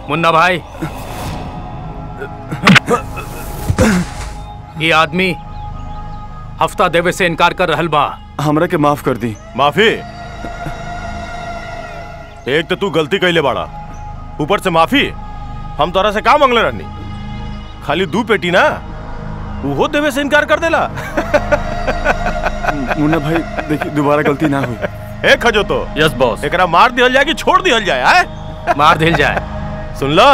मुन्ना भाई ये आदमी हफ्ता देवे से इनकार कर रहल बा हमरा के माफ कर दी माफी एक तो तू गलती कैले बाड़ा ऊपर से माफी हम तोरा से का मंगले रहनी खाली दू पेटी ना उहो देवे से इनकार कर देला मुन्ना भाई देखिए दोबारा गलती ना हुई ए खजो तो यस बॉस एकरा मार दिहल जाए कि छोड़ दिहल जाए आए मार दिल जाए सुन ला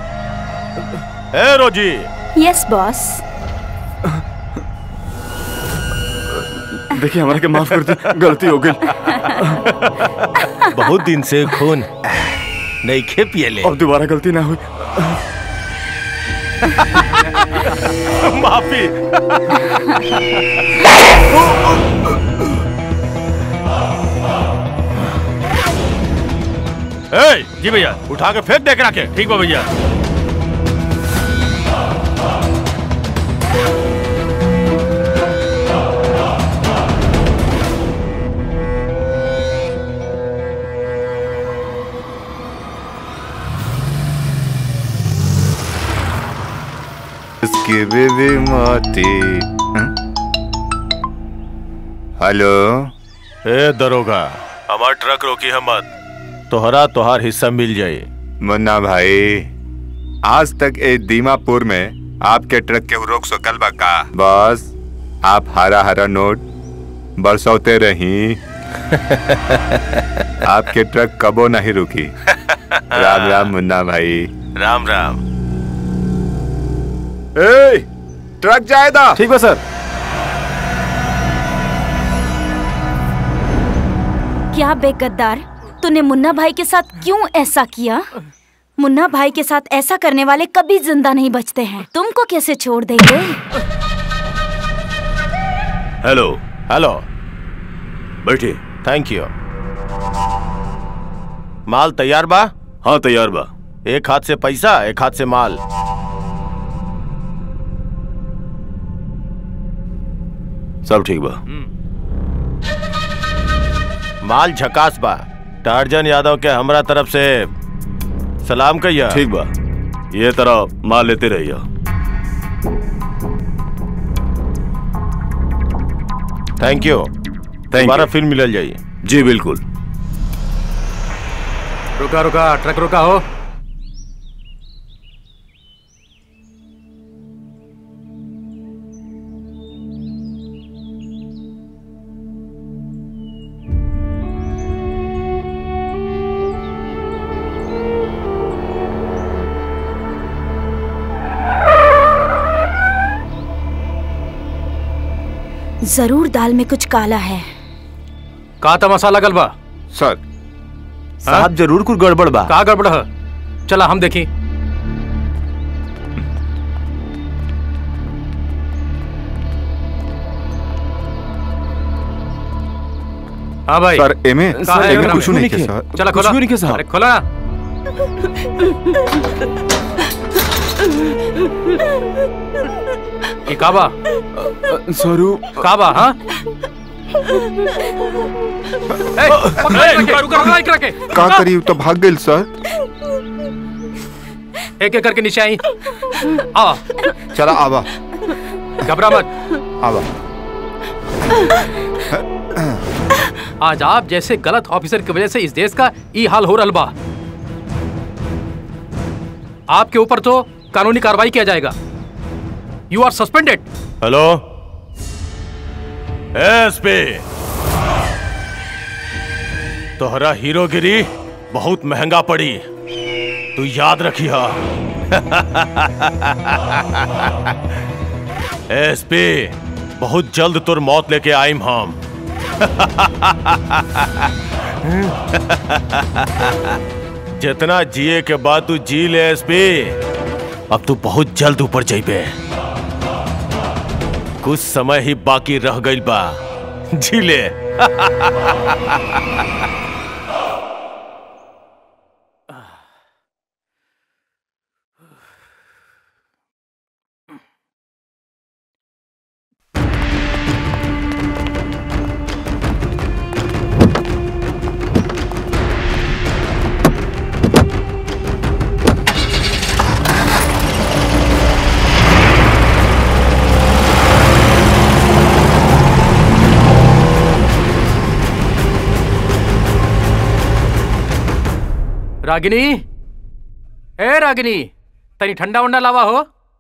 ए रोजी यस बॉस देखिए हमरा के माफ कर दी गलती हो गई बहुत दिन से खून नहीं खे पियले अब दोबारा गलती ना हुई माफी ए, जी भैया उठा के फेंक देख रखे ठीक बा भैया उसकी बेबी मोती हं? हेलो ए दरोगा हमार ट्रक रोकी है मत तोहरा तोहार हिस्सा मिल जाए मुन्ना भाई आज तक ए दीमापुर में आपके ट्रक के रोक सकल बा का बस आप हरा हरा नोट बरसौते रही आपके ट्रक कबो नहीं रुकी राम राम मुन्ना भाई राम राम ए, ट्रक जाएगा ठीक बा सर क्या बेगद्दार तूने मुन्ना भाई के साथ क्यों ऐसा किया मुन्ना भाई के साथ ऐसा करने वाले कभी जिंदा नहीं बचते हैं तुमको कैसे छोड़ देंगे हेलो हेलो बैठिए थैंक यू माल तैयार बा हाँ तैयार बा एक हाथ से पैसा एक हाथ से माल सब ठीक बा माल झकास बा टार्जन यादव के हमरा तरफ से सलाम कहिया ठीक बा ये तरह माल लेते रहिए थैंक यू दोबारा फिर मिलल जाइए जी बिल्कुल रुका रुका ट्रक रुका हो जरूर दाल में कुछ काला है का तमाशा लगल बा सर साहब जरूर कुछ गड़बड़ बा का गड़बड़ है चला हम देखी हाँ भाई सर एमे कहाँ है एमे एकरा कुछ में? नहीं के सर चला कुछ खोला भी नहीं किया साहब। अरे खोला ना ये काबा स्वरूप काबा हाँ ए, पकड़ा इकरा के, रुका रुका इकरा के का करी तो भाग गई सर एक एक करके नीचे आई आ चला आवा घबरा मत आवा आज आप जैसे गलत ऑफिसर की वजह से इस देश का ई हाल हो रहा बा आपके ऊपर तो कानूनी कार्रवाई किया जाएगा you are suspended hello SP तोहरा हीरोगिरी बहुत महंगा पड़ी तू याद रखिया एसपी बहुत जल्द तुर मौत लेके आईम हम जितना जिए के बाद तू जी ले एसपी अब तू बहुत जल्द ऊपर जाइबे कुछ समय ही बाकी रह गई बा जी ले रागिनी ए रागिनी तनी ठंडा उंडा लावा हो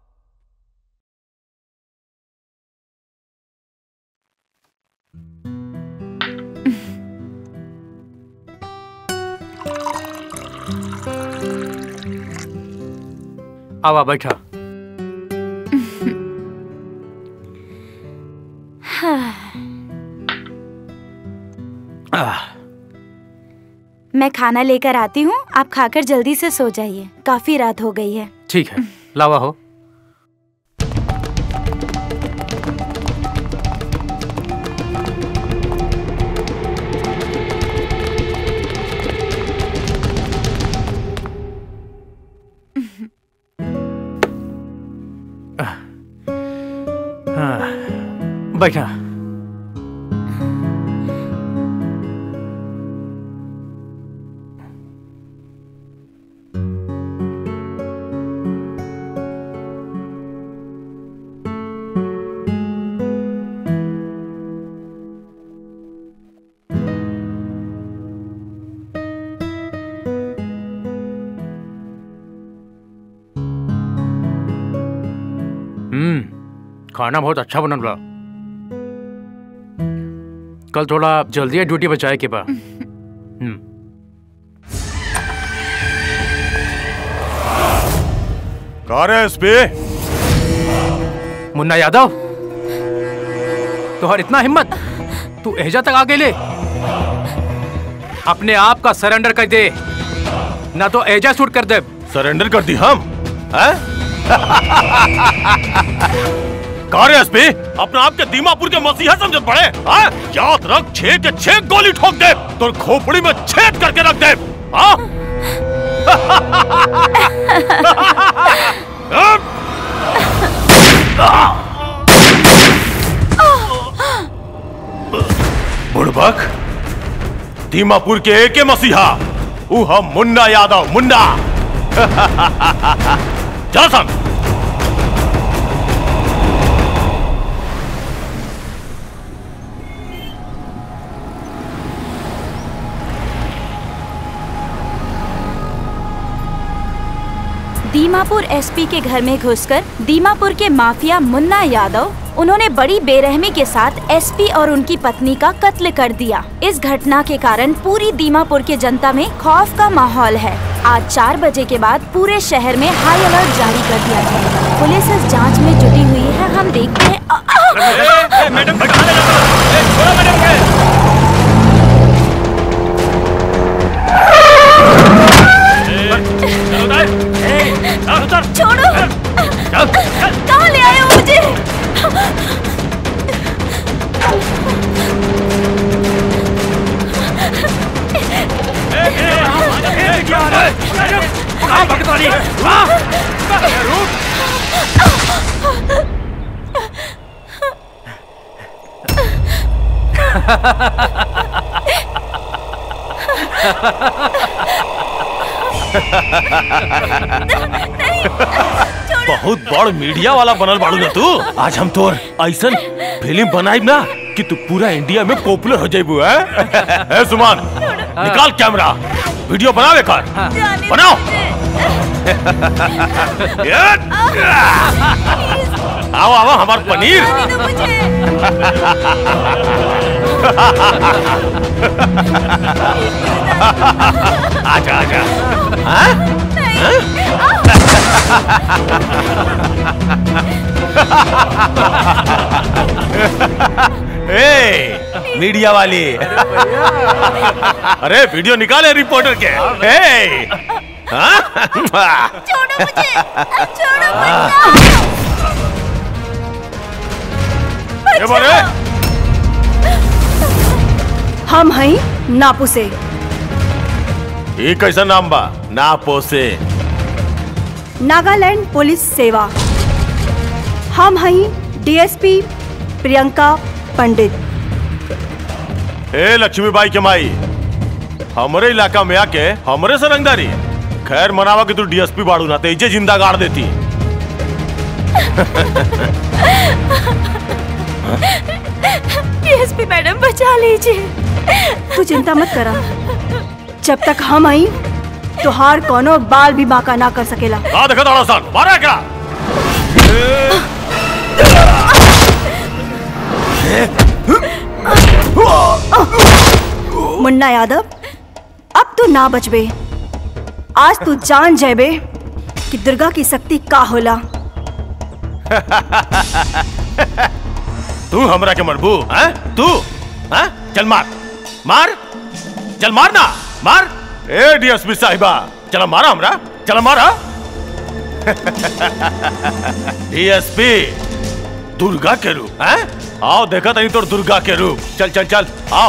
आवा बैठा आह, मैं खाना लेकर आती हूँ आप खाकर जल्दी से सो जाइए काफी रात हो गई है ठीक है लावा हो हाँ, बैठा हम्म खाना बहुत अच्छा बनल बा कल थोड़ा जल्दी ड्यूटी बचाए के बा हम्म कौन है एसपी मुन्ना यादव तुहर इतना हिम्मत तू एहजा तक आ गेले अपने आप का सरेंडर कर दे ना तो एजा शूट कर दे सरेंडर कर दी हम हैं? कौन है एसपी अपने आप के दीमापुर के मसीहा समझ पड़े हैं? याद रख छह के छह गोली ठोक दे तो खोपड़ी में छेद करके रख दे हाँ? बुड़बक दीमापुर के एक मसीहा ऊ हम मुन्ना यादव मुन्ना चल सन दीमापुर एसपी के घर में घुसकर दीमापुर के माफिया मुन्ना यादव उन्होंने बड़ी बेरहमी के साथ एसपी और उनकी पत्नी का कत्ल कर दिया इस घटना के कारण पूरी दीमापुर के जनता में खौफ का माहौल है आज चार बजे के बाद पूरे शहर में हाई अलर्ट जारी कर दिया है पुलिस इस जांच में जुटी हुई है हम देखते हैं आ, आ, मैडम भगा ले छोड़ो कहाँ ले आए हो मुझे बहुत बड़ मीडिया वाला बनल बाड़ू ना तू आज हम तोर ऐसन फिल्म बनाई ना कि तू पूरा इंडिया में पॉपुलर हो जाइबू है ए सुमान निकाल कैमरा वीडियो बनावे कर बनाओ ये! आओ आओ हमार पनीर आजा आजा हाँ? ए, मीडिया वाली अरे वीडियो निकाले रिपोर्टर के ए, हाँ? छोड़ो मुझे छोड़ो ये बोले हम हई नापू से ये कैसा नाम बा ना पोसे नागालैंड पुलिस सेवा हम हई डीएसपी प्रियंका पंडित ए लक्ष्मीबाई के माई हमरे इलाका में आके हमरे से रंगदारी खैर मनावा कि तू डीएसपी बाड़ू ना तेजे जिंदा गाड़ देती डीएसपी मैडम बचा लीजिए तू चिंता मत करा जब तक हम आई तुहार कोनो बाल भी बांका ना कर सकेला का देखा ताड़ा सन मारा क्या मुन्ना यादव अब तू ना बचबे आज तू जान जेबे कि दुर्गा की शक्ति का होला तू हमरा के मरबू हैं तू हैं चल मार मार चल मार ना मार ए डीएसपी साहिबा चला मारा हमरा चला मारा डीएसपी दुर्गा के रूप हैं आओ देखा तनी तो दुर्गा के रूप चल चल चल आओ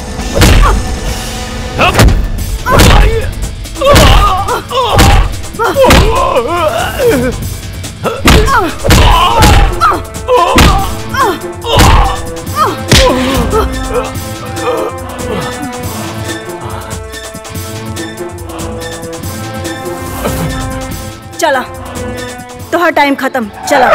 चला तुहार टाइम खत्म चला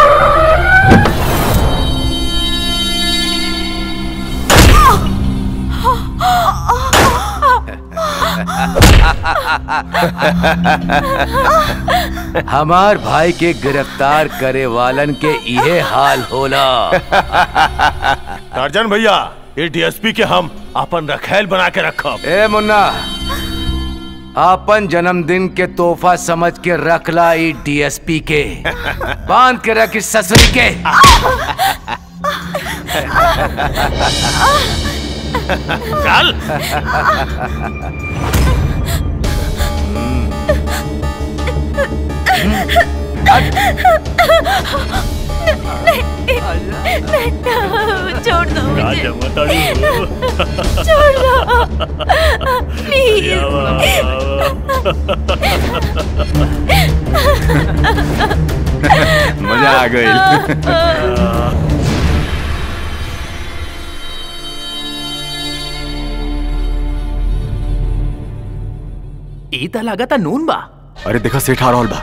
हमार भाई के गिरफ्तार करे वालन के इहे हाल होला टार्जन भैया ये डीएसपी के हम अपन रखेल बना के रखब ए मुन्ना आपन जन्मदिन के तोहफा समझ के रखला ई डीएसपी के बांध के रख इस ससुरी के चल छोड़ दो मुझे बताड़ी छोड़ दो प्लीज मजा आ गई ई त लागता नून बा अरे देखा सेठ आ रहल बा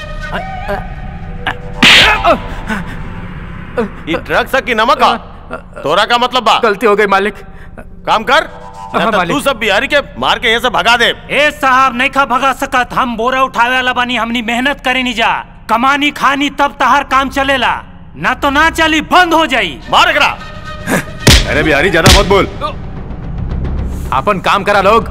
ये ट्रक सा की नमक आ तोरा का मतलब बा गलती हो गई मालिक काम कर हाँ, ना तो मालिक। तू सब बिहारी के मार के यहाँ से भगा दे ए साहब नहीं खा भगा सकत हम बोरा उठावे वाला बानी हमनी मेहनत करे नहीं जा कमानी खानी तब तहार काम चलेला ना तो ना चली बंद हो जाई मार एकरा अरे बिहारी ज्यादा मत बोल अपन काम करा लोग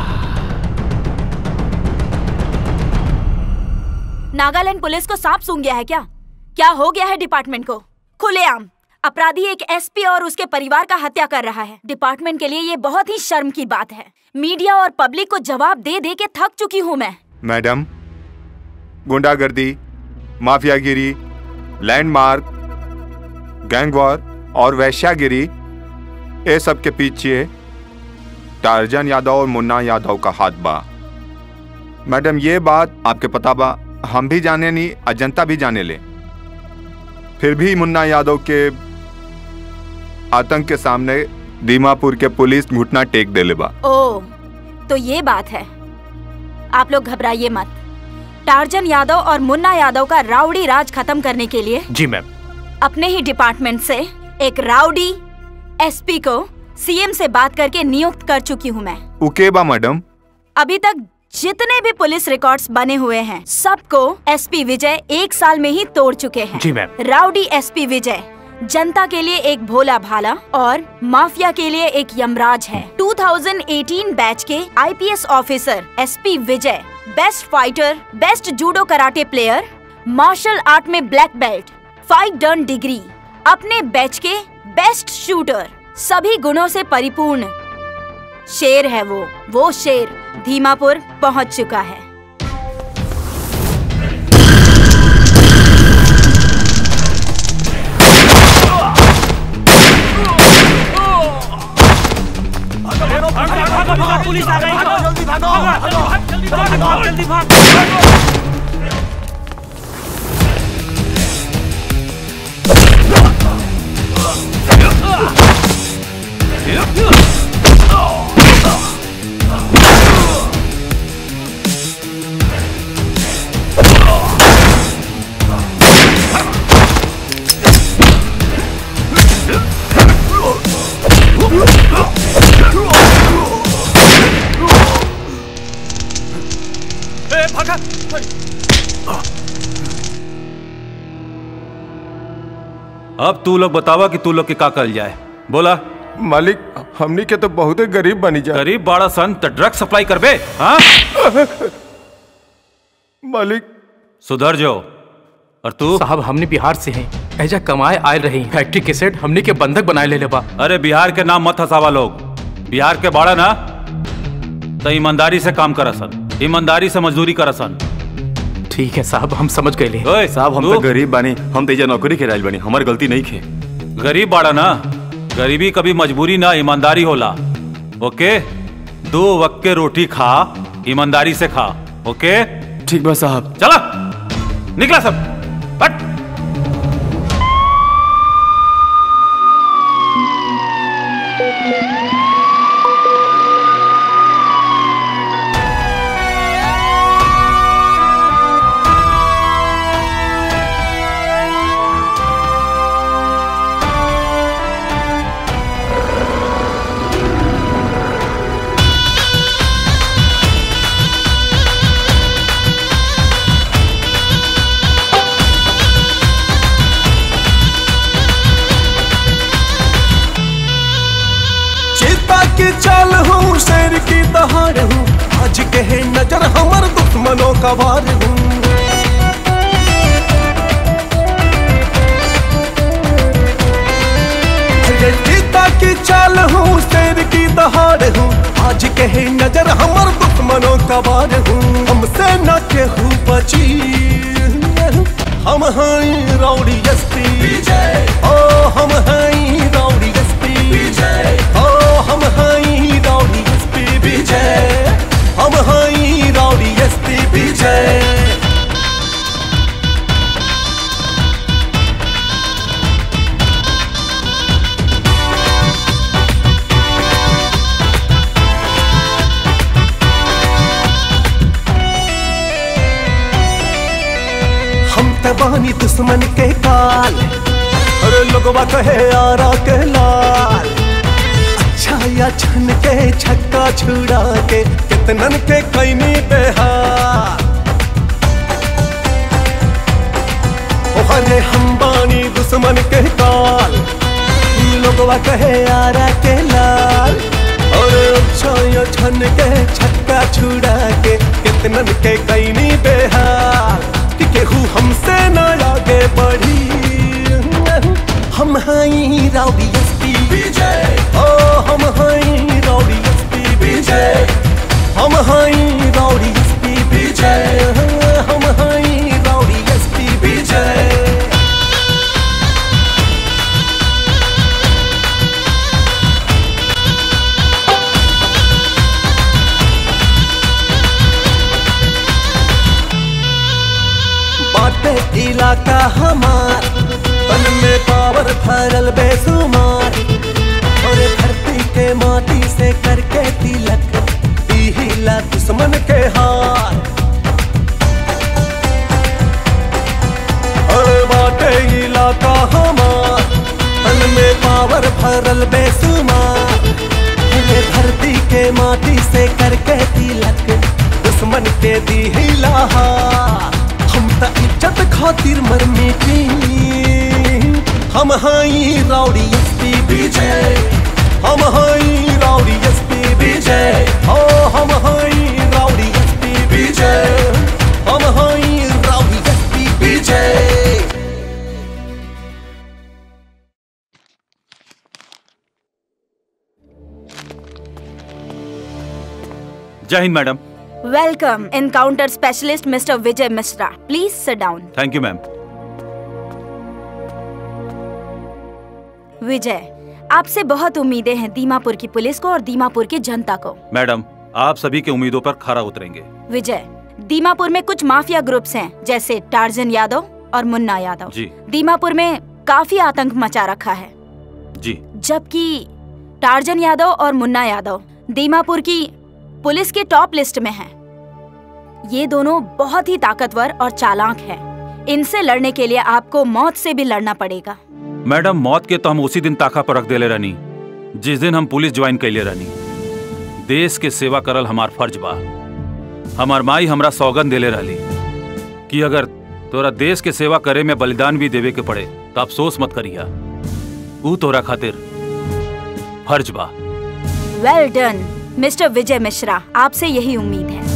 नागालैंड पुलिस को सांप सूंघ गया है क्या क्या हो गया है डिपार्टमेंट को खुलेआम अपराधी एक एसपी और उसके परिवार का हत्या कर रहा है डिपार्टमेंट के लिए ये बहुत ही शर्म की बात है मीडिया और पब्लिक को जवाब दे दे के थक चुकी हूँ मैं मैडम गुंडागर्दी माफियागिरी लैंडमार्क गैंग वॉर और वैश्यागिरी ये सब के पीछे टार्जन यादव और मुन्ना यादव का हाथ बा मैडम ये बात आपके पता बा हम भी जाने नहीं अजंता भी जाने ले फिर भी मुन्ना यादव के आतंक के सामने दीमापुर के पुलिस घुटना टेक देले बा ओ तो ये बात है आप लोग घबराइए मत टार्जन यादव और मुन्ना यादव का राउडी राज खत्म करने के लिए जी मैम अपने ही डिपार्टमेंट से एक राउडी एसपी को सीएम से बात करके नियुक्त कर चुकी हूँ मैं उके बा मैडम अभी तक जितने भी पुलिस रिकॉर्ड्स बने हुए हैं सबको एसपी विजय एक साल में ही तोड़ चुके हैं जी मैम राउडी एसपी विजय जनता के लिए एक भोला भाला और माफिया के लिए एक यमराज है 2018 बैच के IPS officer SP Vijay best fighter best judo karate player martial art में black belt five dan degree अपने बैच के बेस्ट शूटर सभी गुणों से परिपूर्ण शेर है वो वो शेर धीमापुर पहुंच चुका है पुलिस आ गई जल्दी भागो जल्दी भागो जल्दी भागो ए भागा अब तू लोग बतावा कि तू लोग के का कल जाए बोला मालिक हमनी के तो बहुत गरीब बनी जा गरीब बाड़ा सन तो ड्रग सप्लाई करबे हाँ मालिक सुधर जाओ और तू साहब हमने बिहार से हैं ऐजा कमाए आए रही फैक्ट्री के सेट हमने के बंधक बनाए ले लेबा अरे बिहार के नाम मत हंसावा लोग बिहार के बाड़ा ना तो ईमानदारी से काम करसन ईमानदारी से मजदूरी करसन ठीक है साहब हम समझ गए ले ओए साहब हम तू तो गरीब बानी हम तेजा नौकरी के राज बानी हमारी गलती नहीं खे गरीब बाड़ा ना गरीबी कभी मजबूरी ना ईमानदारी होला ओके दो वक्त के रोटी खा ईमानदारी से खा ओके ठीक बा साहब चला निकला सब हट चेता की चाल हूँ शेर की दहाड़ हूँ आज कहे नजर हमर दुश्मनों का वार हूँ अरे चेता की चाल हूँ शेर की दहाड़ हूँ आज कहे नजर हमर दुश्मनों का वार हूँ हमसे न केहू बची हम हैं रौड़ी एसपी ओ हम हैं रौड़ी एसपी ओ हम हैं रौड़ी एसपी विजय हम हैं रौड़ी एसपी विजय हम तबानी दुश्मन के काल अरे लोगवा कहे आरा के लाल अच्छा या छन के छक्का छुड़ा के कितनन के कैनी बेहार ओ हरे हम बानी दुश्मन के काल लोगवा कहे आरा के लाल और अच्छा या छन के छक्का छुड़ा के कितनन के कैनी बेहार कि केहू हमसे न आगे बढ़ी हम हैं राउडी एसपी विजय ओ हम हैं राउडी एसपी विजय हम हैं राउडी एसपी विजय हम हैं राउडी एसपी विजय बाटे इलाका हमार तन में पावर भरल बेसुमार और धरती के माटी से करके तिलक हिला दुश्मन के हार और बाटे इलाका हमार तन में पावर भरल बेसुमार अरे धरती के माटी से करके तिलक दुश्मन के दी हिलाहार हम त इज्जत खातिर मर मिटी हम हाई राउडी एसपी विजय हम हाई राउडी एसपी विजय ओ हम हाई राउडी एसपी विजय हम हाई राउडी एसपी विजय जय हिंद madam welcome encounter specialist mister Vijay Mishra please sit down thank you ma'am Vijay आपसे बहुत उम्मीदें हैं दीमापुर की पुलिस को और दीमापुर की जनता को मैडम आप सभी के उम्मीदों पर खरा उतरेंगे विजय दीमापुर में कुछ माफिया ग्रुप्स हैं जैसे टार्जन यादव और मुन्ना यादव जी दीमापुर में काफी आतंक मचा रखा है जी जबकि टार्जन यादव और मुन्ना यादव दीमापुर की पुलिस के टॉप लिस्ट में हैं। ये दोनों बहुत ही ताकतवर और चालाक हैं। इनसे लड़ने के लिए आपको मौत से भी लड़ना पड़ेगा मैडम मौत के तो हम उसी दिन ताका पर रख देले रहनी जिस दिन हम पुलिस ज्वाइन कैले रहनी देश के सेवा करल हमार फर्ज बा हमार माई हमरा सौगन देले रहली कि अगर तोरा देश के सेवा करे में बलिदान भी देवे के पड़े तो अफसोस मत करिया ऊ तोरा खातिर फर्ज बा well done mister Vijay Mishra आपसे यही उम्मीद है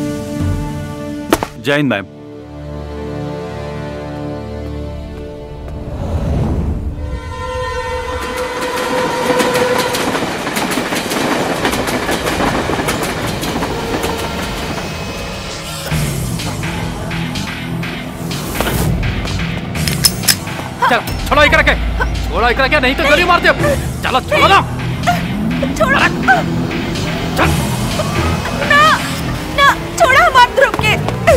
जय हिंद मैम चल छोड़ो इकरा के छोड़ो इकरा के नहीं तो गोली मार दे चलो छोड़ो ना छोड़ो ना ना छोड़ो मत ध्रुव के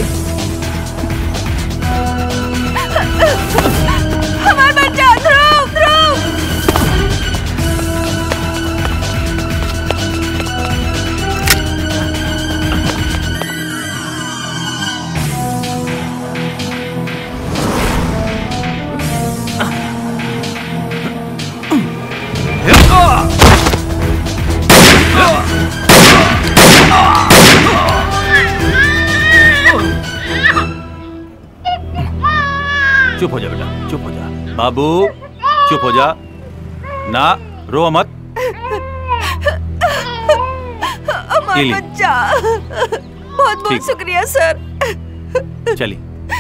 हमारा बच्चा ध्रुव ध्रुव चुप हो जा बेटा चुप हो जा बाबू चुप हो जा ना रो मत हमारा इली। बच्चा बहुत बहुत ठीक। शुक्रिया सर चली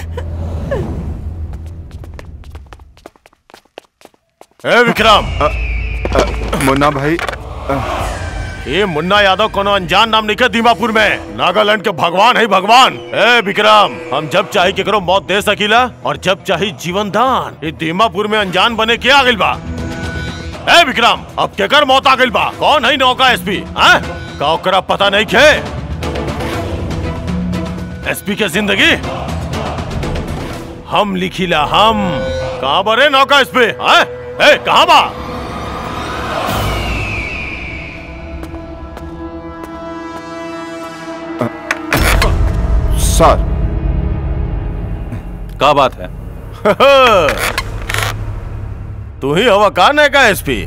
ए विक्रम मुन्ना भाई ये मुन्ना यादव कोनो अनजान नाम नहीं के दीमापुर में नागालैंड के भगवान है भगवान ए विक्रम हम जब चाहे केकरो मौत दे सकीला और जब चाहे जीवन दान ये दीमापुर में अनजान बने के आ गइल बा ए विक्रम अब केकर मौत आ गइल बा कौन है नौका एसपी हैं का ओकरा पता नहीं के एसपी के जिंदगी हम लिखिला हम कहाँ बरे नौका एसपी हैं ए कहाँ बा सर का बात है तू ही हवा कौन है का एसपी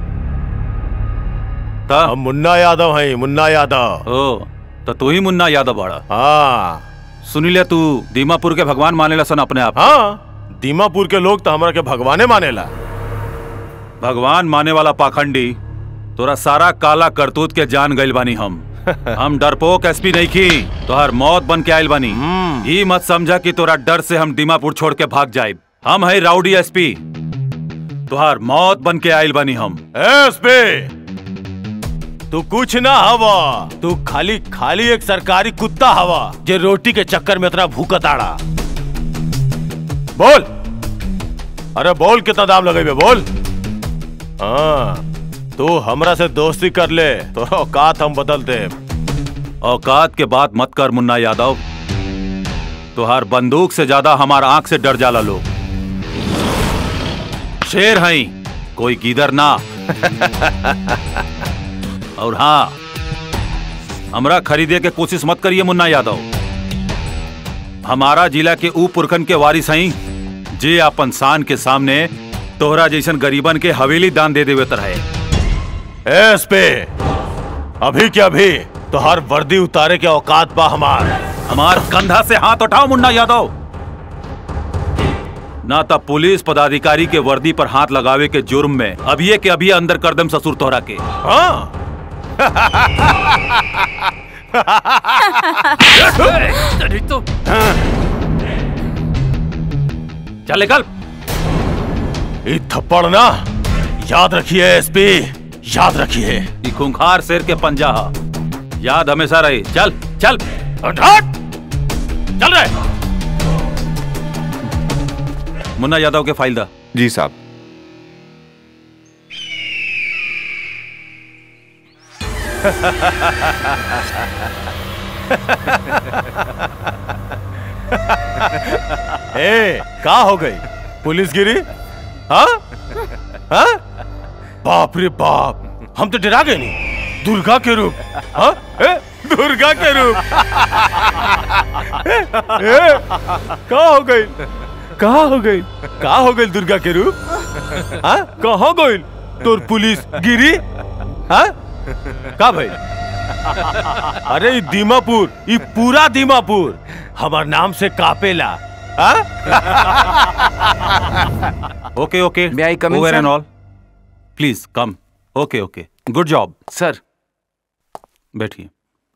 हम मुन्ना यादव है मुन्ना यादव ओ तो तू ही मुन्ना यादव बाड़ा हाँ सुनी ले तू दीमापुर के भगवान मानेला सन अपने आप हाँ दीमापुर के लोग तो हमारा के भगवाने मानेला भगवान माने वाला पाखंडी तोरा सारा काला करतूत के जान गइल बानी हम हम डरपोक एसपी नहीं की तोहर मौत बन के आयल बानी ई मत समझा कि तोरा डर से हम दीमापुर छोड़ के भाग जाए हम है राउडी एसपी तोहार मौत बन के आयल बानी हम एसपी तू कुछ ना हवा तू खाली खाली एक सरकारी कुत्ता हवा जे रोटी के चक्कर में इतना भूखत आड़ा बोल अरे बोल कितना दाम लगे बोल हाँ तू हमरा से दोस्ती कर ले तो औकात हम बदल दे औकात के बात मत कर मुन्ना यादव तुहार बंदूक से ज्यादा हमार आंख से डर जाला लोग शेर हई कोई गीदर ना और हाँ हमरा खरीदे के कोशिश मत करिए मुन्ना यादव हमारा जिला के ऊ पुरखन के वारिस हई जे अपन शान के सामने तोहरा जैसन गरीबन के हवेली दान दे देवे तरह एस पे अभी के अभी तो हर वर्दी उतारे के औकात बा हमार हमार कंधा से हाथ उठाओ मुन्ना यादव ना तब पुलिस पदाधिकारी के वर्दी पर हाथ लगावे के जुर्म में अभी के अभी अंदर कर दम ससुर तोहरा के हाँ तो चल निकल ये थप्पड़ ना याद रखिए एसपी याद रखिए ये खूंखार शेर के पंजा हा। याद हमेशा रहे चल चल हट चल रहे मुन्ना यादव के फाइल दा जी साहब ए का हो गई पुलिस गिरी हाँ हाँ बाप रे बाप हम तो डरा गए नहीं दुर्गा के रूप हाँ ए, दुर्गा के रूप ए, ए, का हो गई कहा हो गई का हो गई दुर्गा के रूप हाँ कहा गई तोर पुलिस गिरी हाँ का भाई अरे ई दीमापुर ई पूरा दीमापुर हमार नाम से कापेला हाँ? Okay okay May I come in, over sir? And all please come okay okay good job sir बैठिए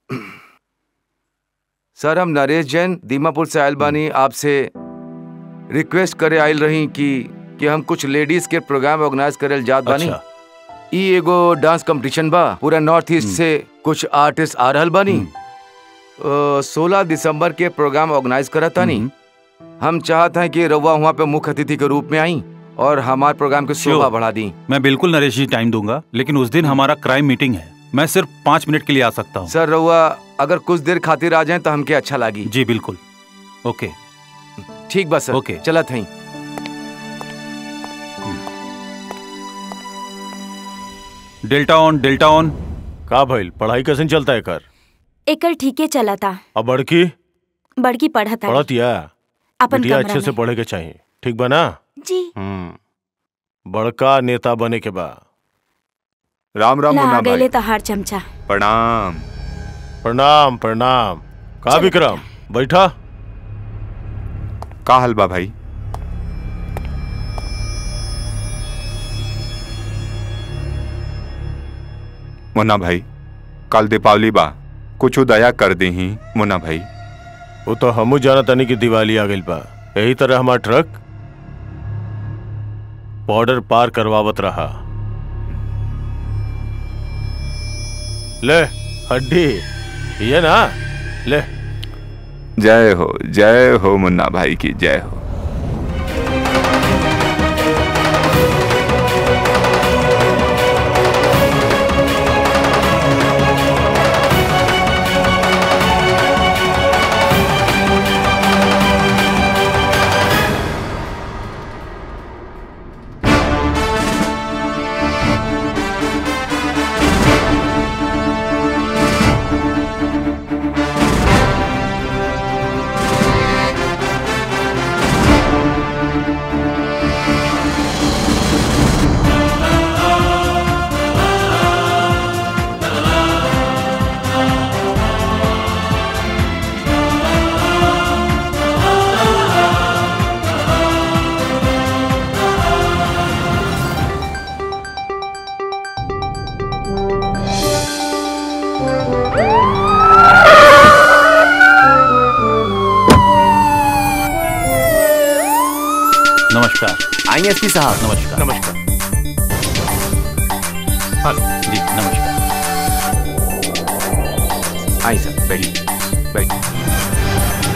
सर हम नरेश जैन दीमापुर से आयल बानी आपसे रिक्वेस्ट करे आयल रही कि कि हम कुछ लेडीज के प्रोग्राम ऑर्गेनाइज करल जात बानी अच्छा। ई एगो डांस कंपटीशन बा पूरा नॉर्थ ईस्ट से कुछ आर्टिस्ट आ रहल बानी सोलह दिसंबर के प्रोग्राम ऑर्गेनाइज करत तानी हम चाहत हैं कि रउआ वहाँ पे मुख्य अतिथि के रूप में आई और हमारे प्रोग्राम की शोभा Sure. बढ़ा दी मैं बिल्कुल नरेश जी टाइम दूंगा लेकिन उस दिन हमारा क्राइम मीटिंग है मैं सिर्फ पाँच मिनट के लिए आ सकता हूँ सर रउआ अगर कुछ देर खातिर आ जाए तो हमके अच्छा लागी जी बिल्कुल ओके ठीक बा सर ओके। चलत हई डेल्टा ऑन डेल्टा ऑन का भइल पढ़ाई कैसे चलता है कर एकर ठीके चला था अब बड़की बड़की पढ़त है पढ़त या अपन बिटिया कमरा अच्छे से में। पढ़े के चाहिए ठीक बा ना जी हम्म बड़का नेता बने के बा राम राम ला मुन्ना भाई गए तहार चमचा प्रणाम प्रणाम प्रणाम का विक्रम बैठा का हलवा भाई मुन्ना भाई कल दीपावली बा कुछ दया कर दी ही मुन्ना भाई वो तो हमू जाना तनी की दिवाली आ गइल बा यही तरह हमार ट्रक बॉर्डर पार करवावत रहा ले हड्डी ये ना ले जय हो जय हो मुन्ना भाई की जय हो नमस्कार आइए एसपी साहब नमस्कार नमस्कार जी नमस्कार आई सर बैठिए बैठिए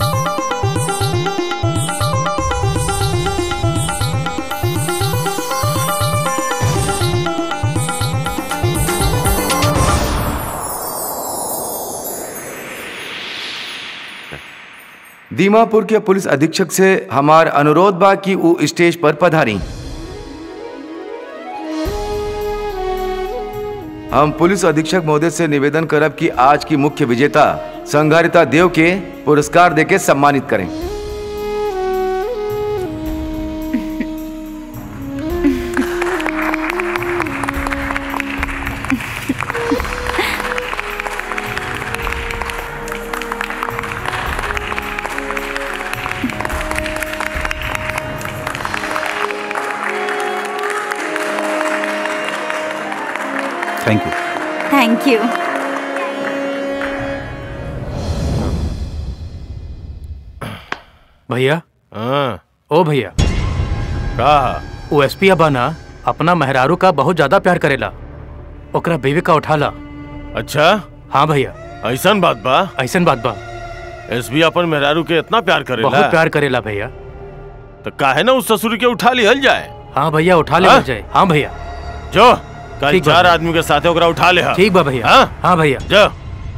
दीमापुर के पुलिस अधीक्षक से हमार अनुरोध बा कि वो स्टेज पर पधारी हम पुलिस अधीक्षक महोदय से निवेदन करब कि आज की मुख्य विजेता संघारिता देव के पुरस्कार देके सम्मानित करें थैंक यू थैंक यू भैया हाँ ओ भैया का वो एसपी अबा ना अपना मेहरारू का बहुत ज्यादा प्यार करेला ओकरा बेबी का उठाला अच्छा हाँ भैया ऐसन बात बा ऐसन बात बा एसबी अपन मेहरारू के इतना प्यार करेला बहुत प्यार करेला भैया तो काहे ना उस ससुर के उठा लिहल जाए हाँ भैया उठा ले हाँ? जाए हाँ भैया जो कल ठीक बा चार भैया। आदमी के साथ ओकरा उठा ले ठीक बा भैया हाँ? हाँ भैया जो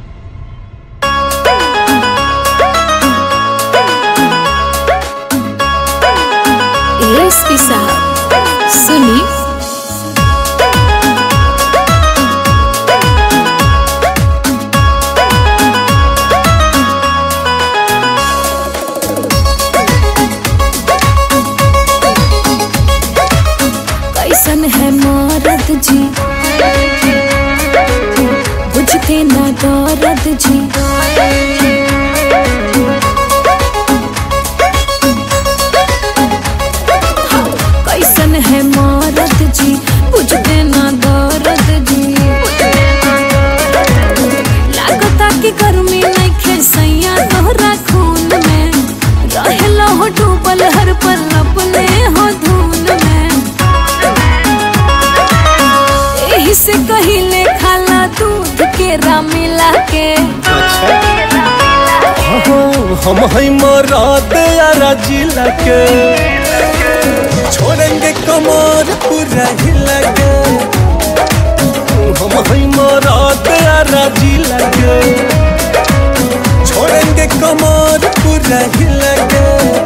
एसपी साहब सुनी कैसन है मारद जी बुझते न केरा मिला के हम है मराद यारा जिला के छोड़ेंगे कमर पूरा हिला के हम है मराद यारा जिला के छोड़ेंगे कमर पूरा हिला के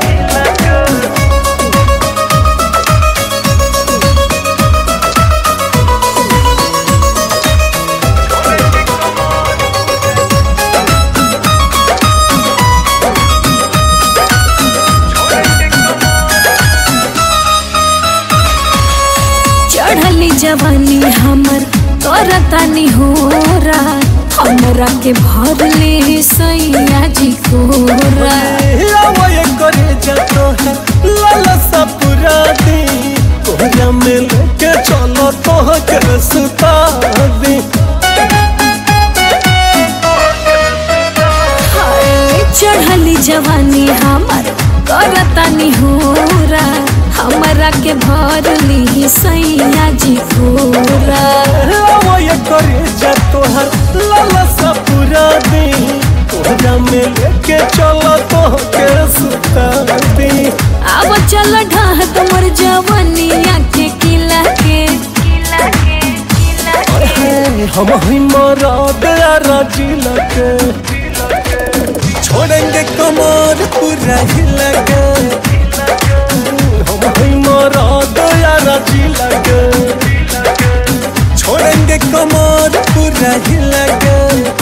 चढ़ली जवानी हमर करतानी होरा हमरा के भरले सैया जी कोरा ये करे जातो है लाला सा पूरा दी कोहरा में लेके चलो तो के सुता दी हाय, चढ़ली जवानी हमर करतानी होरा हमरा के भरली सैया जी कोरा वो ये करे जातो है लाला सा पूरा दी कोहरा में लेके चलो तो के सुता दी अब चल ढाह तुमर जवानी आके किला के हम ही मराद यारा जिला के छोड़ेंगे कमर पूरा हिला के हम ही मराद यारा जिला के छोड़ेंगे कमर पूरा हिला के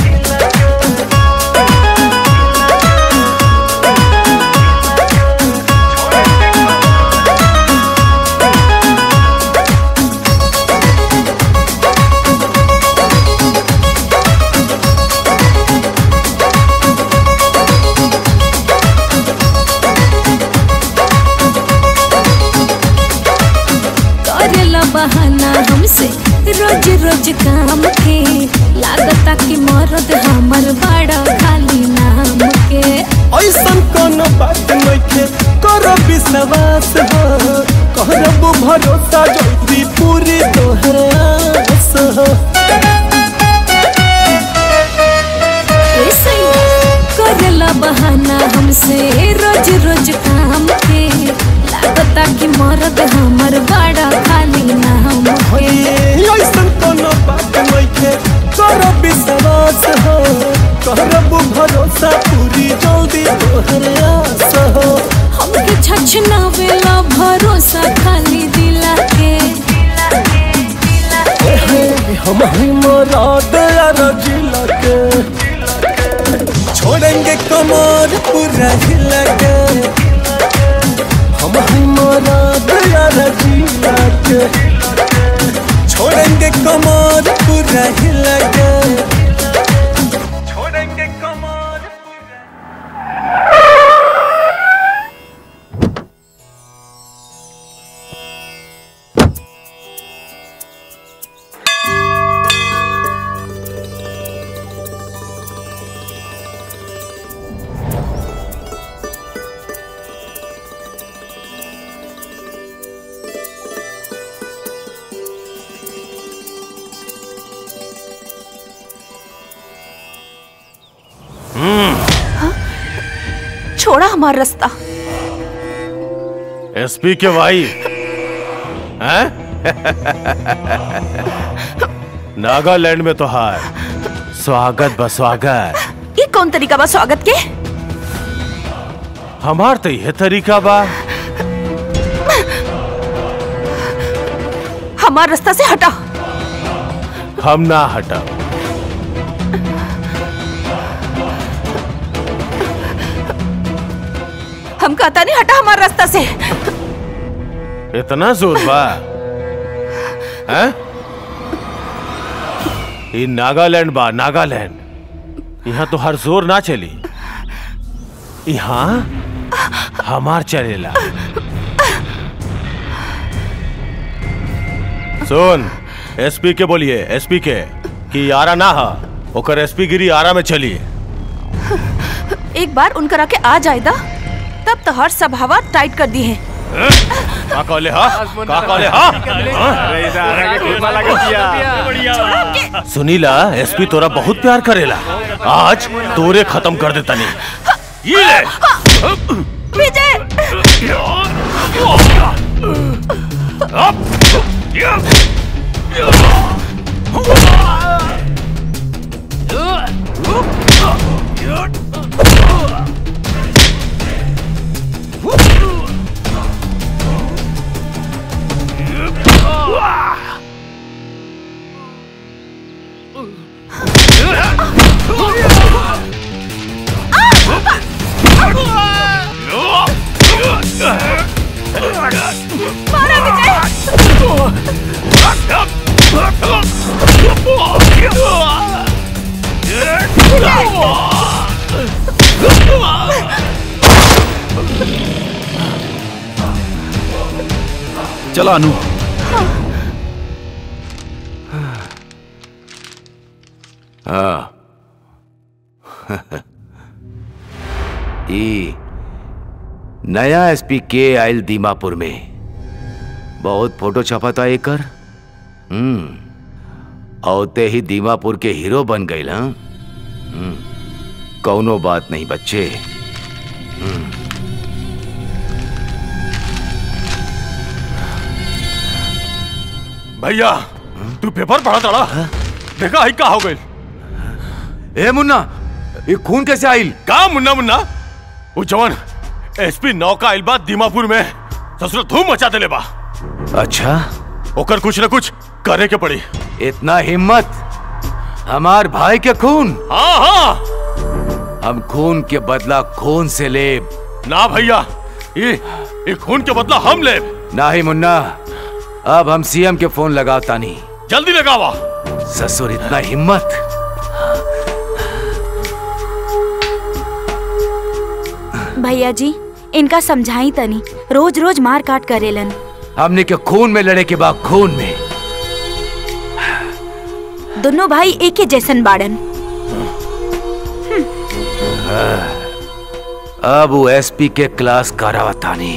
करेला बहाना हमसे रोज रोज काम के लागता कि मरद हमर बड़ा खाली नाम के ऐसन कोनो बात नइखे करो विश्वास हो करब भरोसा जल्दी पूरी तोहर आस हो ऐसे करेला बहाना हमसे रोज रोज काम के लागता कि मरद हमर बड़ा खाली नाम के ऐसन कोनो बात नइखे करो विश्वास हो करब भरोसा पूरी जल्दी तोहर आस हो हमके छछनावेला भरोसा खाली दिला के हम ही मराद यारा जिला के छोड़ेंगे कमर पूरा हिला के हम ही मराद यारा जिला के छोड़ेंगे कमर पूरा हिला के छोड़ेंगे कमर छोड़ा हमारा रास्ता एसपी के भाई हैं नागालैंड में तो हार स्वागत बा स्वागत ये कौन तरीका बा स्वागत के हमार तो यह तरीका बा हमारा रास्ता से हटा हम ना हटा हम कहता नहीं हटा हमारा रास्ता से इतना जोर बा हैं ये नागालैंड बा नागालैंड यहाँ तो हर जोर ना चली यहाँ हमार चलेला सुन एसपी के बोलिए एसपी के कि आरा ना हा ओकर एसपी गिरी आरा में चली एक बार उनकरा के आ जाएदा तब तो हर सब हवा टाइट कर दी है का कहले हा का कहले हा सुनीला एसपी तोरा बहुत प्यार करेला आज तोरे खत्म कर देता नहीं ये ले विजय चला अनु हाँ ई नया एसपी के आयल दीमापुर में बहुत फोटो छपा था एकर हम्म औते ही दीमापुर के हीरो बन गई ना हम्म, कौनो बात नहीं बच्चे हम्म, भैया तू पेपर पढ़ा तड़ा देखा आई का हो गई ए मुन्ना ये खून कैसे आइल का मुन्ना मुन्ना वो जवान एसपी नौका आइल बा दीमापुर में ससुर धूम मचा देले बा अच्छा ओकर कुछ न कुछ करे के पड़ी इतना हिम्मत हमार भाई के खून हाँ हाँ हम खून के बदला खून से लेब ना भैया ये ये खून के बदला हम ले ना ही मुन्ना अब हम सीएम के फोन लगाता नहीं जल्दी लगावा ससुर इतना हिम्मत भैया जी इनका समझाई तनी रोज रोज मार काट करेलन हमने के खून में लड़े के बाद खून में दोनों भाई एक ही जैसन बाड़न अब वो एसपी के क्लास करावतानी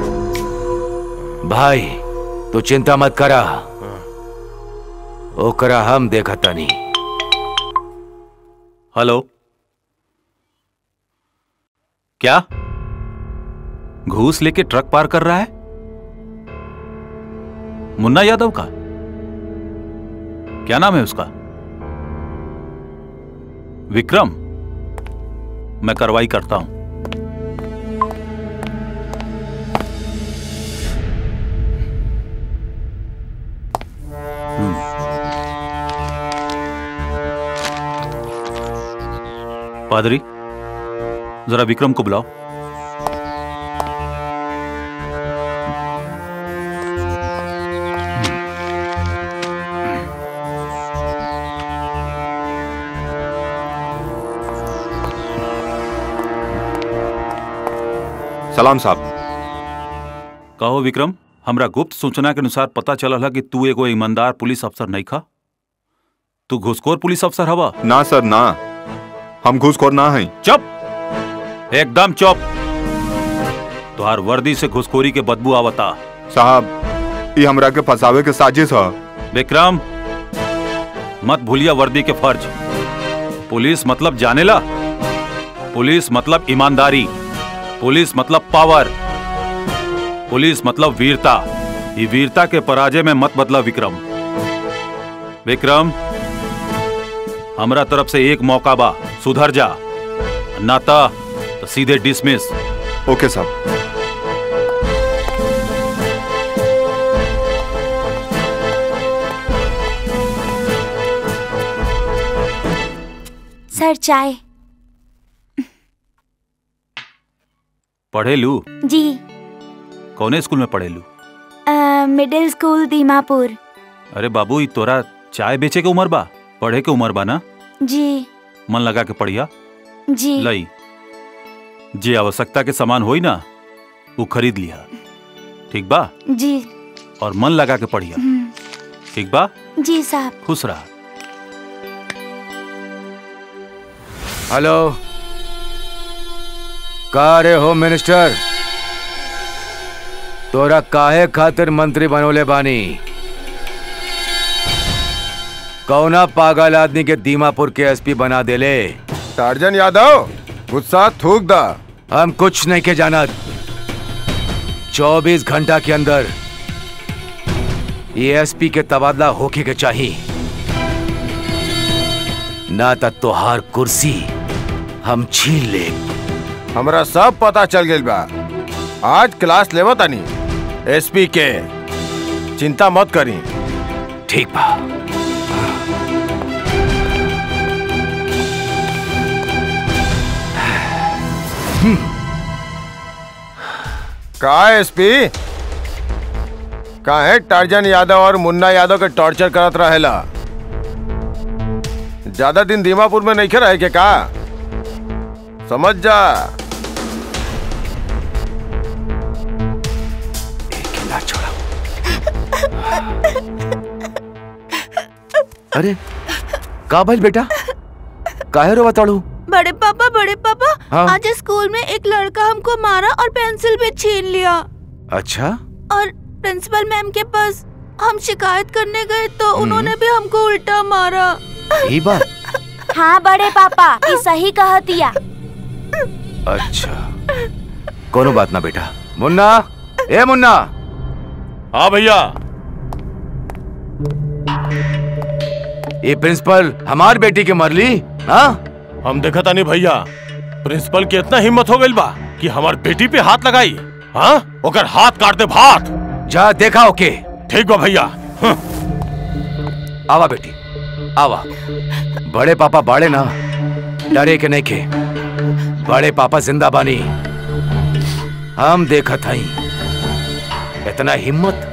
भाई तू चिंता मत करा ओकरा हम देखतानी हेलो क्या घूस लेके ट्रक पार कर रहा है मुन्ना यादव का क्या नाम है उसका विक्रम मैं कार्रवाई करता हूं पादरी जरा विक्रम को बुलाओ सलाम साहब कहो विक्रम हमरा गुप्त सूचना के अनुसार पता चलल है कि तू एगो ईमानदार पुलिस अफसर नहीं खा तू घुसखोर पुलिस अफसर हवा ना सर ना हम घूसखोर ना हैं चुप एकदम चुप तुहार वर्दी से घुसखोरी के बदबू आवता साहब ये हमरा के फंसावे के साजिश है विक्रम मत भूलिया वर्दी के फर्ज पुलिस मतलब जानेला पुलिस मतलब ईमानदारी पुलिस मतलब पावर पुलिस मतलब वीरता ये वीरता के पराजय में मत बदला विक्रम विक्रम हमरा तरफ से एक मौका बा सुधर जा नाता तो सीधे डिसमिस ओके साहब सर चाय पढ़े लू जी कौने स्कूल में पढ़े लू अ, मिडिल स्कूल दीमापुर अरे बाबू ई तोरा चाय बेचे के उम्र बा पढ़े के उम्र बा ना जी मन लगा के पढ़िया जी लई जे आवश्यकता के सामान होई ना वो खरीद लिया ठीक बा जी और मन लगा के पढ़िया हम्म, ठीक बा जी साहब खुश रहा हेलो का रे होम मिनिस्टर तोरा काहे खातिर मंत्री बनोले बानी कौना पागल आदमी के दीमापुर के एसपी बना देले टार्जन यादव गुस्सा थूक दा हम कुछ नहीं के जानत 24 घंटा के अंदर ये एसपी के तबादला होके के चाहिए ना तो तोहार कुर्सी हम छीन ले हमरा सब पता चल गइल बा आज क्लास लेवो तानी एसपी के चिंता मत करी ठीक बा का एसपी काहे टार्जन यादव और मुन्ना यादव के टॉर्चर करत रहेला ज्यादा दिन दीमापुर में नहीं रहे के का समझ जा अरे का भइल बेटा काहे रो बताड़ू बड़े पापा बड़े पापा हाँ? आज स्कूल में एक लड़का हमको मारा और पेंसिल भी छीन लिया अच्छा और प्रिंसिपल मैम के पास हम शिकायत करने गए तो उन्होंने भी हमको उल्टा मारा यही बात हाँ बड़े पापा ये सही कहतिया अच्छा कोनो बात ना बेटा मुन्ना ए मुन्ना हाँ भैया ये प्रिंसिपल हमार बेटी के मरली हाँ हम देखा था नहीं भैया प्रिंसिपल की इतना हिम्मत हो गई बा कि हमार बेटी पे हाथ लगाई हाँ ओकर हाथ काट दे भात जा देखा ओके ठीक बा भैया आवा बेटी आवा बड़े पापा बाड़े ना डरे के नहीं खे बड़े पापा जिंदा बानी हम देखा था इतना हिम्मत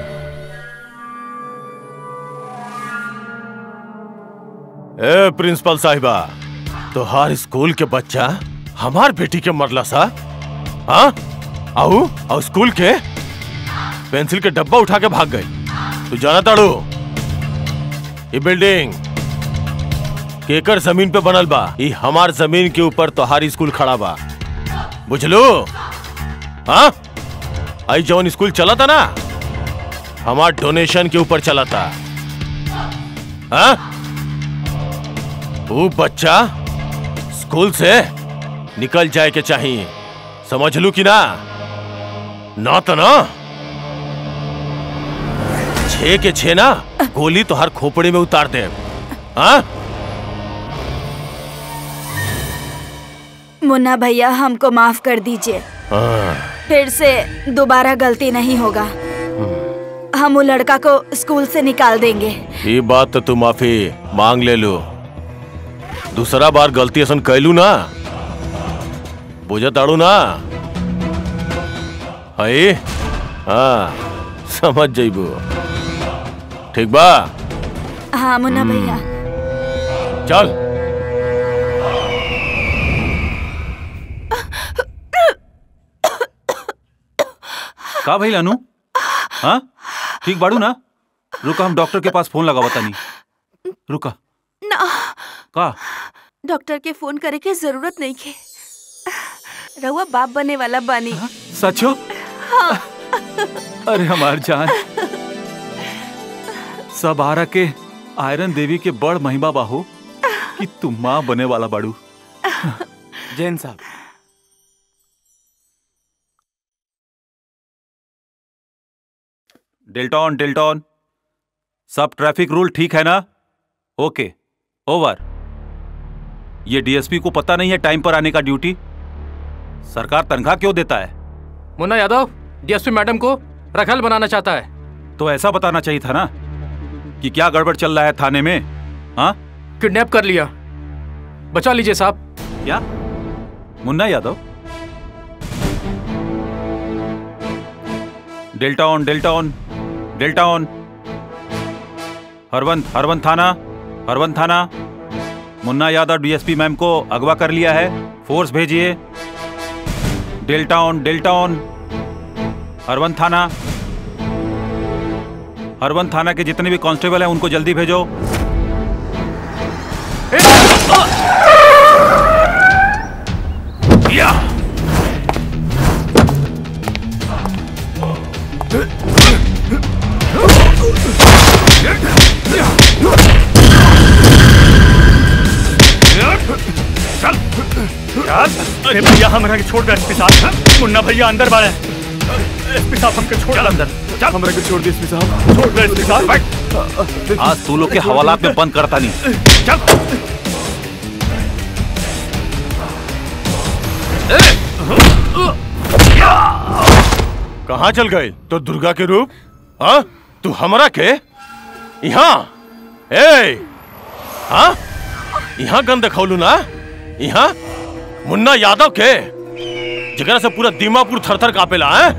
ए प्रिंसिपल साहिबा तोहार स्कूल के बच्चा हमार बेटी के मरला सा हाँ आओ और स्कूल के पेंसिल के डब्बा उठा के भाग गई तू जाना ताड़ू ये बिल्डिंग केकर जमीन पे बनल बा ये हमार जमीन के ऊपर तोहार स्कूल खड़ा बा बुझलो हाँ आई जवन स्कूल चला था ना हमार डोनेशन के ऊपर चला था हाँ वो बच्चा स्कूल से निकल जाए के चाहिए समझ लू कि ना ना तो ना छे के छे ना गोली तो हर खोपड़े में उतार दे हाँ मुन्ना भैया हमको माफ कर दीजिए हाँ, फिर से दोबारा गलती नहीं होगा हम वो लड़का को स्कूल से निकाल देंगे ये बात तो तू माफी मांग ले लो दूसरा बार गलती असन कैलू ना बुझ ताड़ू ना है हाँ समझ जाइबू ठीक बा हाँ मुन्ना भैया चल का भाई अनु हाँ ठीक बाड़ू ना रुका हम डॉक्टर के पास फोन लगा बतानी रुका ना का डॉक्टर के फोन करे के जरूरत नहीं के रहुआ बाप बने वाला बानी सचो हाँ अरे हमार जान सब आरा के आयरन देवी के बड़ महिमा बाहो कि तुम माँ बने वाला बाड़ू जैन साहब डेल्टॉन डेल्टॉन सब ट्रैफिक रूल ठीक है ना ओके ओवर ये डीएसपी को पता नहीं है टाइम पर आने का ड्यूटी सरकार तनख्वाह क्यों देता है मुन्ना यादव डीएसपी मैडम को रखल बनाना चाहता है तो ऐसा बताना चाहिए था ना कि क्या गड़बड़ चल रहा है थाने में हाँ किडनैप कर लिया बचा लीजिए साहब क्या Munna Yadav delta one delta one delta one Harvant Harvant थाना हरवंत थाना मुन्ना यादव डीएसपी मैम को अगवा कर लिया है फोर्स भेजिए delta one delta one Harvant थाना हरवंत थाना के जितने भी कांस्टेबल हैं उनको जल्दी भेजो अरे भैया हमरा के छोड़ दे एसपी साहब मुन्ना भैया अंदर बाड़े एसपी साहब हमके छोड़ दे अंदर चल हमरा के छोड़ दे एसपी साहब छोड़ दे एसपी साहब आज तू लोग के हवालात में बंद करता नहीं कहाँ चल गए तो दुर्गा के रूप हाँ तू हमरा के यहाँ ए हाँ यहाँ गंद खौलू ना यहाँ मुन्ना यादव के जगह से पूरा दीमापुर थरथर कापेला है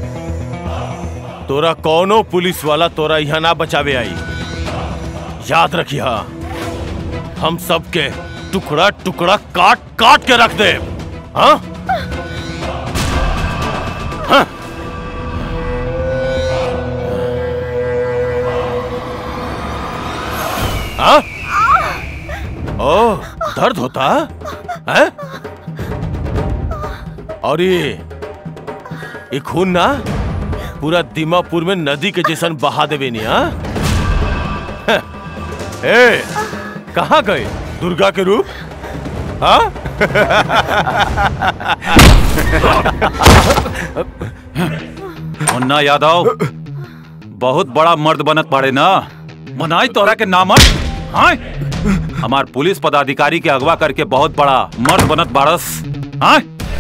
तोरा कौनो पुलिस वाला तोरा यहाँ ना बचावे आई याद रखिया हम सबके टुकड़ा टुकड़ा काट काट के रख दे हाँ हाँ हाँ? ओ दर्द होता है और ये ये खून ना पूरा दीमापुर में नदी के जैसन बहा देवे नहीं हाँ हैं? ए कहाँ गए दुर्गा के रूप हाँ मुन्ना यादव बहुत बड़ा मर्द बनत पड़े ना मनाई तोरा के नामत हाँ हमार पुलिस पदाधिकारी के अगवा करके बहुत बड़ा मर्द बनत बारस हाँ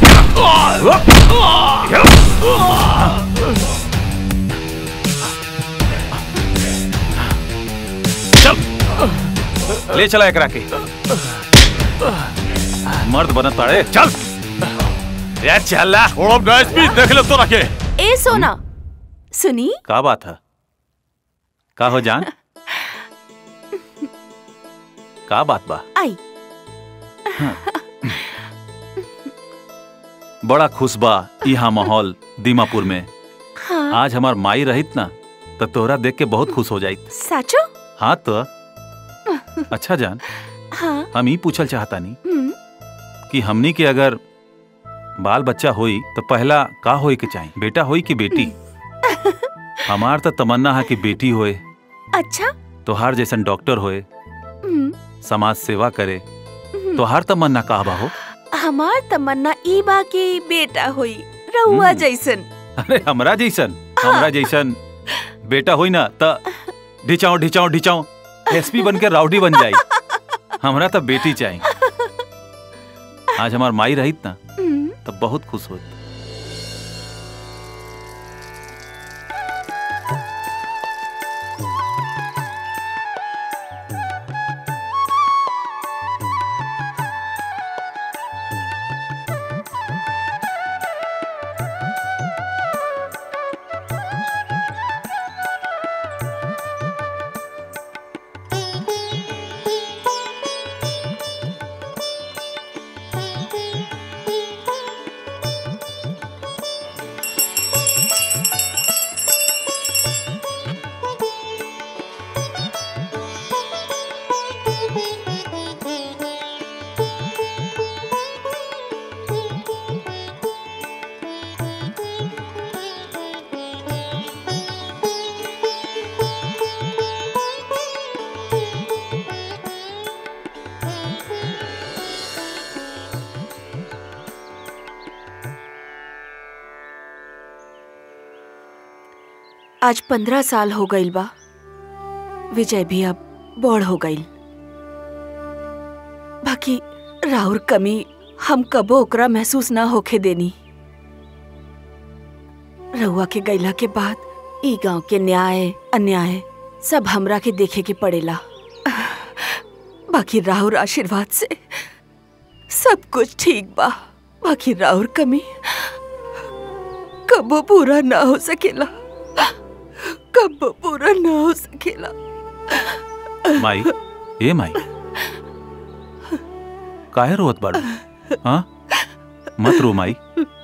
चल ले चला एकरा के मर्द बनत पड़े चल यार चल छोड़ो ना एसपी देख ले तो रखे ए सोना सुनी का बात है का हो जान का बात बा आई बड़ा खुश बा यहाँ माहौल दीमापुर में हाँ आज हमार माई रहित ना तो तोहरा देख के बहुत खुश हो जाइत साचो हाँ तो अच्छा जान हाँ हम ही पूछल चाहता नहीं हम्म, कि हमनी के अगर बाल बच्चा होई तो पहला का होई के चाहिए बेटा होई कि बेटी हमार तो तमन्ना है कि बेटी होए अच्छा तोहार जैसन डॉक्टर होए हम्म, समाज सेवा करे हम्म। तोहार तमन्ना का बा हो हमार तमन्ना ई बा के बेटा होई रहुआ जैसन अरे हमरा जैसन हमरा जैसन बेटा होई ना त ढिचाओ ढिचाओ ढिचाओ एसपी बन के राउडी बन जाई हमरा तो बेटी चाहिए आज हमार माई रहित ना हम्म, तो बहुत खुश होत आज पंद्रह साल हो गईल बा विजय भी अब बड़ हो गईल बाकी राउर कमी हम कबो ओकरा महसूस ना होखे देनी रउआ के गईला के बाद ई गांव के न्याय अन्याय सब हमरा के देखे के पड़ेला बाकी राहुर आशीर्वाद से सब कुछ ठीक बा बाकी राहुर कमी कबो पूरा ना हो सकेला कबो पूरा ना हो सकेला माई ए माई काहे रोत बाड़ू हाँ मत रो माई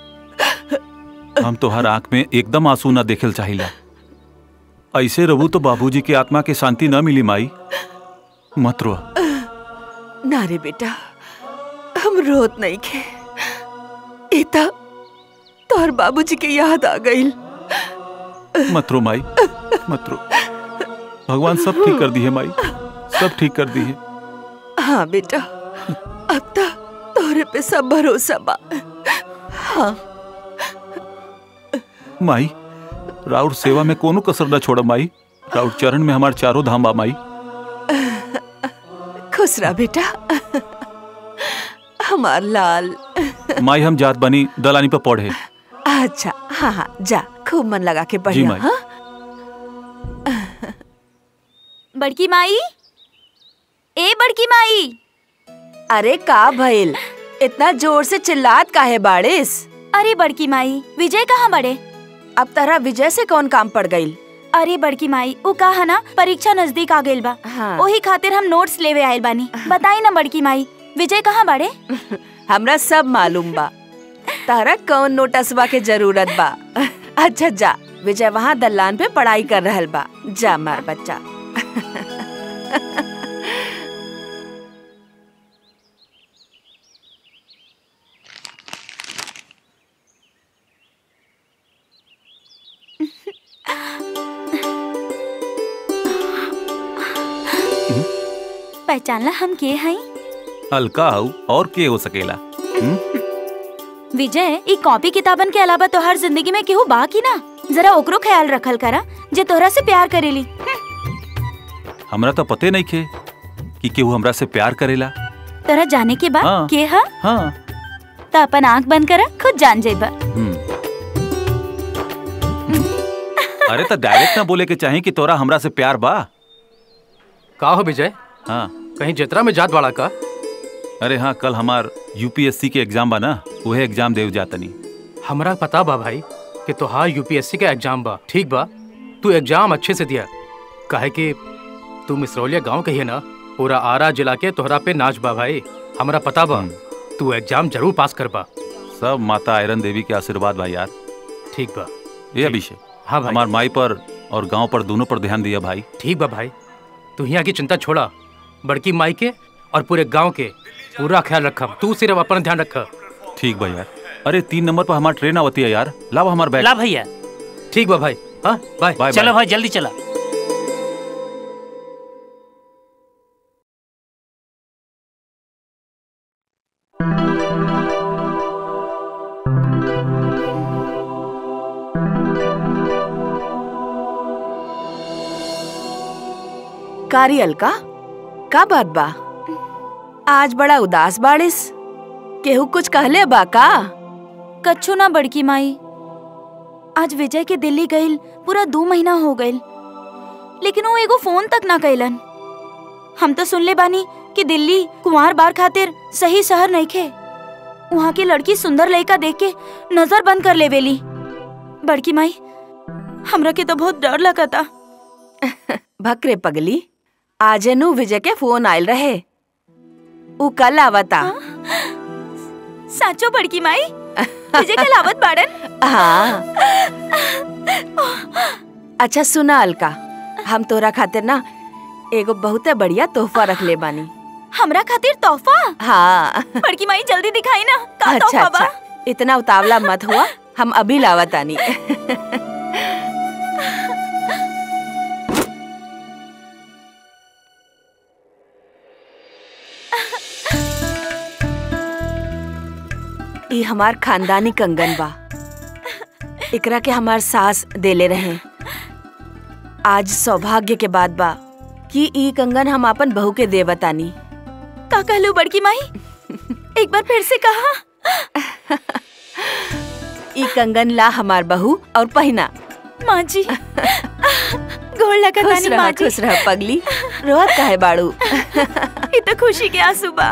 हम तोहर आंख में एकदम आंसू ना देखल चाहिला ऐसे रहू तो बाबूजी के आत्मा के शांति न मिली माई मत रो ना रे बेटा हम रोत नहीं खे इता तोहर बाबूजी के याद आ गईल मत रो माई मत रो भगवान सब ठीक कर दी है माई सब ठीक कर दी है हाँ बेटा अब तो तोरे पे सब भरोसा बा हाँ माई राउर सेवा में कोनो कसर न छोड़ माई राउर चरण में हमार चारों धाम बा माई खुश रह बेटा हमार लाल माई हम जात बनी दलानी पर पढ़े अच्छा हाँ हाँ जा खूब मन लगा के जी बढ़िया माई। हाँ बड़की माई ए बड़की माई अरे का भइल इतना जोर से चिल्लात काहे बाड़िस अरे बड़की माई विजय कहाँ बड़े अब तरह विजय से कौन काम पड़ गई अरे बड़की माई उ कहा ना परीक्षा नजदीक आ गइल बा हाँ। ओही खातिर हम नोट्स लेवे आइल बानी बताई ना बड़की माई विजय कहाँ बड़े हमरा सब मालूम बा तारा कौन नोटसबा के जरूरत बा अच्छा जा विजय वहाँ दलान पे पढ़ाई कर रहल बा जा मार बच्चा पहचानला हम के हई हल्का हऊ और के हो सकेला हम्म? विजय ई कॉपी किताबन के अलावा तोहर जिंदगी में केहू बा की ना जरा ओकरो ख्याल रखल करा जे तोहरा से प्यार करेली हमरा तो पते नहीं खे कि केहू हमरा से प्यार करेला तोरा जाने के बाद हाँ। के हा हाँ तो अपन आंख बंद करा खुद जान जाइबा हम्म। अरे तो डायरेक्ट ना बोले के चाहे कि तोरा हमरा से प्यार बा का हो विजय हाँ कहीं जतरा में जात वाला का अरे हाँ कल हमार यूपीएससी के एग्जाम बा ना उहे एग्जाम देव जातनी हमरा पता बा भाई कि तोहार यूपीएससी का एग्जाम बा ठीक बा तू एग्जाम अच्छे से दिया काहे कि तू मिसरौलिया गांव के ही है ना पूरा आरा जिला के तोहरा पे नाच बा भाई हमरा पता बा तू एग्जाम जरूर पास कर बा सब माता आयरन देवी के आशीर्वाद बा यार ठीक बा ये अभिषेक हाँ भाई। हमार माई पर और गांव पर दोनों पर ध्यान दिया भाई ठीक बा भाई तू यहाँ की चिंता छोड़ा बड़की माई के और पूरे गांव के पूरा ख्याल रखब तू सिर्फ अपना ध्यान रख ठीक बा यार अरे तीन नंबर पर हमार ट्रेन आवती है यार लाओ हमार बैग ला भैया ठीक बा भाई हाँ बाय बाय चलो भाई जल्दी चला कारियल का का बात बा आज बड़ा उदास बाड़िस केहू कुछ कहले बा का कच्छू ना बड़की माई आज विजय के दिल्ली गइल पूरा दो महीना हो गइल लेकिन वो एगो फोन तक ना कैलन हम तो सुनले बानी कि दिल्ली कुंवार बार खातिर सही शहर नहीं खे वहाँ की लड़की सुंदर लड़का देख के नजर बंद कर लेवेली बड़की माई हमरा के तो बहुत डर लगता भकरे पगली आजनु विजय के फोन आयल रहे उ कल आवता साचो बड़की माई विजय के लावत बाड़न हाँ अच्छा सुना अलका हम तोरा खातिर ना एगो बहुते बढ़िया तोहफा रख ले बानी हमरा खातिर तोहफा हाँ बड़की माई जल्दी दिखाई ना का अच्छा तोहफा बा अच्छा इतना उतावला मत हुआ हम अभी लावतानी ई हमार खानदानी कंगन बा एकरा के हमार सास देले रहे आज सौभाग्य के बात बा कि ई कंगन हम अपन बहू के देवतानी का कहलू बड़की माई एक बार फिर से कहा ई कंगन ला हमार बहू और पहना माँ जी गोड़ लगा खुश तानी रह माँ जी खुश रह पगली रोहत काहे बाड़ू ये तो खुशी के आंसू बा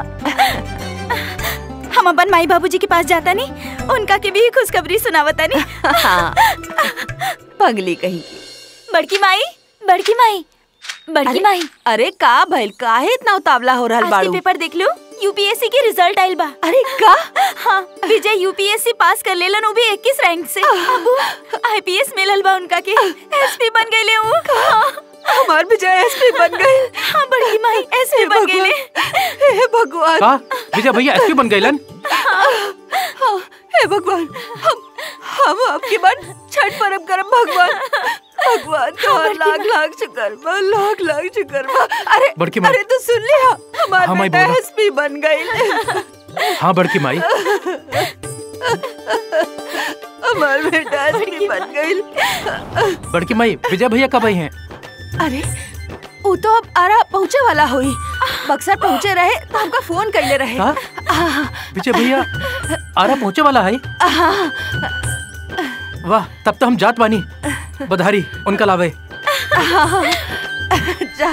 हम अपन माई बाबूजी के पास जाता नहीं उनका के भी खुशखबरी सुनावता नहीं हाँ पगली कहीं की बड़की माई बड़की माई बड़की अरे, माई अरे का भइल काहे इतना उतावला हो रहल आज के बाड़ू पेपर देख लो यूपीएससी के रिजल्ट आइल बा अरे का हाँ विजय यूपीएससी पास कर लेलन वो भी 21 रैंक से अब आईपीएस मिलल बा उनका के एसपी बन गइले वो हाँ, हमार विजय एसपी बन गए हाँ बड़की माई एसपी बन गइले हे भगवान का विजय भैया एसपी बन गइलन हाँ, हे भगवान हम हम आपकी बात छठ परब करब भगवान भगवान का लाख लाख शुक्र बा लाख लाख शुक्र बा अरे बड़की माँ। अरे तो सुन लिया हाँ, हमारा माई, बेटा बोलो। एसपी बन गई हाँ बड़की माई हमारा बेटा एसपी बन गई बड़की माई विजय भैया कब आई हैं अरे वो तो अब आरा पहुँचे वाला हुई बक्सर पहुँचे रहे तो हमका फोन कैले रहे का? हाँ, विजय भैया आरा पहुंचे वाला है हाँ, वाह तब तो हम जात बानी बधारी उनका लावे हाँ, जा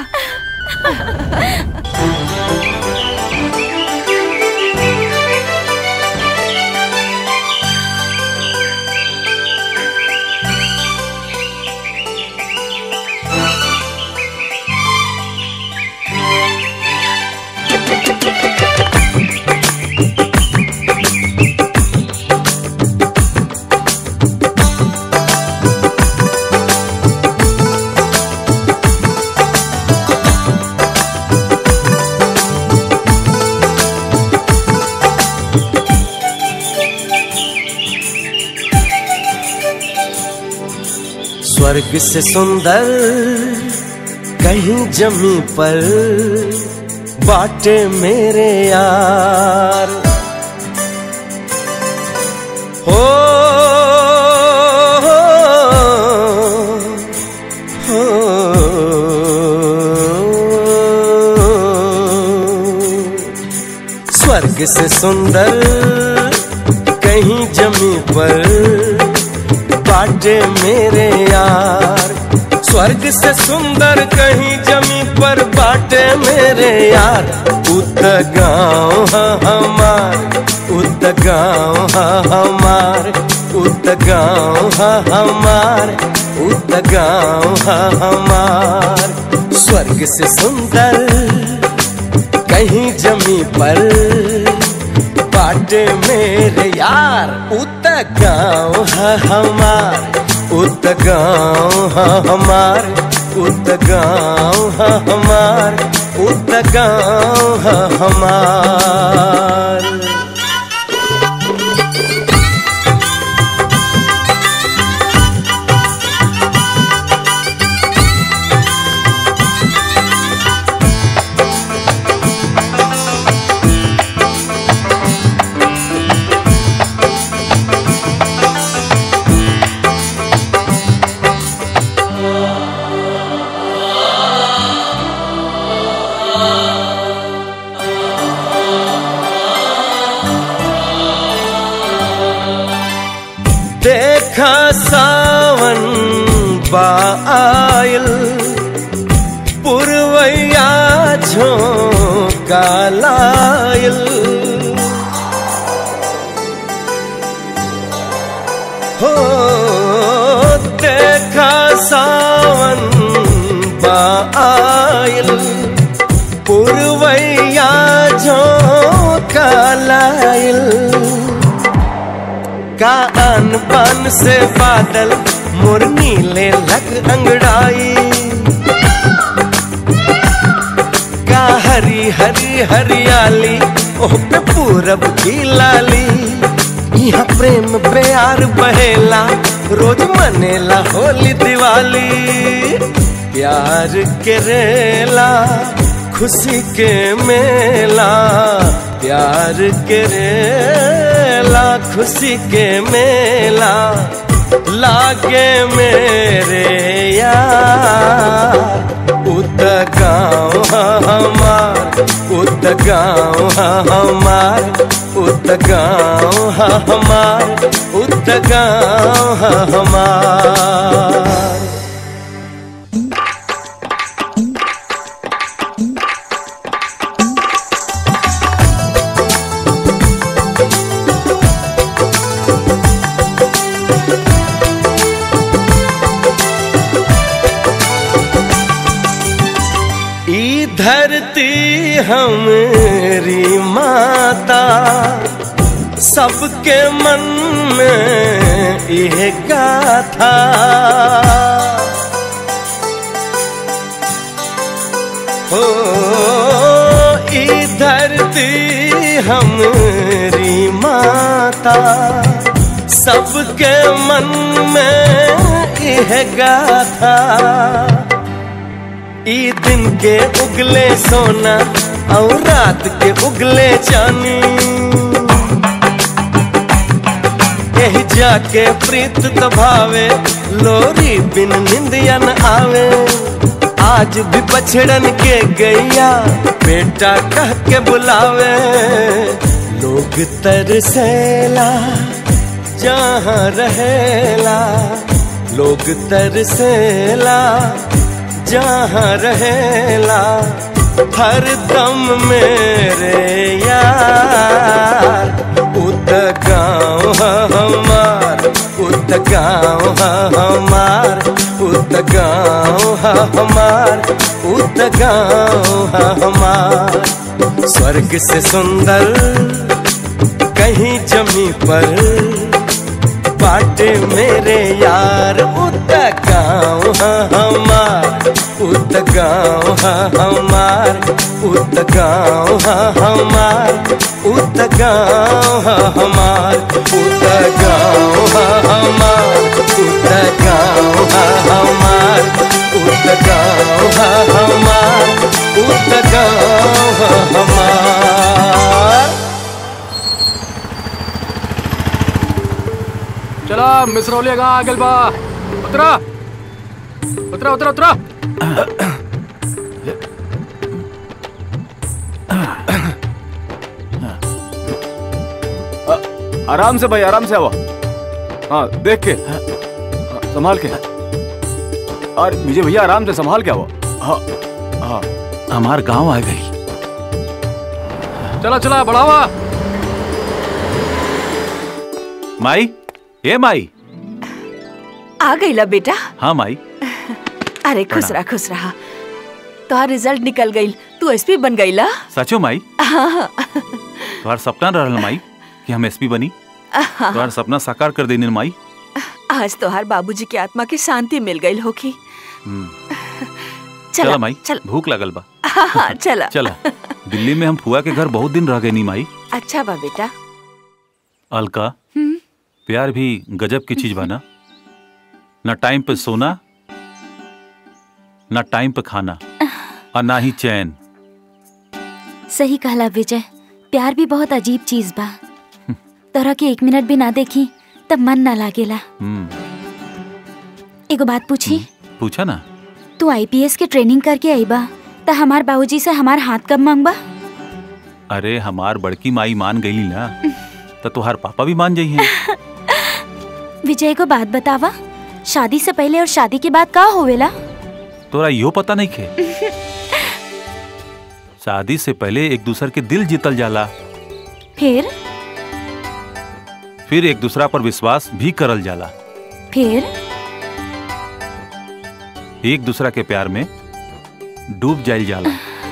स्वर्ग से सुंदर कहीं जमी पर बाटे मेरे यार हो हो, स्वर्ग से सुंदर कहीं जमी पर बाटे मेरे यार स्वर्ग से सुंदर कहीं जमी पर बाटे मेरे यार उत गाँव हमार उत गाँव हमार उत गाँव हमार उत गाँव हमार स्वर्ग से सुंदर कहीं जमी पर बाटे मेरे यार उत गाँव है हमार उत गाँव है हमार उत गाँव है हमार उत गाँव है हमार देखा सावन बायल पुरवैया झोंका लायल हो देखा सावन बायल पुरवैया झोंका लायल का अन बन से बादल मोर नीले लग अंगड़ाई का हरी हरी हरियाली ओह पे पूरब की लाली यहाँ प्रेम प्यार बहेला रोज मनेला होली दिवाली प्यार के रेला खुशी के मेला प्यार के रेला खुशी के मेला लागे मेरे यार उत गाँव हमार उत गाँव हमार उत गाँव हमार उत गाँव हमार ई धरती हमारी माता सबके मन में यह गाथा हो ई धरती हमारी माता सबके मन में यह गाथा ई दिन के उगले सोना और रात के उगले चानी यही जाके प्रीत तो भावे लोरी बिन निंदिया न आवे आज भी बछड़न के गैया बेटा कह के बुलावे लोग तरसेला जहाँ रहेला लोग तरसेला जहाँ रहेला हर दम मेरे यार उत गाँव हमार उत गाँव हमार उत गाँव हमार उत गाँव हमार स्वर्ग से सुंदर कहीं जमी पर बाटे मेरे यार उत गाँव हमार उत गाँव हमार उत गाँव हमार उत गाँव हमार उत गाँव हमार उत गाँव हमार उत गाँव हमार उत गाँव हमार चला मिसरौलिया कहाँ आगल बा उतरा उतरा उतरा उतरा आराम से भाई आराम से आओ हाँ देख के हाँ, संभाल के और विजय भैया आराम से संभाल के आओ हाँ हाँ हमार गांव आ गई चला चला बढ़ावा माई ए माई आ गईला बेटा हाँ माई अरे खुश रहा खुश रहा तोहार रिजल्ट निकल गईल तू एसपी बन गईला सचो माई हाँ तुम्हार सपना रहल माई कि हम एसपी बनी तुम्हार सपना साकार कर देनी माई आज तोहार बाबूजी के आत्मा की शांति मिल गई होगी हम्म, चला चला माई चल भूख लगल बा हाँ चला चला दिल्ली में हम फुआ के घर बहुत दिन रह गए नी माई अच्छा बा बेटा अलका हम्म। प्यार भी गजब की चीज बा ना न टाइम पे सोना न टाइम पे खाना और ना ही चैन सही कहला विजय प्यार भी बहुत अजीब चीज बा तोरा के एक मिनट भी ना देखी तब मन ना लागेला हम्म, एगो बात पूछी पूछा ना तू आईपीएस के ट्रेनिंग करके आई बा त हमार बाबूजी से हमार हाथ कब मांगबा अरे हमार बड़की माई मान गई ना तो तुहार पापा भी मान जाइए विजय को बात बतावा शादी से पहले और शादी के बाद का होवेला तोरा यो पता नहीं खे शादी से पहले एक दूसर के दिल जीतल जाला फिर फिर एक दूसरा पर विश्वास भी करल जाला फिर एक दूसरा के प्यार में डूब जाइल जाला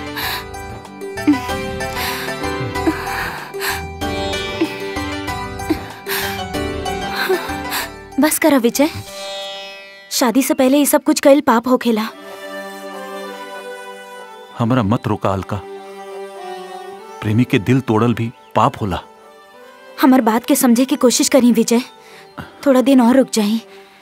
बस करो विजय शादी से पहले ये सब कुछ कईल पाप होखेला हमरा मत रोका अलका प्रेमी के दिल तोड़ल भी पाप होला हमार बात के समझे की कोशिश करी विजय थोड़ा दिन और रुक जाई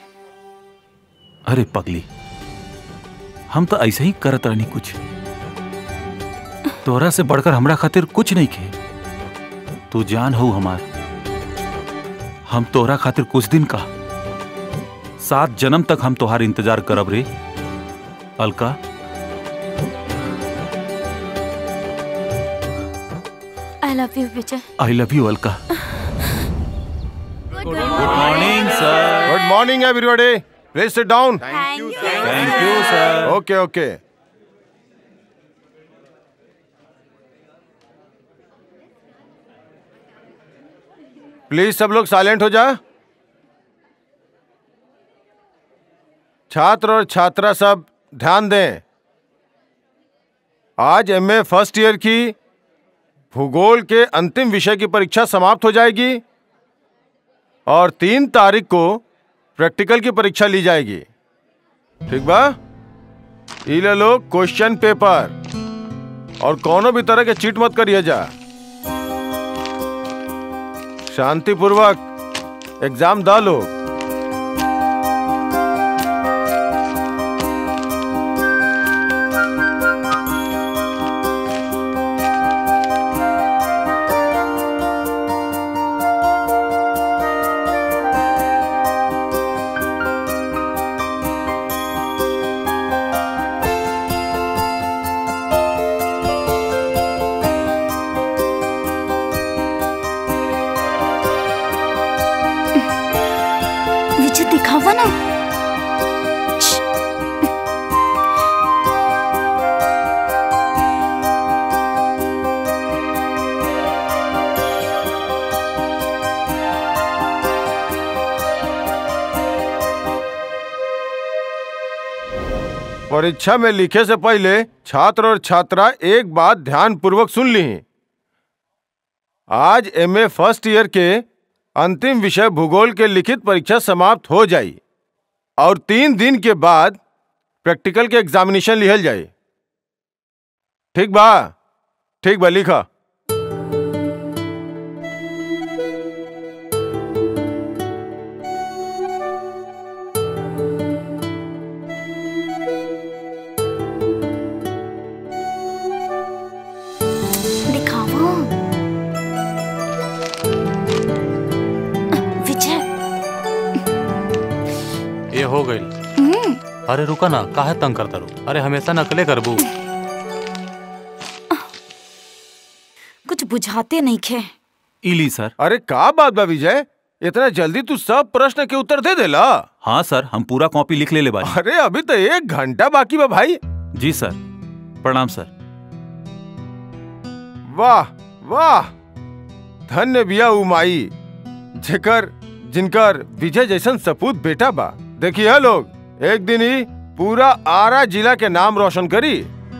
अरे पगली हम तो ऐसे ही करत रहनी कुछ तोरा से बढ़कर हमरा खातिर कुछ नहीं खे तू जान हो हमार हम तोरा खातिर कुछ दिन का सात जन्म तक हम तोहार इंतजार करब रे Alka I love you Vijay I love you Alka good morning sir good morning everybody please sit down thank you thank you sir okay okay please सब लोग साइलेंट हो जा छात्र और छात्रा सब ध्यान दें आज एमए फर्स्ट ईयर की भूगोल के अंतिम विषय की परीक्षा समाप्त हो जाएगी और तीन तारीख को प्रैक्टिकल की परीक्षा ली जाएगी ठीक बा ई ले लो क्वेश्चन पेपर और कोनो भी तरह के चीट मत करिए जा शांतिपूर्वक एग्जाम दा लोग विजय दिखावा ना परीक्षा में लिखे से पहले छात्र और छात्रा एक बात ध्यान पूर्वक सुन ली आज एमए फर्स्ट ईयर के अंतिम विषय भूगोल के लिखित परीक्षा समाप्त हो जाई और तीन दिन के बाद प्रैक्टिकल के एग्जामिनेशन लिहल जाए ठीक बा ठीक बा लिखा दिखावा विजय ये हो गई हम्म, अरे रुका ना काहे तंग करता रू अरे हमेशा नकले करबू कुछ बुझाते नहीं खे इली सर अरे का बात बा विजय इतना जल्दी तू सब प्रश्न के उत्तर दे देला हाँ सर हम पूरा कॉपी लिख ले ले बानी अरे अभी तो एक घंटा बाकी बा भाई जी सर प्रणाम सर वाह वाह धन्य बिया उमाई जेकर जिनकर विजय जैसन सपूत बेटा बा देखिए लोग एक दिन ही पूरा आरा जिला के नाम रोशन करी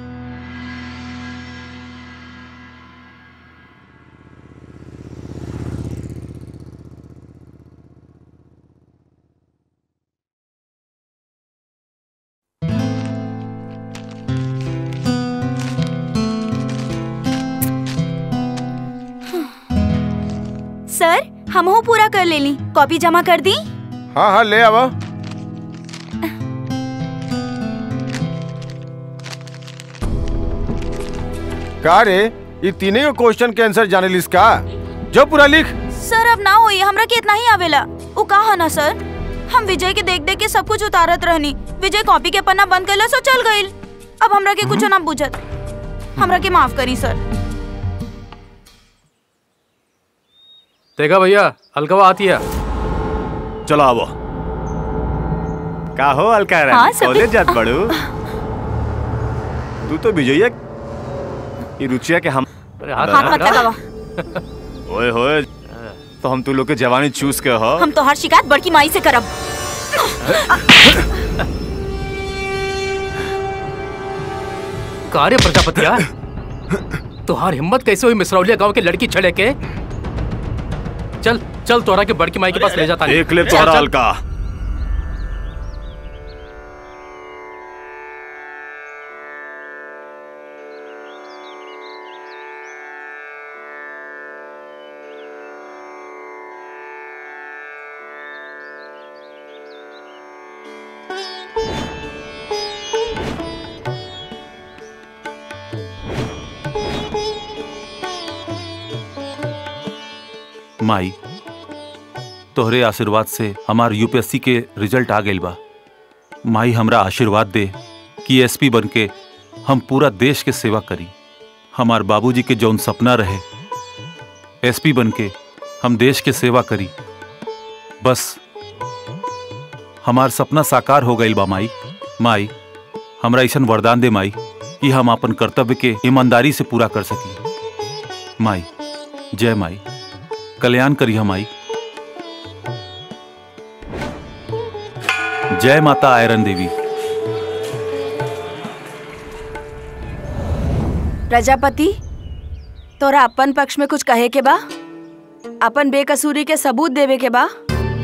सर हम पूरा कर ले ली कॉपी जमा कर दी हाँ हाँ ले आवा का रे ये तीनों क्वेश्चन के आंसर जाने लिस का जो पूरा लिख सर अब ना होई हमरा के इतना ही आवेला उ का है ना सर हम विजय के देख देख के सब कुछ उतारत रहनी विजय कॉपी के पन्ना बंद कैला सो चल गईल अब हमरा के कुछ ना बुझत हमरा के माफ करी सर देखा भैया अलगवा आती है चलो आवो का हो अलका हाँ, रानी सब- कॉलेज जात बड़ू तू तो विजयया ई रुचिया के हम हाथ मत लगावा ओए होए तो हम तू लोग के जवानी चूस के हो हम तो हर शिकायत बड़की माई से करब कार्य प्रजापतिया तुहार हिम्मत कैसे हुई मिसरौलिया गांव के लड़की छड़े के चल चल तोरा के बड़की माई के पास ले जाता एक ले तोहरा अलका माई तोहरे आशीर्वाद से हमार यूपीएससी के रिजल्ट आ गइल बा माई हमरा आशीर्वाद दे कि एसपी बन के हम पूरा देश के सेवा करी हमार बाबूजी के जौन सपना रहे एसपी बन के हम देश के सेवा करी बस हमार सपना साकार हो गइल बा माई माई हमरा ऐसन वरदान दे माई कि हम अपन कर्तव्य के ईमानदारी से पूरा कर सकी माई जय माई कल्याण करी हम आई जय माता आयरन देवी प्रजापति तोरा अपन पक्ष में कुछ कहे के बा अपन बेकसूरी के सबूत देवे के बा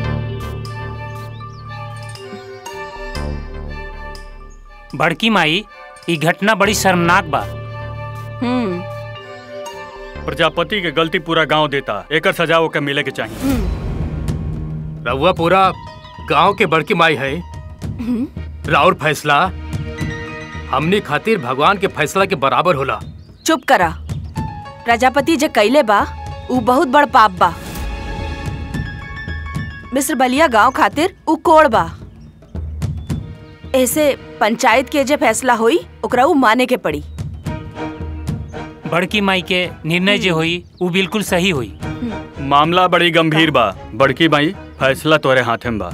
बड़की माई ई घटना बड़ी शर्मनाक बा हम्म प्रजापति के गलती पूरा गांव देता एकर सजा ओके मिले के चाहिए रउआ पूरा गांव के बड़की माई है राउर फैसला हमनी खातिर भगवान के फैसला के बराबर होला चुप करा प्रजापति जे कैले बा ऊ बहुत बड़ पाप बा मिस्र बलिया गांव खातिर ऊ कोड़ बा ऐसे पंचायत के जे फैसला होई ओकरा ऊ माने के पड़ी बड़की माई के निर्णय जे होई वो बिल्कुल सही होई मामला बड़ी गंभीर बा बड़की माई फैसला तोरे हाथे में बा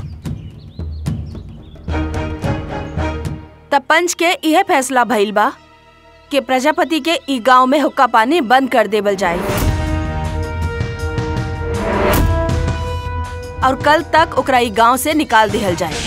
तब पंच के यह फैसला भइल बा कि प्रजापति के ई गांव में हुक्का पानी बंद कर देवल जाए और कल तक ओकरा ई गांव से निकाल दिहल जाए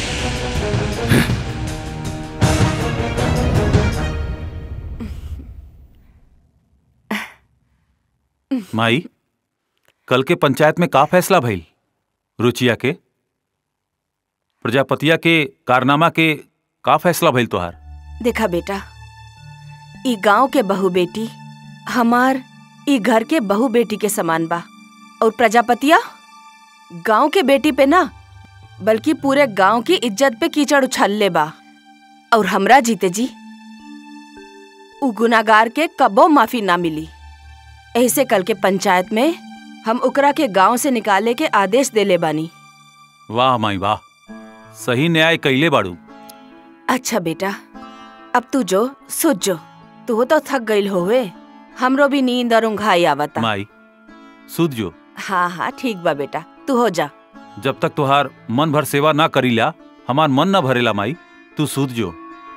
माई कल के पंचायत में का फैसला भइल रुचिया के प्रजापतिया के कारनामा के का फैसला भइल तोहार देखा बेटा ई गांव के बहू बेटी हमार ई घर के बहू बेटी के समान बा और प्रजापतिया गांव के बेटी पे ना बल्कि पूरे गांव की इज्जत पे कीचड़ उछलले बा और हमरा जीते जी उ गुनागार के कबो माफी ना मिली ऐसे कल के पंचायत में हम ओकरा के गांव से निकाले के आदेश देले बानी वाह माई वाह सही न्याय कैले बाड़ू अच्छा बेटा अब तू जो सोच जो तू तो थक गईल होवे हमरो भी नींद और ऊंघाई आवता माई सुध जो हाँ हाँ ठीक बा बेटा तू हो जा जब तक तुहार मन भर सेवा ना करीला हमार मन न भरेला माई तू सूद जो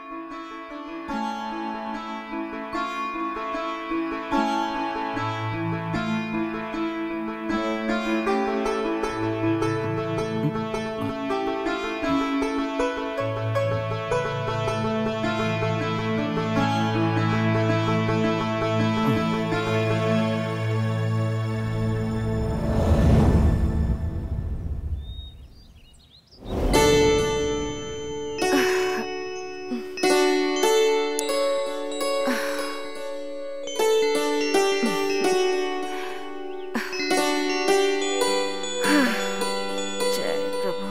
जय प्रभु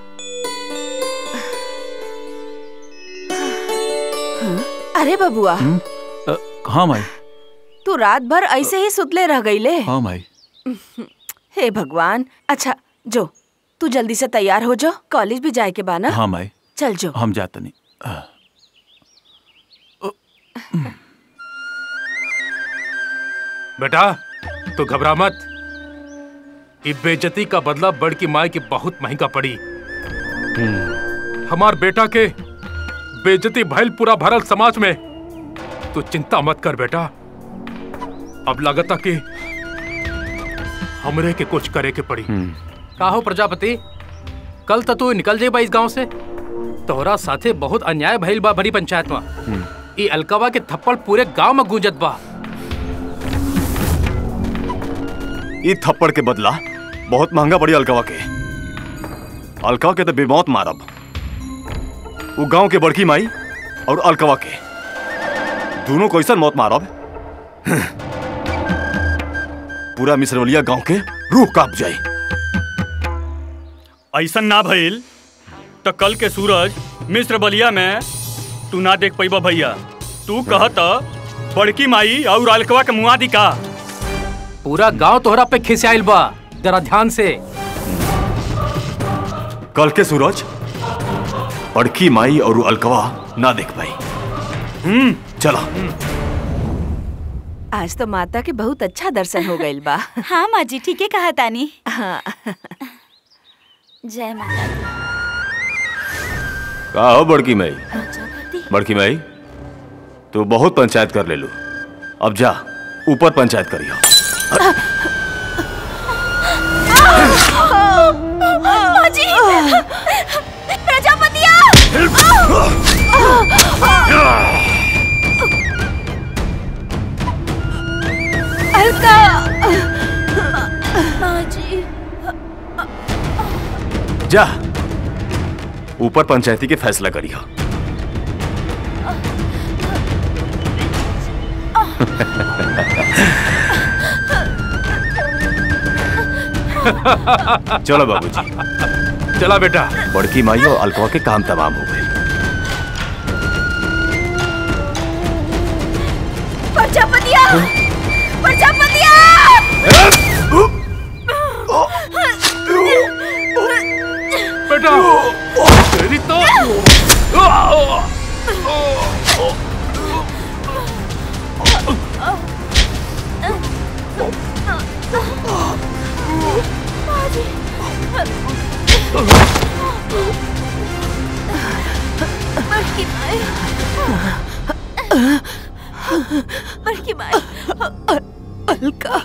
अरे बबुआ हम्म? अ, हाँ माई तू रात भर ऐसे ही सुतले रह गईले हाँ माई हे भगवान अच्छा जो तू जल्दी से तैयार हो जा कॉलेज भी जाए के बा ना हाँ माई चल जो हम जाते नहीं बेटा तू घबरा मत ई बेइज्जती का बदला बड़की माई की बहुत महंगा पड़ी हमार बेटा के बेइज्जती भइल पूरा भरल समाज में तू चिंता मत कर बेटा अब लगता कि हमरे के कुछ करे के पड़ी का हो प्रजापति कल तो तू निकल जेबा इस गांव से तोहरा साथे बहुत अन्याय भइल बा बड़ी पंचायत में ई अलकवा के थप्पड़ पूरे गांव में गूंजत बा ई थप्पड़ के बदला बहुत महंगा पड़ी अलकवा के अलकवा के तो बेमौत मारब वो गांव के बड़की माई और अलकवा के दोनों को ऐसा मौत मारब पूरा मिसरवलिया गांव के रूह कांप जाए ऐसा ना भइल तो कल के सूरज मिस्र बलिया में तू ना देख पैबा भैया तू कहत बड़की माई और अलकवा के मुआ दी का पूरा गांव तोहरा पे खिसियाइल बा जरा ध्यान से कल के सूरज बड़की माई और अलकवा ना देख पाई हम्म चला आज तो माता के बहुत अच्छा दर्शन हो गईल बा हाँ माँ जी ठीक है कहा तानी हाँ जय माता दी। का हो बड़की माई बड़की माई तू बहुत पंचायत कर ले लो अब जा ऊपर पंचायत करियो माँ जी प्रजापतिया अलका माँ जी जा ऊपर पंचायती के फैसला करियो चलो बाबूजी चला बेटा बड़की माई और अलकवा के काम तमाम हो गए प्रजापतिया प्रजापतिया बेटा तेरी तो बड़की माई बड़की माई अलका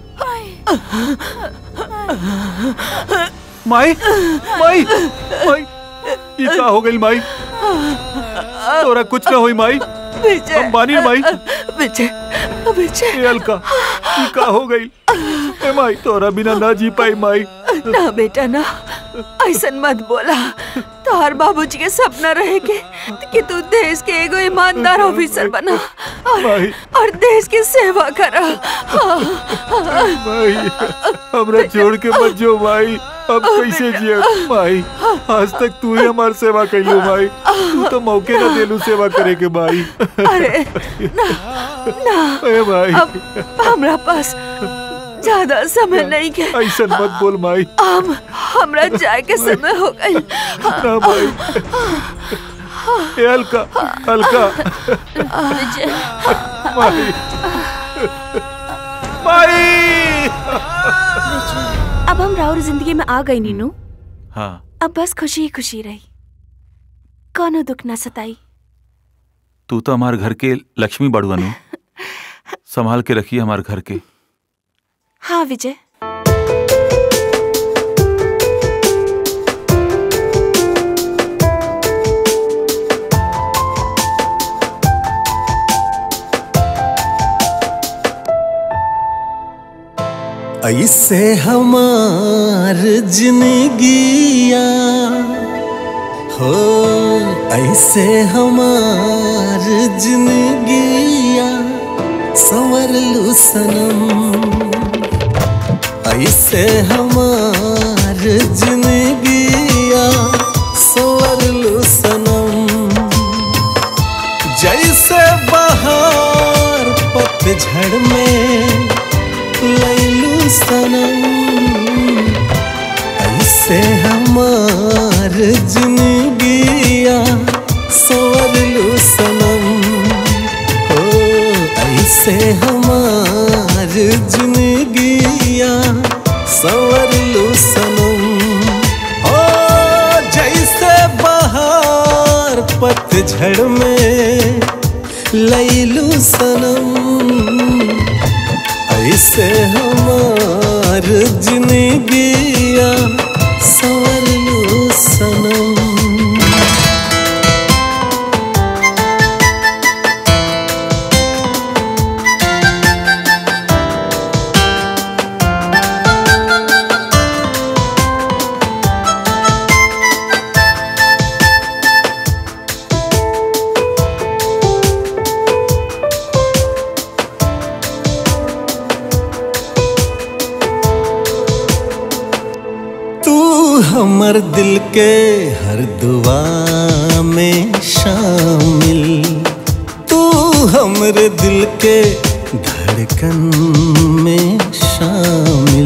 माई माई माई ये का हो गई माई तोरा कुछ ना होई माई विजय हम बानी ना माई विजय विजय ए अलका ये का हो गई ए माई तोरा बिना ना जी पाई माई ना बेटा ना ऐसन मत बोला तोहर बाबूजी के सपना रहे के कि तू देश के एगो ईमानदार ऑफिसर बना और, और देश की सेवा करा माई हमरा छोड़ के मत जो माई अब कैसे जिए माई आज तक तू ही हमार सेवा कैलू माई तू तो मौके ना देलू सेवा करे के माई अरे ना ना ए माई अब हमरा पास ज्यादा समय नहीं के ऐसा मत बोल माई हम हमरा जाए के समय हो गई ना माई ए अलका अलका माई माई अब हम राउर जिंदगी में आ गई नीनू हाँ अब बस खुशी ही खुशी रही कोनो दुख ना सताई तू तो हमारे घर के लक्ष्मी बड़ुअनु संभाल के रखिए हमारे घर के हाँ विजय ऐसे हमार जिंदगिया हो ऐसे हमार जिंदगिया संवर लू सनम ऐसे हमार जिंदगिया संवर लू सनम जैसे बहार पतझड़ में लैलू सनम ऐसे हमार जिंदगिया संवरलू सनम हो ऐसे हमार जिंदगिया संवरलू सनम हो जैसे बहार पतझड़ में लैलू सनम ऐसे हमार जिंदगिया संवरलू सनम तू हमर दिल के हर दुआ में शामिल तू हमरे दिल के धड़कन में शामिल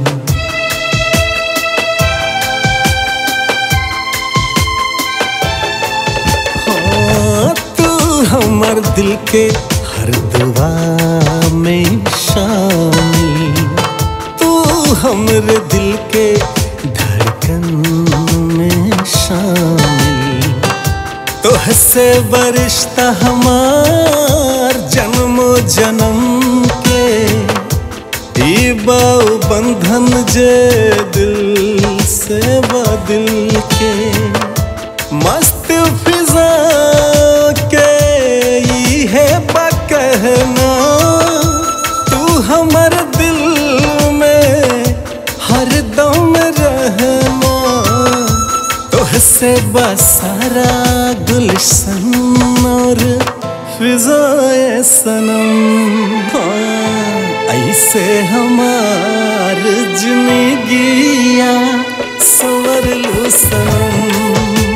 हाँ, तू हमर दिल के हर दुआ में शामिल तू हमरे दिल के धड़कन में शामिल तो हसे बरिश्ता हमार जन्मो जन्म के ई बाऊ बंधन जे दिल से बा दिल के मस्त फिजा के ई है बकहना तू हमर दिल में हर दम रहना तुहसे बसारा गुलशन और फिजाए सनम हाँ, ऐसे हमार जिंदगिया संवर लू सनम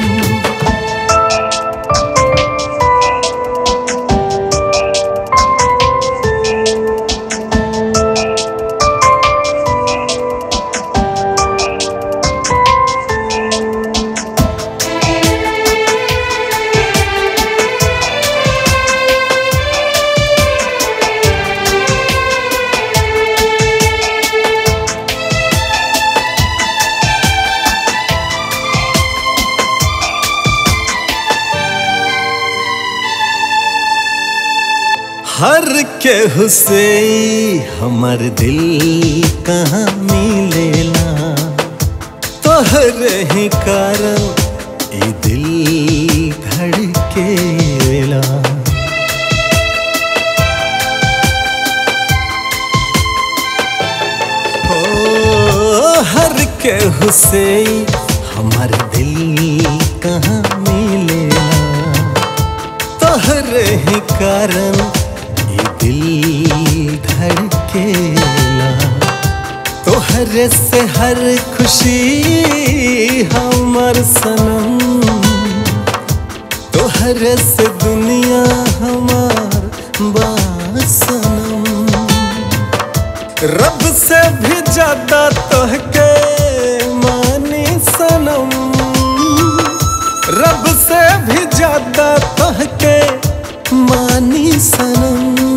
हर के हुसे हमर दिल कहाँ मिलेला तोहरे ही कारण ई दिल धड़केला ओ हर के हुसे हमर दिल कहाँ मिलेला तोहरे ही कारण ये दिल धड़केला तोहरे से हर खुशी हमर सनम तोहरे से दुनिया हमार बासनम रब से भी ज्यादा तोहके मानी सनम रब से भी ज्यादा तोहके मानी सनम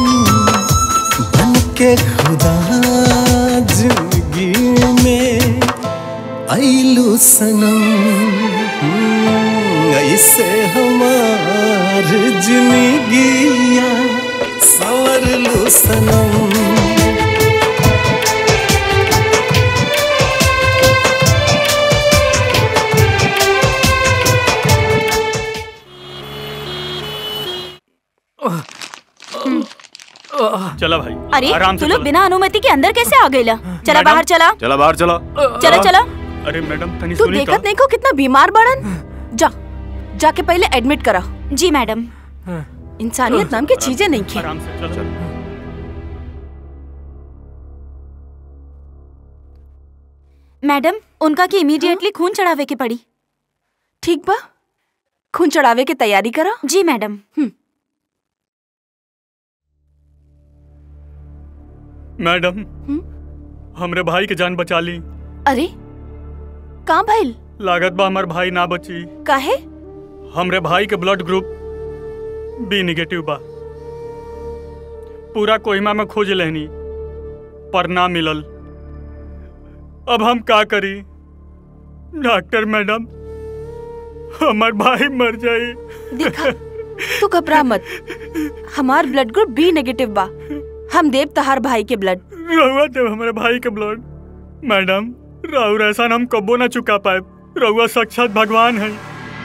बन के खुदा जिंदगी में आइलू सनम हम्म, ऐसे हमार जिंदगिया संवर लू सनम चला भाई अरे आराम तू से लोग चला। बिना अनुमति के अंदर कैसे आ गईला चला मैडम। बाहर चला चला बाहर चला चला चला अरे मैडम तनी तू सुनी तो देखत नहीं को कितना बीमार बड़न जा जाके पहले एडमिट करा जी मैडम इंसानियत नाम की चीजें नहीं की आराम से चल मैडम उनका की इमीडिएटली खून चढ़ावे के पड़ी ठीक बा खून चढ़ावे के तैयारी करा जी मैडम मैडम हमरे भाई के जान बचा ली अरे कहाँ भइल लागत बा हमार भाई ना बची काहे हमरे भाई के ब्लड ग्रुप बी निगेटिव बा पूरा कोहिमा में खोज लेनी पर ना मिलल अब हम का करी डॉक्टर मैडम हमार भाई मर जाए देखा तू घबरा मत हमार ब्लड ग्रुप बी नेगेटिव बा हम देव तहार भाई के ब्लड रहुआ देव हमारे भाई के ब्लड मैडम राहुल ऐसा हम कबो ना चुका पाए रहुआ साक्षात भगवान है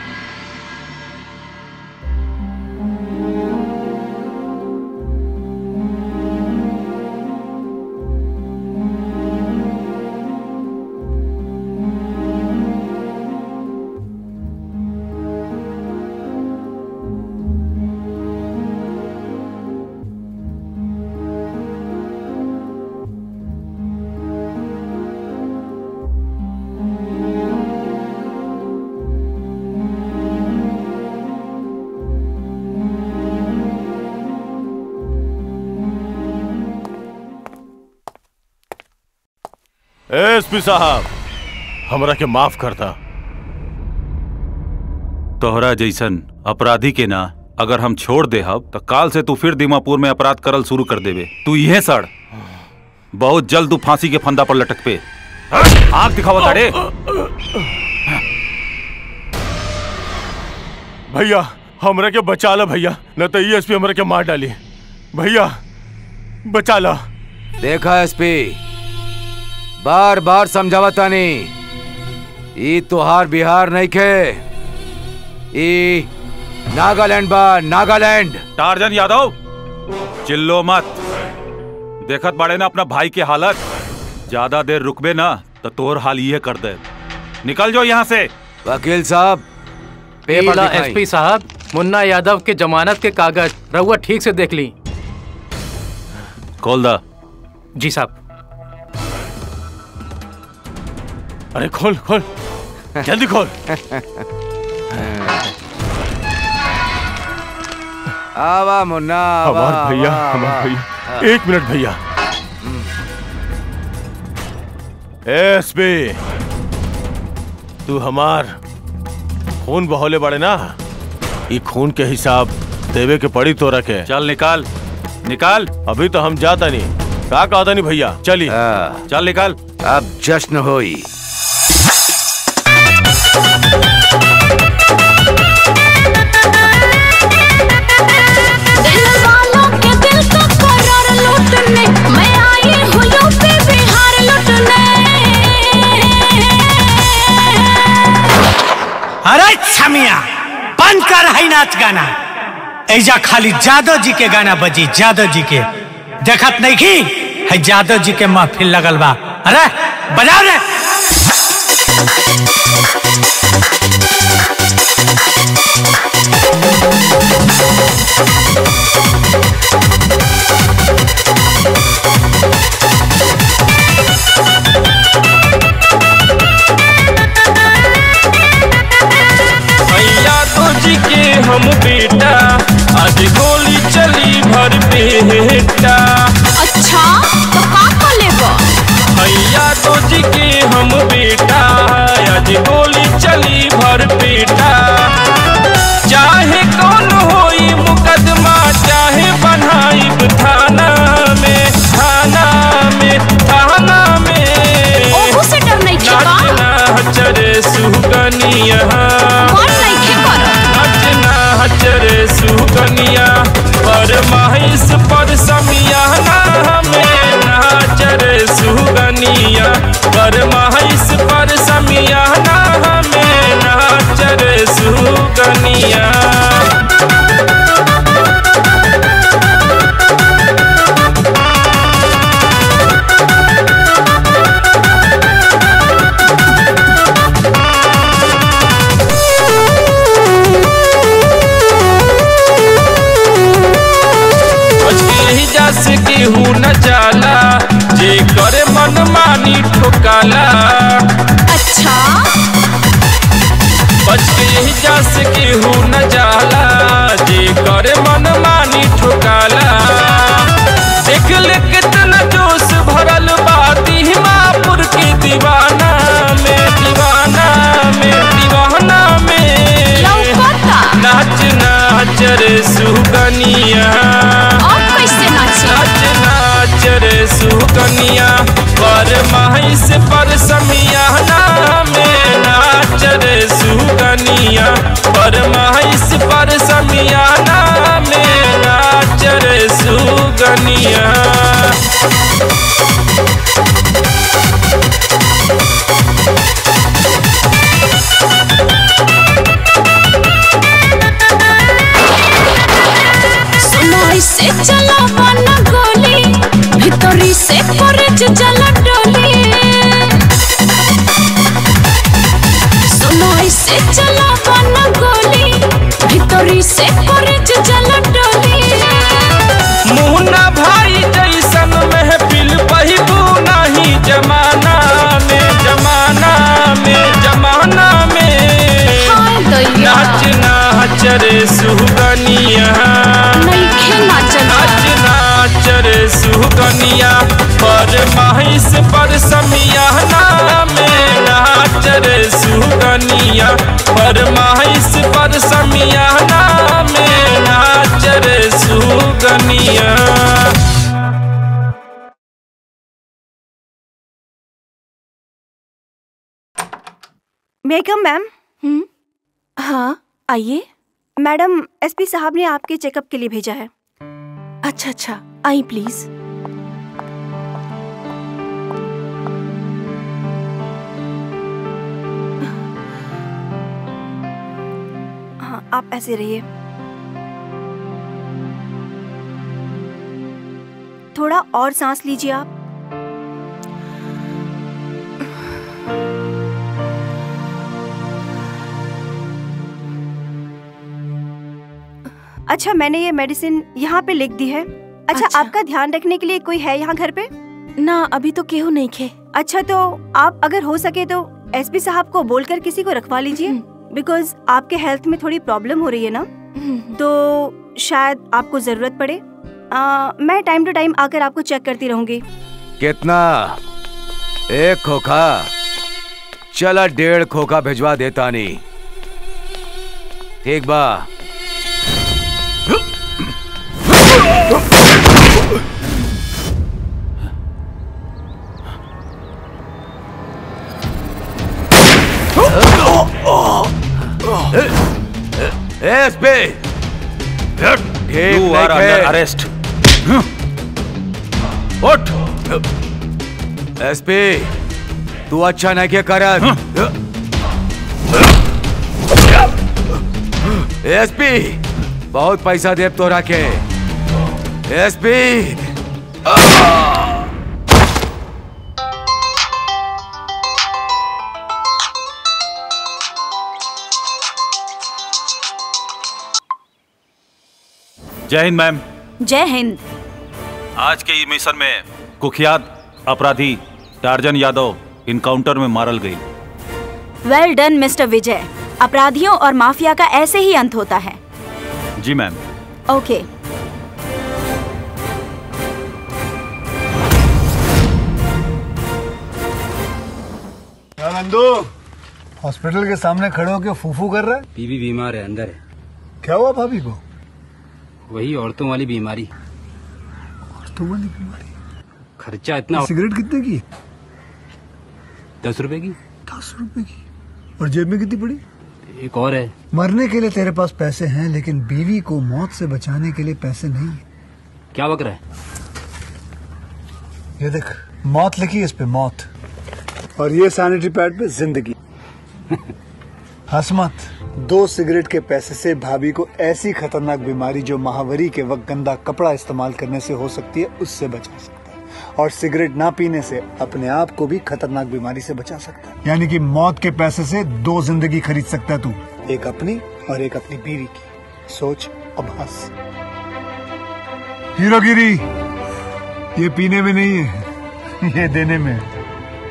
एसपी साहब हमरा के माफ करता तोहरा जैसन अपराधी के ना अगर हम छोड़ दे हब तो काल से तू फिर दीमापुर में अपराध करल शुरू कर देवे तू इहे सड़ बहुत जल्द तू फांसी के फंदा पर लटक पे आंख दिखावा ताड़े भैया हमरा के बचा ला भैया न तो एसपी हमरा के मार डाली भैया बचा ला देखा एसपी बार बार समझावा तानी ई तोहार बिहार नहीं खे ई नागालैंड बा नागालैंड टार्जन यादव चिल्लो मत देखत बाड़े ना अपना भाई के हालत ज्यादा देर रुकबे ना तो तोर हाल ये कर दे निकल जाओ यहाँ से वकील साहब पेपर पेला दिखाई। एसपी साहब मुन्ना यादव के जमानत के कागज रहुआ ठीक से देख ली खोल दा जी साहब अरे खोल खोल जल्दी खोल आवा मुन्ना आवा, हमार भैया आवा, हमार आवा। भैया एक मिनट भैया एसपी तू हमार खून बहौले बड़े ना ये खून के हिसाब देवे के पड़ी तो रखे चल निकाल निकाल अभी तो हम जाता नहीं का कहता नहीं भैया चलिए चल निकाल अब जश्न होई दिल वालों के दिल का करार लूटने मैं आई हूँ यूपी बिहार लूटने अरे छमिया बंद कर है नाच गाना ऐजा खाली जादव जी के गाना बजी जादव जी के देखत नहीं की है जादव जी के महफिल लगल बा अरे बजाओ रे भैया तो जी के हम बेटा आज गोली चली भर बेटा अच्छा तो का कर लेबो भैया तो जी के हम बेटा आज गोली चली भर बेटा चाहे कौन होई मुकदमा चाहे बनाई थाना में थाना में थाना में ओहू से डर नहीं खे का नाचना चरे सुगनिया मन नहीं खे कर नाचना चरे सुगनिया पर महिष पर समियाना में नाचरे सुगनिया पर महिष पर समियाना में नाचरे सुगनिया यही जस केहू न जाला जे करे मन मानी ठोकाला अच्छा बच के यही जस केहू न जाला जे करे मन मानी ठोकाला देख ले कितना जोश भरल बा दीमापुर के दीवाना में दीवाना में दीवाना में लौकता नाच नाच रे सुगनिया अब कैसे नाचे नाच नाच रे सुगनिया पर महिष पर समियाना में नाच रे सुगनिया पर महिष पर समियाना में नाच रे सुगनिया सुनाई से चला बना गोली भीतरी से करज जला डोली सुनाई से चला बना गोली भीतरी से करज जला डोली मुन्ना भाई जैसन महफिल बहिबू नहीं जमाना में जमाना में जमाना में हाय दैया नाच नाच रे सुगनिया नइखे नाचल नाच नाच रे सुगनिया पर महिष पर समियाना में नाच रे सुगनिया पर महिष पर समियाना में नाच रे सुगनिया मेकम मैम हाँ आइए मैडम एसपी साहब ने आपके चेकअप के लिए भेजा है अच्छा अच्छा आई प्लीज हाँ आप ऐसे रहिए थोड़ा और सांस लीजिए आप अच्छा मैंने ये मेडिसिन यहाँ पे लिख दी है अच्छा, अच्छा। आपका ध्यान रखने के लिए कोई है यहाँ घर पे ना अभी तो केहू नहीं खे अच्छा तो आप अगर हो सके तो एसपी साहब को बोलकर किसी को रखवा लीजिए बिकॉज आपके हेल्थ में थोड़ी प्रॉब्लम हो रही है ना तो शायद आपको जरूरत पड़े आ, मैं टाइम टू टाइम आकर आपको चेक करती रहूंगी कितना एक खोखा चला डेढ़ खोखा भिजवा देता नहीं ठीक बा SP You are under arrest. उठ एसपी तू अच्छा नहीं क्या करत एसपी बहुत पैसा देव तो रखे एसपी जय हिंद मैम जय हिंद आज के ई मिशन में कुख्यात अपराधी टार्जन यादव इनकाउंटर में मारल गई वेल डन मिस्टर विजय अपराधियों और माफिया का ऐसे ही अंत होता है जी मैम ओके क्या नंदू हॉस्पिटल के सामने खड़े होकर फूफू कर रहा है बीबी बीमार है अंदर है क्या हुआ भाभी को वही औरतों वाली बीमारी तुम वाली बीमारी खर्चा इतना सिगरेट कितने की दस रुपए की दस रुपए की और जेब में कितनी पड़ी एक और है मरने के लिए तेरे पास पैसे हैं लेकिन बीवी को मौत से बचाने के लिए पैसे नहीं है क्या बक रहा है ये देख मौत लिखी है इस पे मौत और ये सैनिटरी पैड पे जिंदगी हंस मत दो सिगरेट के पैसे से भाभी को ऐसी खतरनाक बीमारी जो महावरी के वक्त गंदा कपड़ा इस्तेमाल करने से हो सकती है उससे बचा सकता है और सिगरेट ना पीने से अपने आप को भी खतरनाक बीमारी से बचा सकता है यानी कि मौत के पैसे से दो जिंदगी खरीद सकता है तू एक अपनी और एक अपनी बीवी की सोच अब हंस हीरोगिरी ये पीने में नहीं है ये देने में है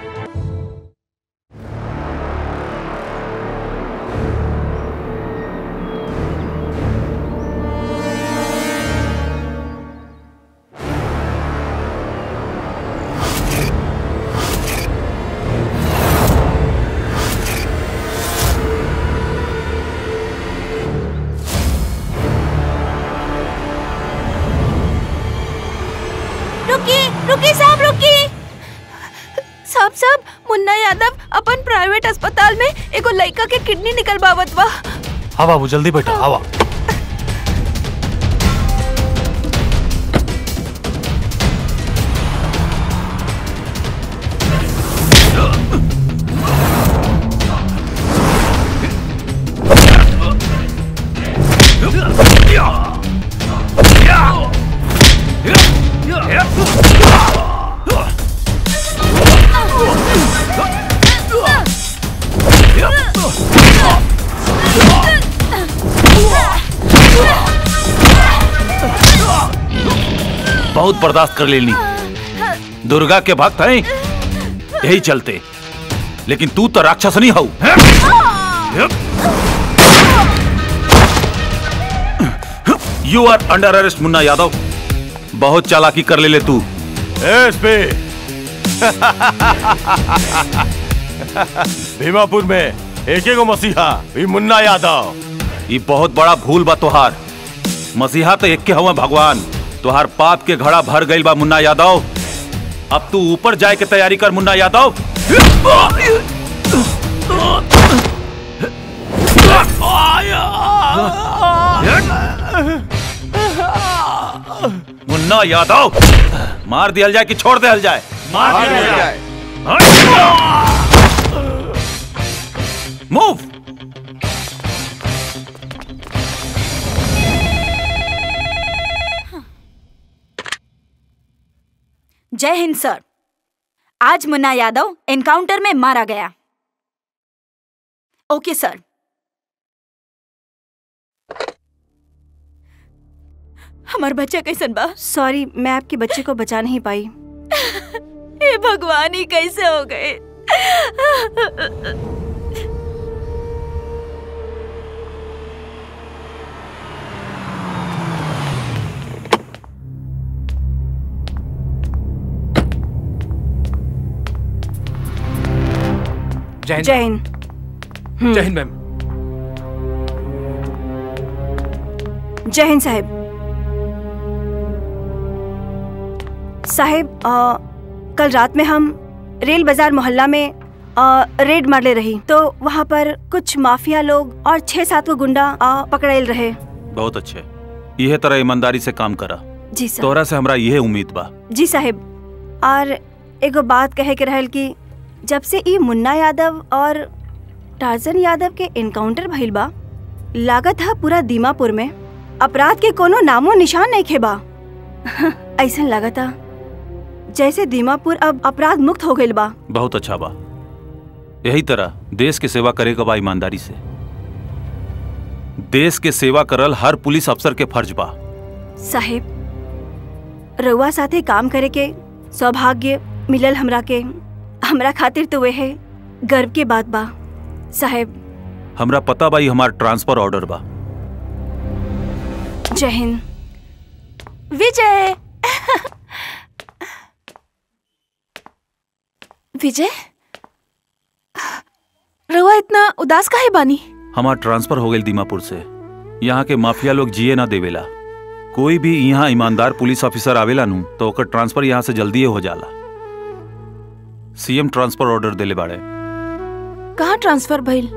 रुकी रुकी साहब रुकी साहब साहब मुन्ना यादव अपन प्राइवेट अस्पताल में एगो लड़का के किडनी निकलवावत बा हाँ बाबू जल्दी बैठा हवा बहुत बर्दाश्त कर लेनी दुर्गा के भक्त हैं यही चलते लेकिन तू तो राक्षस नहीं हऊ you are under arrest Munna Yadav बहुत चालाकी कर ले ले तू एसपी भीमापुर में एक एक मसीहा ये मुन्ना यादव ये बहुत बड़ा भूल बा तोहार मसीहा तो एक के हवा भगवान तोहार पाप के घड़ा भर गईल बा मुन्ना यादव अब तू ऊपर जाए के तैयारी कर मुन्ना यादव मुन्ना यादव मार दिया जाए कि छोड़ दिया जाए मार दिया जाए। मूव जय हिंद सर आज मुन्ना यादव एनकाउंटर में मारा गया ओके सर हमार बच्चा कैसन बा सॉरी मैं आपके बच्चे को बचा नहीं पाई हे भगवान ही कैसे हो गए जय हिंद जय हिंद हम्म, जय हिंद मैम जय हिंद साहब साहब अ, कल रात में हम रेल बाजार मोहल्ला में अ, रेड मारले रही तो वहाँ पर कुछ माफिया लोग और छह सात को गुंडा अ, पकड़ाइल रहे बहुत अच्छे यह तरह ईमानदारी से काम करा जी सर तोहरा से हमरा यह उम्मीद बा जी साहब और एगो बात कहे के रहल कि जब से ई मुन्ना यादव और टार्जन यादव के एनकाउंटर भइल बा लागत है पूरा दीमापुर में अपराध के कोनो नामो निशान नहीं खेबा ऐसा लागत है जैसे दीमापुर अब अपराध मुक्त हो गइल बा बहुत अच्छा बा यही तरह देश के सेवा करे के बा ईमानदारी से देश के सेवा करल हर पुलिस अफसर के फर्ज बा साहेब रउआ साथे काम करे के सौभाग्य मिलल हमरा के हमरा खातिर तो वे है गर्व के बात बा साहेब हमरा पता बा ई हमार ट्रांसफर ऑर्डर बा जय हिंद विजय विजय रउआ इतना उदास काहे बानी हमार ट्रांसफर हो गई दीमापुर से यहाँ के माफिया लोग जिए ना देवेला कोई भी यहाँ ईमानदार पुलिस ऑफिसर आवेला नु तो ओकर ट्रांसफर यहाँ से जल्दी हो जाला सीएम ट्रांसफर ऑर्डर देले बाड़े कहाँ ट्रांसफर भइल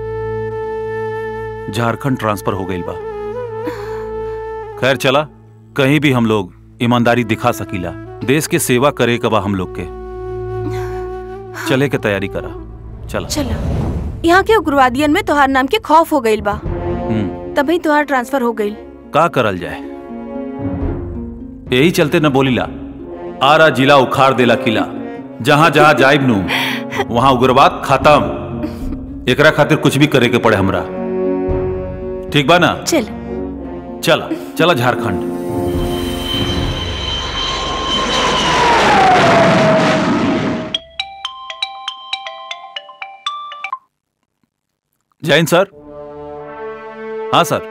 झारखंड ट्रांसफर हो गई बा खैर चला कहीं भी हम लोग ईमानदारी दिखा सकीला देश के सेवा करे के बा हम लोग के चले के तैयारी करा चला चलो यहाँ के उग्रवादियन में तोहार नाम के खौफ हो गइल बा हम्म तभी तोहार ट्रांसफर हो गइल का करल जाए यही चलते न बोलीला आरा जिला उखाड़ देला किला जहां जहां जाइब नु वहां उग्रवाद खत्म एकरा खातिर कुछ भी करे के पड़े हमरा ठीक बा ना चल चला चला झारखंड जैन सर हाँ सर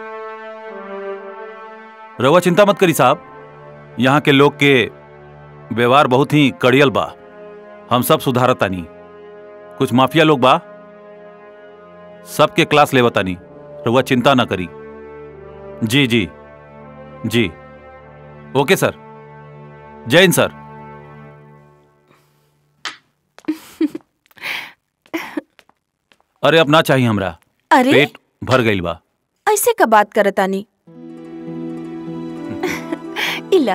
रवा चिंता मत करी साहब यहाँ के लोग के व्यवहार बहुत ही कड़ियल बा हम सब सुधारतानी कुछ माफिया लोग बा सबके क्लास लेवतानी रउआ चिंता ना करी जी जी जी ओके सर जैन सर अरे अब ना चाहिए हमरा अरे पेट भर गईल बा ऐसे का बात करतानी इला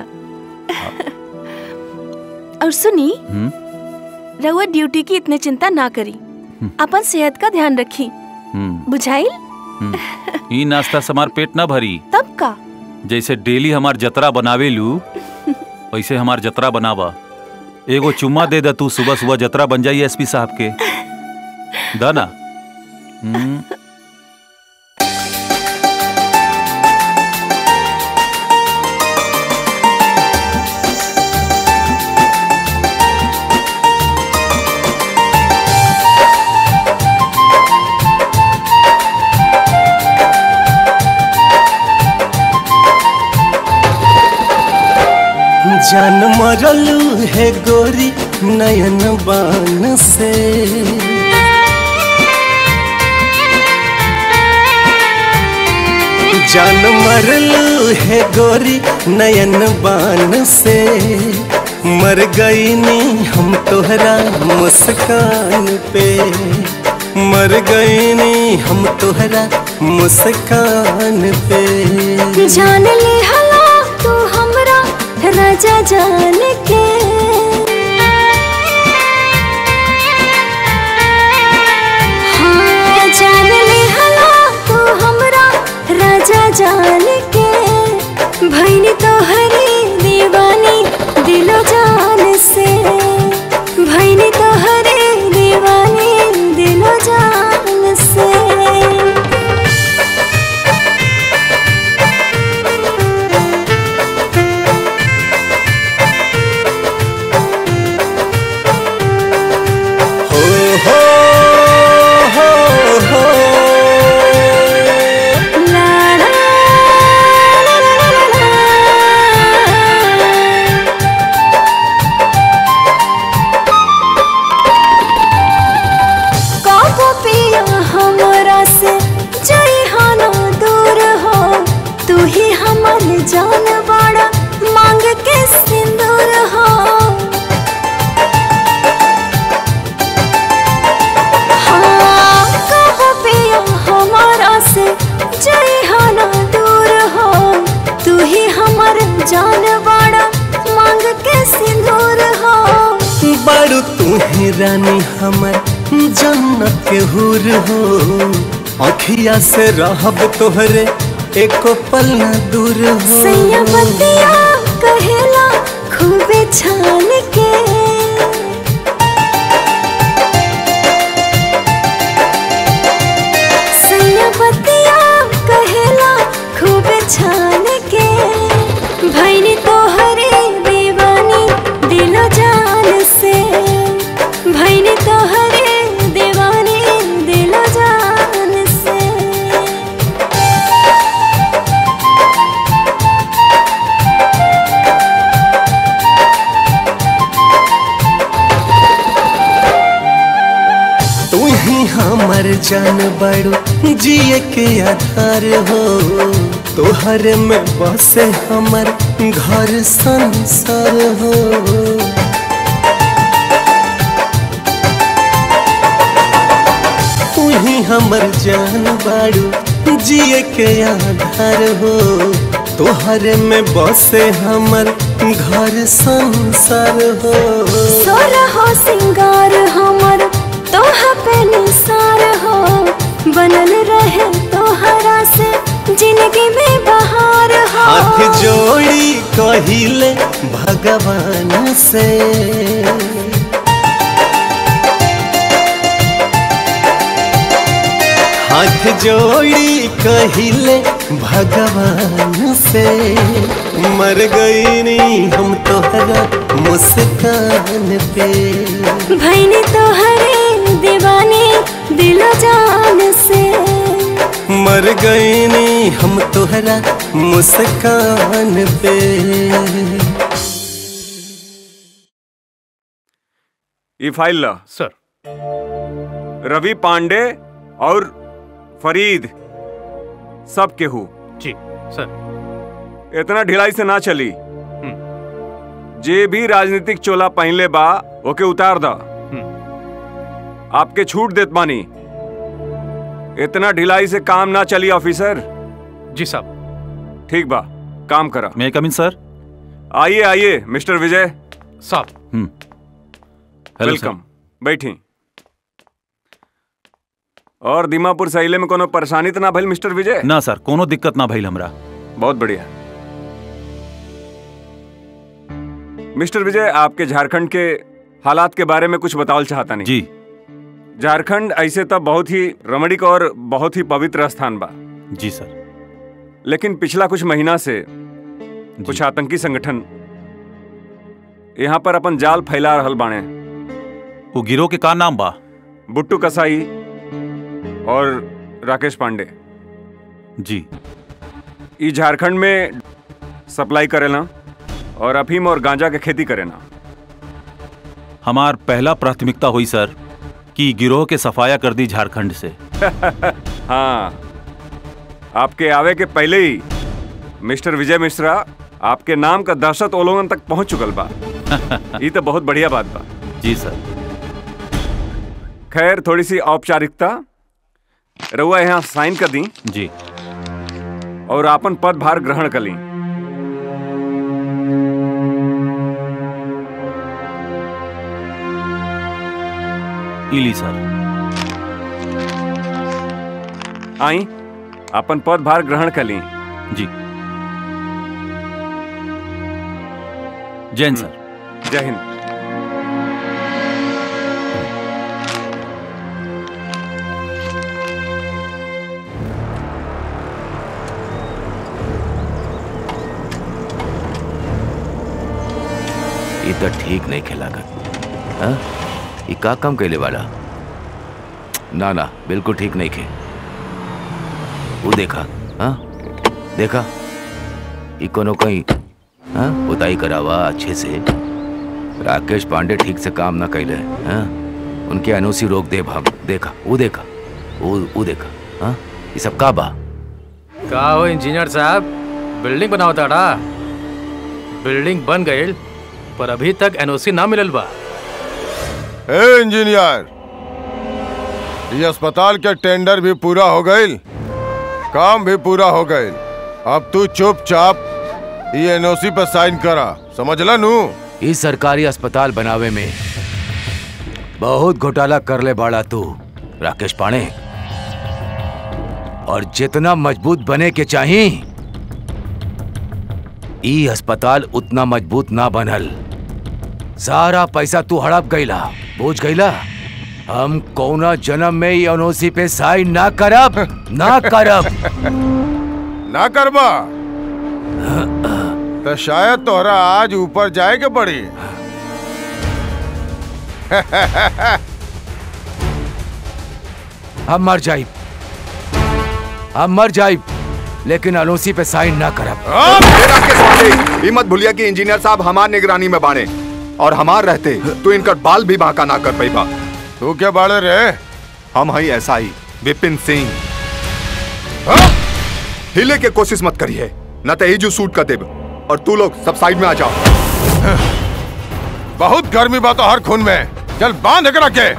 और सुनी हम्म रउआ ड्यूटी की इतने चिंता ना करी अपन सेहत का ध्यान रखी हम्म बुझाइल हम्म। ई नाश्ता से हमार पेट ना भरी तब का जैसे डेली हमार जतरा बनावे लू वैसे हमार जतरा बनावा एगो चुम्मा दे दा तू सुबह सुबह जतरा बन जाई एसपी साहब के दा ना हम्म, जान मरलू है गोरी नयन बान से जान मरलू है गोरी नयन बान से मर गई नी हम तोहरा मुस्कान पे मर गई नी हम तोहरा मुस्कान पे जान ले हला तू हमरा राजा जान के हाँ, जान ले हला तू हमरा राजा जान के भैनी तो हरी दीवानी दिलो जान से भैनी तो हरी दीवानी दिलो जान से जइहा ना दूर हो तू ही हमर जान बाड़ा मांग के सिंदूर हो बारू तू ही रानी हमर जन्नत के हुर हो अखिया से रहब तोहरे एको पल न दूर हो सैया बतिया कहेला खूबे छान के सैया बतिया कहेला खूबे छान के भैनी तोहरे दीवानी दिलो जान से भैनी तोहरे दीवानी दिलो जान से तू ही हमर जान बड़ो जिए के आधार हो तोहर में बसे हमर घर संसार हो तू ही हमर जान बड़ो जिए के आधार हो तोहर में बसे हमर घर संसार हो सोरा हो सिंगार हमर तोहा पे निसार हो बनल रहे तोहरा से जिंदगी में बहार हो हाथ जोड़ी कहिले भगवान से हाथ जोड़ी कहिले भगवान से मर गई नहीं हम तोहरा मुस्कान पे भैनी तोहरे दीवानी दिलो जान से मर गई नहीं हम तोहरा मुस्कान पे ये फाइल ला सर रवि पांडे और फरीद सब केहू जी सर इतना ढिलाई से ना चली जे भी राजनीतिक चोला पहनले बा ओके उतार दा आपके छूट देत बानी इतना ढिलाई से काम ना चली ऑफिसर जी साहब ठीक बा काम करा मैं कमिन सर आइए आइए मिस्टर विजय साहब हेलो वेलकम बैठी और दीमापुर सहीले में कोनो परेशानी तो ना भइल मिस्टर विजय ना सर कोनो दिक्कत ना भइल हमरा बहुत बढ़िया मिस्टर विजय आपके झारखंड के हालात के बारे में कुछ बतावल चाहता नहीं जी झारखंड ऐसे तो बहुत ही रमणीक और बहुत ही पवित्र स्थान बा जी सर लेकिन पिछला कुछ महीना से कुछ आतंकी संगठन यहाँ पर अपन जाल फैला रहल बाणे वो गिरोह के का नाम बा बुट्टू कसाई और राकेश पांडे जी ई झारखंड में सप्लाई करेला और अफीम और गांजा के खेती करेला हमार पहला प्राथमिकता हुई सर कि गिरोह के सफाया कर दी झारखंड से हाँ आपके आवे के पहले ही मिस्टर विजय मिश्रा आपके नाम का दहशत ओलोगन तक पहुंच चुकल बा ये तो बहुत बढ़िया बात बा जी सर खैर थोड़ी सी औपचारिकता रउआ यहाँ साइन कर दी जी और आपन पद भार ग्रहण कर ली इली सर आई अपन पद भार ग्रहण कर ली जी जैन सर जय हिंद ये तो ठीक नहीं खेलागत हाँ ये का काम कैले वाला ना ना बिल्कुल ठीक नहीं खे वो देखा हाँ देखा ये कोनो कहीं हाँ उताई करावा अच्छे से राकेश पांडे ठीक से काम ना कैले हाँ उनके अनुसी रोक दे हम देखा वो देखा वो वो देखा हाँ ये सब का बा का हो इंजीनियर साहब बिल्डिंग बनाओ ताड़ा बिल्डिंग बन गई पर अभी तक एनओसी ना मिलल बा ए इंजीनियर ये अस्पताल के टेंडर भी पूरा हो गई काम भी पूरा हो गए अब तू चुपचाप ये एनओसी पर साइन करा समझला नू इस सरकारी अस्पताल बनावे में बहुत घोटाला कर ले बाड़ा तू राकेश पाणे और जितना मजबूत बने के चाही ई अस्पताल उतना मजबूत ना बनल सारा पैसा तू हड़प गईला बोझ गईला हम कौना जन्म में ई एनओसी पे साइन ना करब ना करब ना करबा तो शायद तोहरा आज ऊपर जाए के पड़ी हम मर जाइब हम मर जाइब लेकिन एनओसी पे साइन ना करब ये मत भूलिया कि इंजीनियर साहब हमार निगरानी में बाने और हमार रहते तो इनका बाल भी बांका ना कर पाई बा तू क्या बाड़े रे हम हई ऐसा ही विपिन सिंह हिले के कोशिश मत करिए न तो जो सूट कर देब और तू लोग सब साइड में आ जाओ बहुत गर्मी बात हर खून में चल बांध के रखे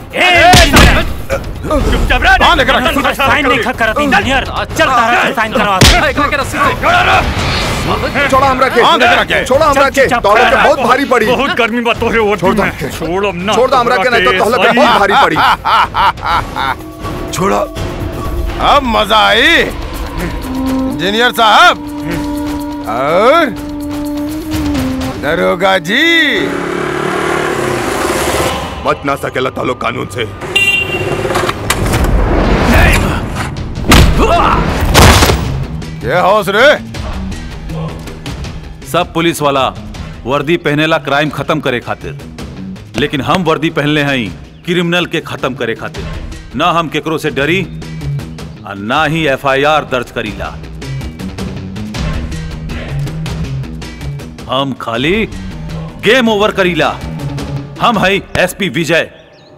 चुपचाप रह बांध के रखे साइन नहीं खा करत इंजीनियर चल तारा साइन करवा छोड़ा हमरा के बांध के रखे छोड़ा हमरा के तोहरा के बहुत भारी पड़ी बहुत गर्मी बा तोरे ओर छोड़ दो छोड़ अब ना छोड़ दो हमरा के नहीं तो तोहरा के बहुत भारी पड़ी छोड़ो अब मजा आई इंजीनियर साहब और दरोगा जी बच ना सकेला तालो कानून से ये हौस रे सब पुलिस वाला वर्दी पहनेला क्राइम खत्म करे खातिर लेकिन हम वर्दी पहनले हई क्रिमिनल के खत्म करे खातिर ना हम केकरो से डरी और ना ही एफआईआर दर्ज करीला हम खाली गेम ओवर करीला हम हई एसपी विजय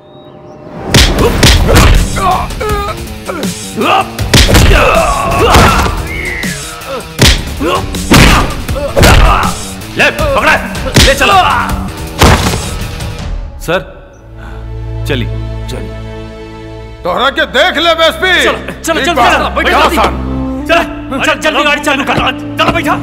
ले पकड़ा ले चलो सर चली चली तोहरा के देख ले एसपी चलो चलो चलो बैठो चल चल जल्दी गाड़ी चालू कर चलो बैठा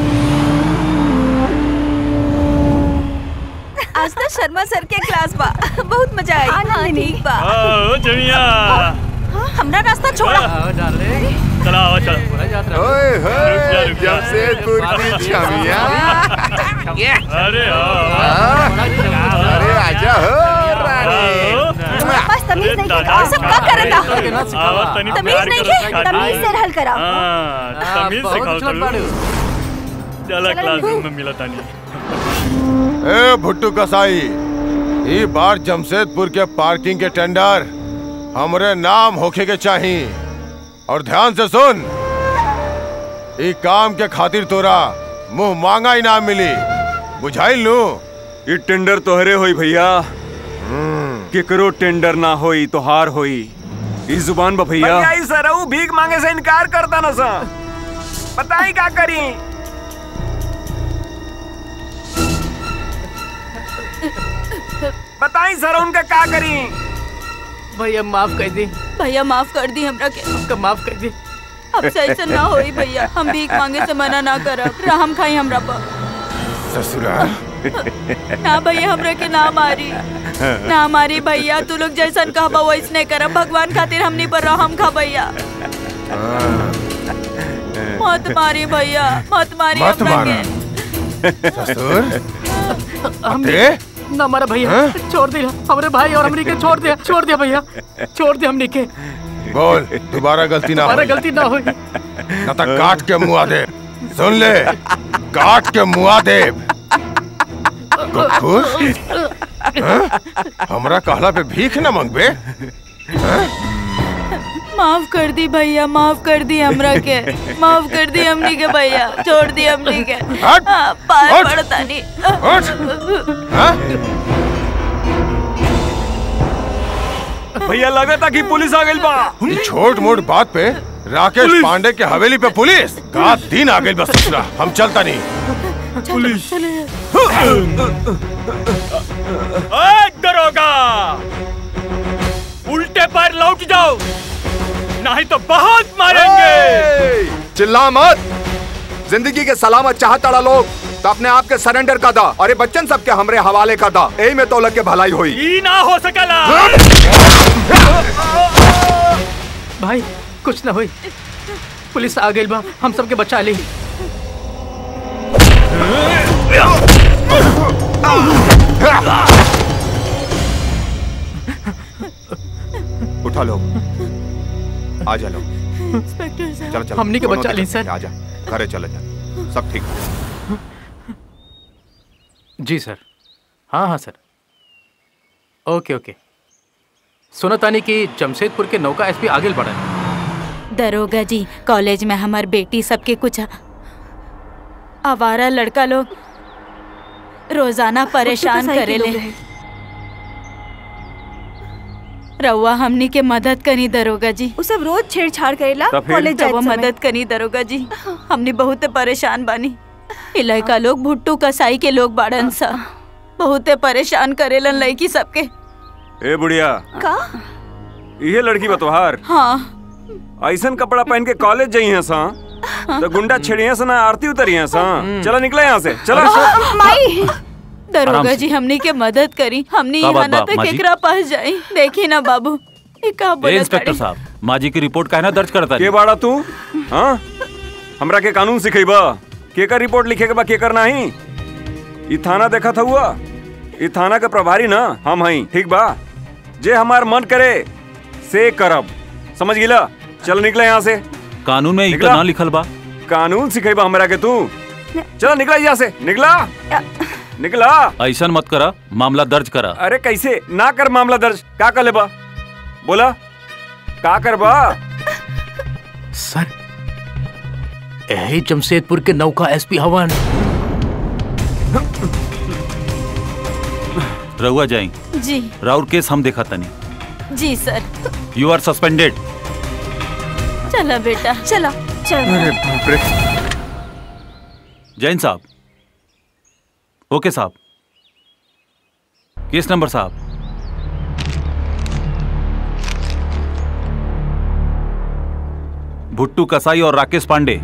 आज तो शर्मा सर के क्लास बा बहुत मजा आई हाँ ठीक बा ओ जमिया हमरा रास्ता छोड़ा चला आओ चलो ओए होए जमशेदपुर की छमिया अरे अरे आजा हो बस तमीज नहीं के और सब का करता तमीज नहीं के तमीज से हल करा तमीज सिखाओ चलो चला क्लासरूम में मिला तानी ए भुट्टू कसाई ई बार जमशेदपुर के पार्किंग के टेंडर हमरे नाम होखे के चाही और ध्यान से सुन ई काम के खातिर तोरा मुंह मांगा इनाम मिली बुझाइल लू ई टेंडर तोहरे होई भैया केकरो टेंडर ना होई तोहार होई ई जुबान बा भैया भैया इस सरऊ भीख मांगे से इनकार करता ना सा बताई का करी बताई सर उनका का करी भैया माफ कर दी भैया माफ कर दी हमरा के हमका माफ कर दी अब से ऐसा ना होई भैया हम भीख मांगे से मना ना करब रहम खाई हमरा पर ससुरा ना भैया हमरा के ना मारी ना मारी भैया तू लोग जैसन कहबा वैसने करब भगवान खातिर हमनी पर रहम खा भैया मत मारी भैया मत मारी मत हमरा मारा। के ससुर हम अते? ना मारा भैया हाँ? छोड़ दिया हमारे भाई और हमनी के छोड़ दिया छोड़ दिया भैया छोड़ दिया हमनी के बोल दोबारा गलती ना हमारा होई। गलती ना हुई न तो काट के मुआ दे सुन ले काट के मुआ दे खुश हमरा कहला पे भीख न मंगबे माफ कर दी भैया माफ कर दी हमरा के माफ कर दी हमनी के भैया छोड़ दी हमनी के हट! हाँ, पार हट! पड़ता नहीं भैया लगा था कि पुलिस आ गई बा ई छोट मोट बात पे राकेश पांडे के हवेली पे पुलिस का दिन आ गई बस ससुरा हम चलता नहीं पुलिस ओए दरोगा उल्टे पैर लौट जाओ नहीं तो बहुत मारेंगे चिल्ला मत जिंदगी के सलामत चाहता लोग तो अपने आप के सरेंडर का दा और ये बच्चन सबके हमरे हवाले का दा यही में तोलक के भलाई हुई ई ना हो सकला भाई कुछ ना होई पुलिस आ गई बा हम सबके बचा ली उठा लो आ जा लो इंस्पेक्टर चलो चलो हमनी के दोनों बचा ली, निकल, सर। आ जा घरे चले जा सब ठीक जी सर हाँ हाँ सर ओके ओके सुना तानी कि जमशेदपुर के नौका एसपी आगे बढ़ा है दरोगा जी कॉलेज में हमार बेटी सबके कुछ आवारा लड़का लोग रोजाना परेशान साइकिल करेले लोग रहे। रउआ हमनी के मदद करी दरोगा जी उ सब रोज छेड़छाड़ करेला तो फिर? कॉलेज जाए रउआ समय। मदद करी दरोगा जी हमनी बहुत परेशान बानी इलाका लोग भुट्टू कसाई के लोग बाड़न सा बहुते परेशान करेलन लड़की सबके ए बुढ़िया का ये लड़की बतोहार हाँ ऐसन कपड़ा पहन के कॉलेज जाई है सा तो गुंडा छेड़िया से ना आरती उतरी है सा चलो निकले यहाँ से चलो माई आराम दरोगा से। जी हमनी के मदद करी हमनी का यहाँ बात ना बा, तो माँ जी? केकरा पास जाई देखी ना बाबू ये का ए बोलत इंस्पेक्टर बाड़ी? साहब माजी की रिपोर्ट काहे ना दर्ज करता के बाड़ा तू हाँ हमरा के कानून सिखेबा केकर रिपोर्ट लिखे के बा केकर नहीं ई थाना देखा था हुआ ई थाना के प्रभारी ना हम हई ठीक बा जे हमार मन करे से करब समझ गिला चल निकले यहाँ से कानून में निकला? इतना ना लिखल बा कानून सिखेबा हमरा के तू चलो निकला यहाँ से निकला निकला ऐसा मत करा मामला दर्ज करा अरे कैसे ना कर मामला दर्ज का कर लेबा बोला का करबा सर यही जमशेदपुर के नौका एसपी हवन रहुआ जाई जी राउर केस हम देखा तनी जी सर यू आर सस्पेंडेड चला बेटा चला अरे बाप रे जैन साहब ओके साहब केस नंबर साहब भुट्टू कसाई और राकेश पांडे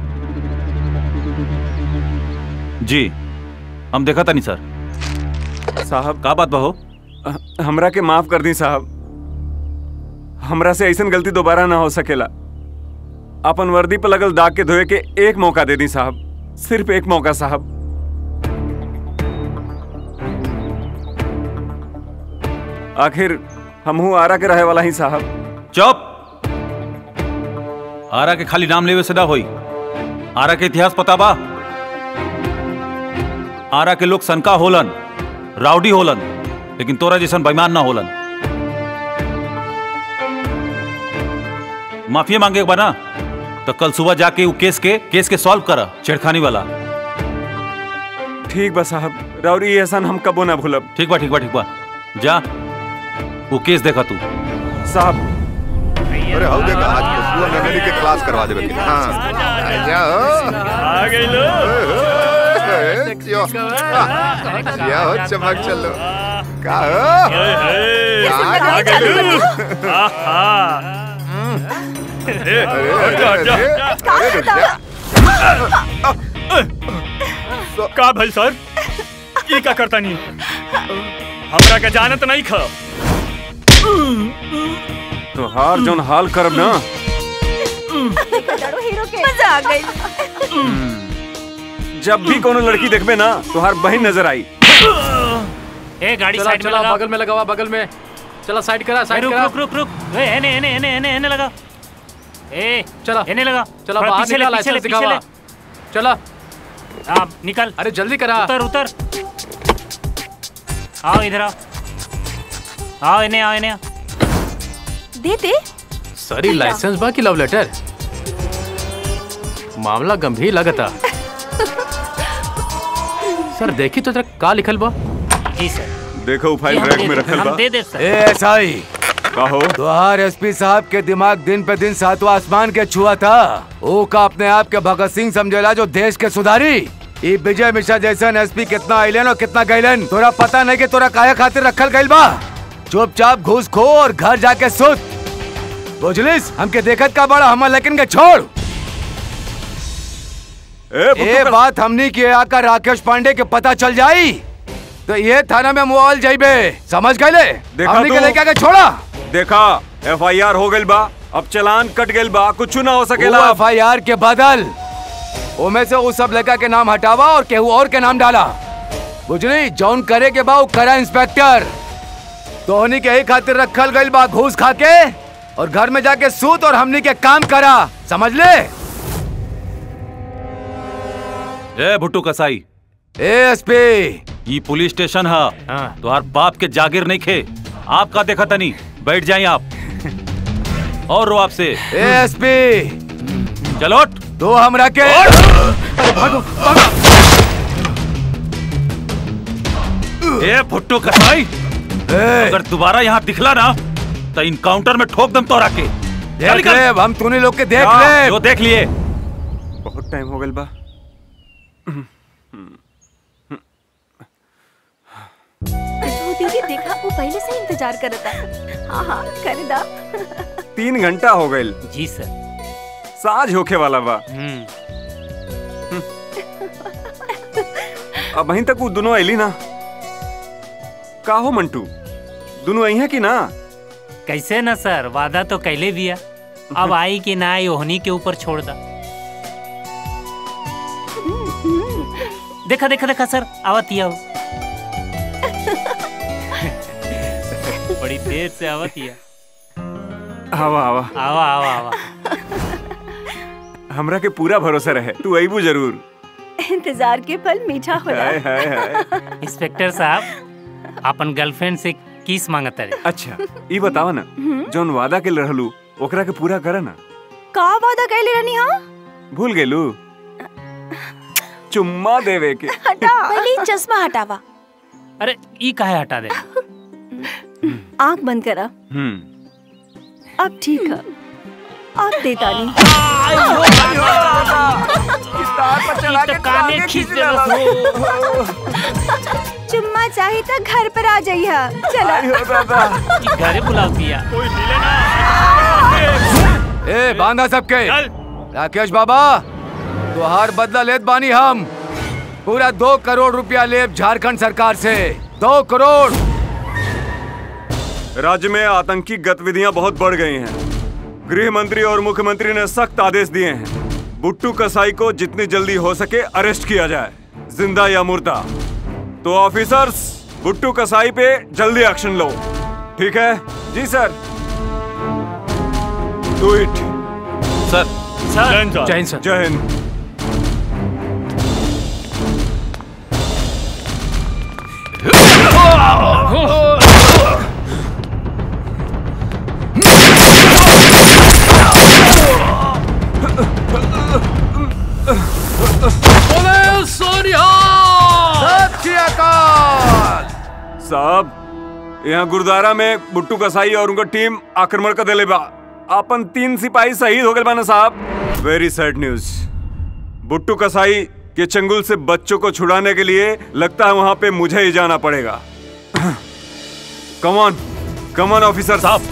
जी हम देखा था नहीं सर साहब का बात बहो हमरा के माफ कर दी साहब हमरा से ऐसन गलती दोबारा ना हो सकेला अपन वर्दी पर लगल दाग के धोए के एक मौका दे दी साहब सिर्फ एक मौका साहब आखिर हमहू आरा के रहे वाला ही साहब चुप आरा के खाली नाम लेवे से ना होई आरा के इतिहास पता बा आरा के लोग सनका होलन राउडी होलन लेकिन तोरा जैसन बेईमान ना होलन माफी मांगे के बा ना तो कल सुबह जाके वो केस के केस के सॉल्व करा छेड़खानी वाला ठीक बा साहब राउरी ये एहसान हम कबो ना भूलब ठीक बा ठीक बा ठीक बा जा वो केस देखा तू साहब अरे हो देखा आज खुशबू मेमोरी के क्लास करवा देबे के हां आ जाओ आ गई लो जियो जियो हो चमक चलो का हो आ गई लो आहा ए, हट जा, हट जा। का भल सर ये का करता नहीं हमरा के जानत नहीं खा तो हार जोन हाल करब ना मजा आ गई जब भी कोनो लड़की देखबे ना तो हर बहन नजर आई ए गाड़ी चला, साइड में चला, लगा बगल में लगावा बगल में चला साइड करा साइड रुक, करा रुक, रुक, रुक। ए, एने, एने, एने, एने, एने लगा। ए, चला एने लगा। चला थोड़ा बाहर पीछे ले, निकाल पीछे ले, लाइसेंस पीछे दिखावा ले। चला हाँ, निकल अरे जल्दी करा उतर उतर आओ इधर आओ आओ इन्हें आओ इन्हें दे दे सरी लाइसेंस बा की लव लेटर मामला गंभीर लगता सर देखी तो जरा का लिखल बा जी सर देखो फाइल हम रैक दे में दे- रखल हम बा दे दे सर ए एसआई कहो तोहार एसपी साहब के दिमाग दिन पे दिन सातवां आसमान के छुआ था ओ का अपने आप के भगत सिंह समझेला जो देश के सुधारी ई विजय मिश्रा जैसन एसपी कितना आइलन और कितना गैलन तोरा पता नहीं कि तोरा काहे खातिर रखल गइल बा चुपचाप घूस खो और घर जाके सुत बुझलिस हमके देखत का बड़ा हमर लेकिन के छोड़ ए बात हमनी के आकर राकेश पांडे के पता चल जाई तो ये थाना में मोबाइल जाइबे समझ गए देखा हमनी के तू? लेके आके छोड़ा देखा एफ आई आर हो गइल बा अब चलान कट गइल बा कुछ ना हो सकेला एफ आई आर के बदल ओमे से उस सब लड़का के नाम हटावा और केहू और के नाम डाला बुझली जौन करे के बा उ करा इंस्पेक्टर तोहनी के ही खातिर रखल गइल बा घूस खा के और घर में जाके सूत और हमनी के काम करा समझ ले ए भुट्टू कसाई एएसपी ये पुलिस स्टेशन है तुम्हार बाप के जागीर नहीं खे आपका देखा तनी बैठ जाइए आप और रो आपसे एएसपी चलो उठ। दो हमरा के ए भुट्टू कसाई अगर दोबारा यहाँ दिखला ना तो इनकाउंटर में ठोक दम तोरा के देख ले हम तूने लोग के देख हाँ, ले जो देख लिए बहुत टाइम हो गइल बा वो दीदी देखा वो पहले से ही इंतजार करता हाँ हाँ कर दा तीन घंटा हो गइल जी सर साज होखे वाला बा अब वहीं तक वो दोनों अली ना का हो मंटू दोनों आई है कि ना कैसे ना सर वादा तो कैले दिया अब आई कि ना आई ओहनी के ऊपर छोड़ दा देखा देखा देखा सर आवत आओ बड़ी देर से आवत हिया आवा आवा आवा आवा आवा हमरा के पूरा भरोसा रहे तू अबू जरूर इंतजार के पल मीठा होला हाय हाय हाय इंस्पेक्टर साहब अपन गर्लफ्रेंड से किस मांगत रहे अच्छा ई बतावा ना जौन वादा के रहलू ओकरा के पूरा करे ना का वादा कैले रहनी हाँ भूल गेलू चुम्मा देवे के हटा पहले चश्मा हटावा अरे ई काहे हटा दे आंख बंद करा हम्म अब ठीक है अब देता नहीं तो काने खींच देलस चुम्मा चाहिए तो घर पर आ जाइए चलो ई घरे बुलाव दिया ए बांधा सबके राकेश बाबा तुहार बदला लेत बानी हम पूरा दो करोड़ रुपया लेब झारखंड सरकार से दो करोड़ राज्य में आतंकी गतिविधियां बहुत बढ़ गई हैं गृह मंत्री और मुख्यमंत्री ने सख्त आदेश दिए हैं बुट्टू कसाई को जितनी जल्दी हो सके अरेस्ट किया जाए जिंदा या मुर्दा तो ऑफिसर्स बुट्टू कसाई पे जल्दी एक्शन लो ठीक है जी सर डू इट सर सर जय हिंद सर जय हिंद साहब यहाँ गुरुद्वारा में बुट्टू कसाई और उनका टीम आक्रमण कर दिले बा अपन तीन सिपाही शहीद हो गए बाना साहब वेरी सैड न्यूज बुट्टू कसाई के चंगुल से बच्चों को छुड़ाने के लिए लगता है वहां पे मुझे ही जाना पड़ेगा कमॉन कमॉन ऑफिसर साहब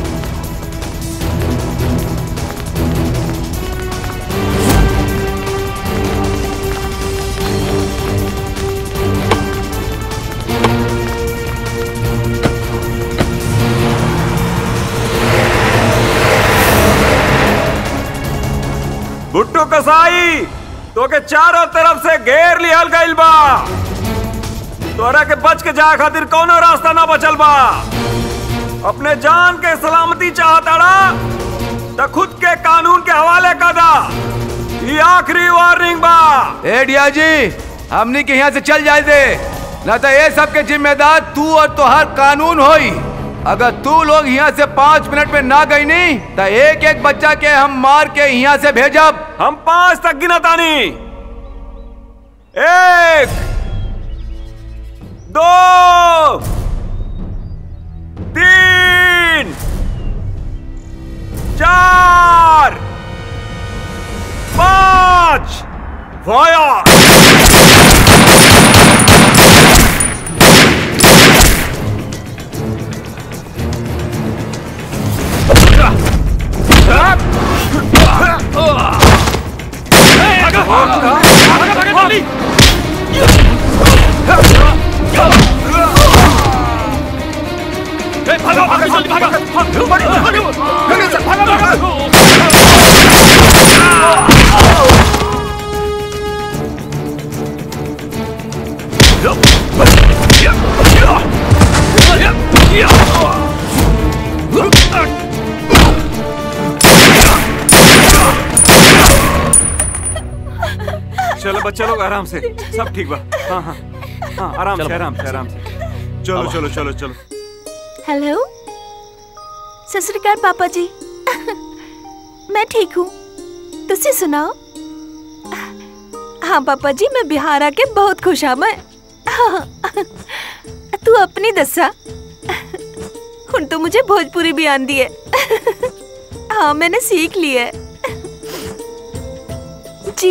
बुट्टू कसाई तो के चारों तरफ से घेर लिहल गइल बा तोरा के बच के जाए खातिर कोनो रास्ता ना बचल बा अपने जान के सलामती चाहताड़ा तो खुद के कानून के हवाले कर दा ये आखिरी वार्निंग बा ए डिया जी हमनी के यहाँ से चल जाए दे न तो ये सब के जिम्मेदार तू और तोहार कानून होई अगर तू लोग यहाँ से पाँच मिनट में ना गई नहीं तो एक एक बच्चा के हम मार के यहाँ से भेजब हम पांच तक गिना तानी एक दो तीन चार पांच वाया चलो बच्चा लोग आराम से सब ठीक बा हाँ हाँ हाँ आराम से आराम से आराम से चलो चलो चलो चलो हेलो सत श्री अकाल पापा जी मैं ठीक हूँ तुझसे सुनाओ हाँ पापा जी मैं बिहार आके बहुत खुश हाँ मैं हाँ, तू अपनी दसा ਹੁਣ तो मुझे भोजपुरी भी आंदी है हाँ मैंने सीख ली है जी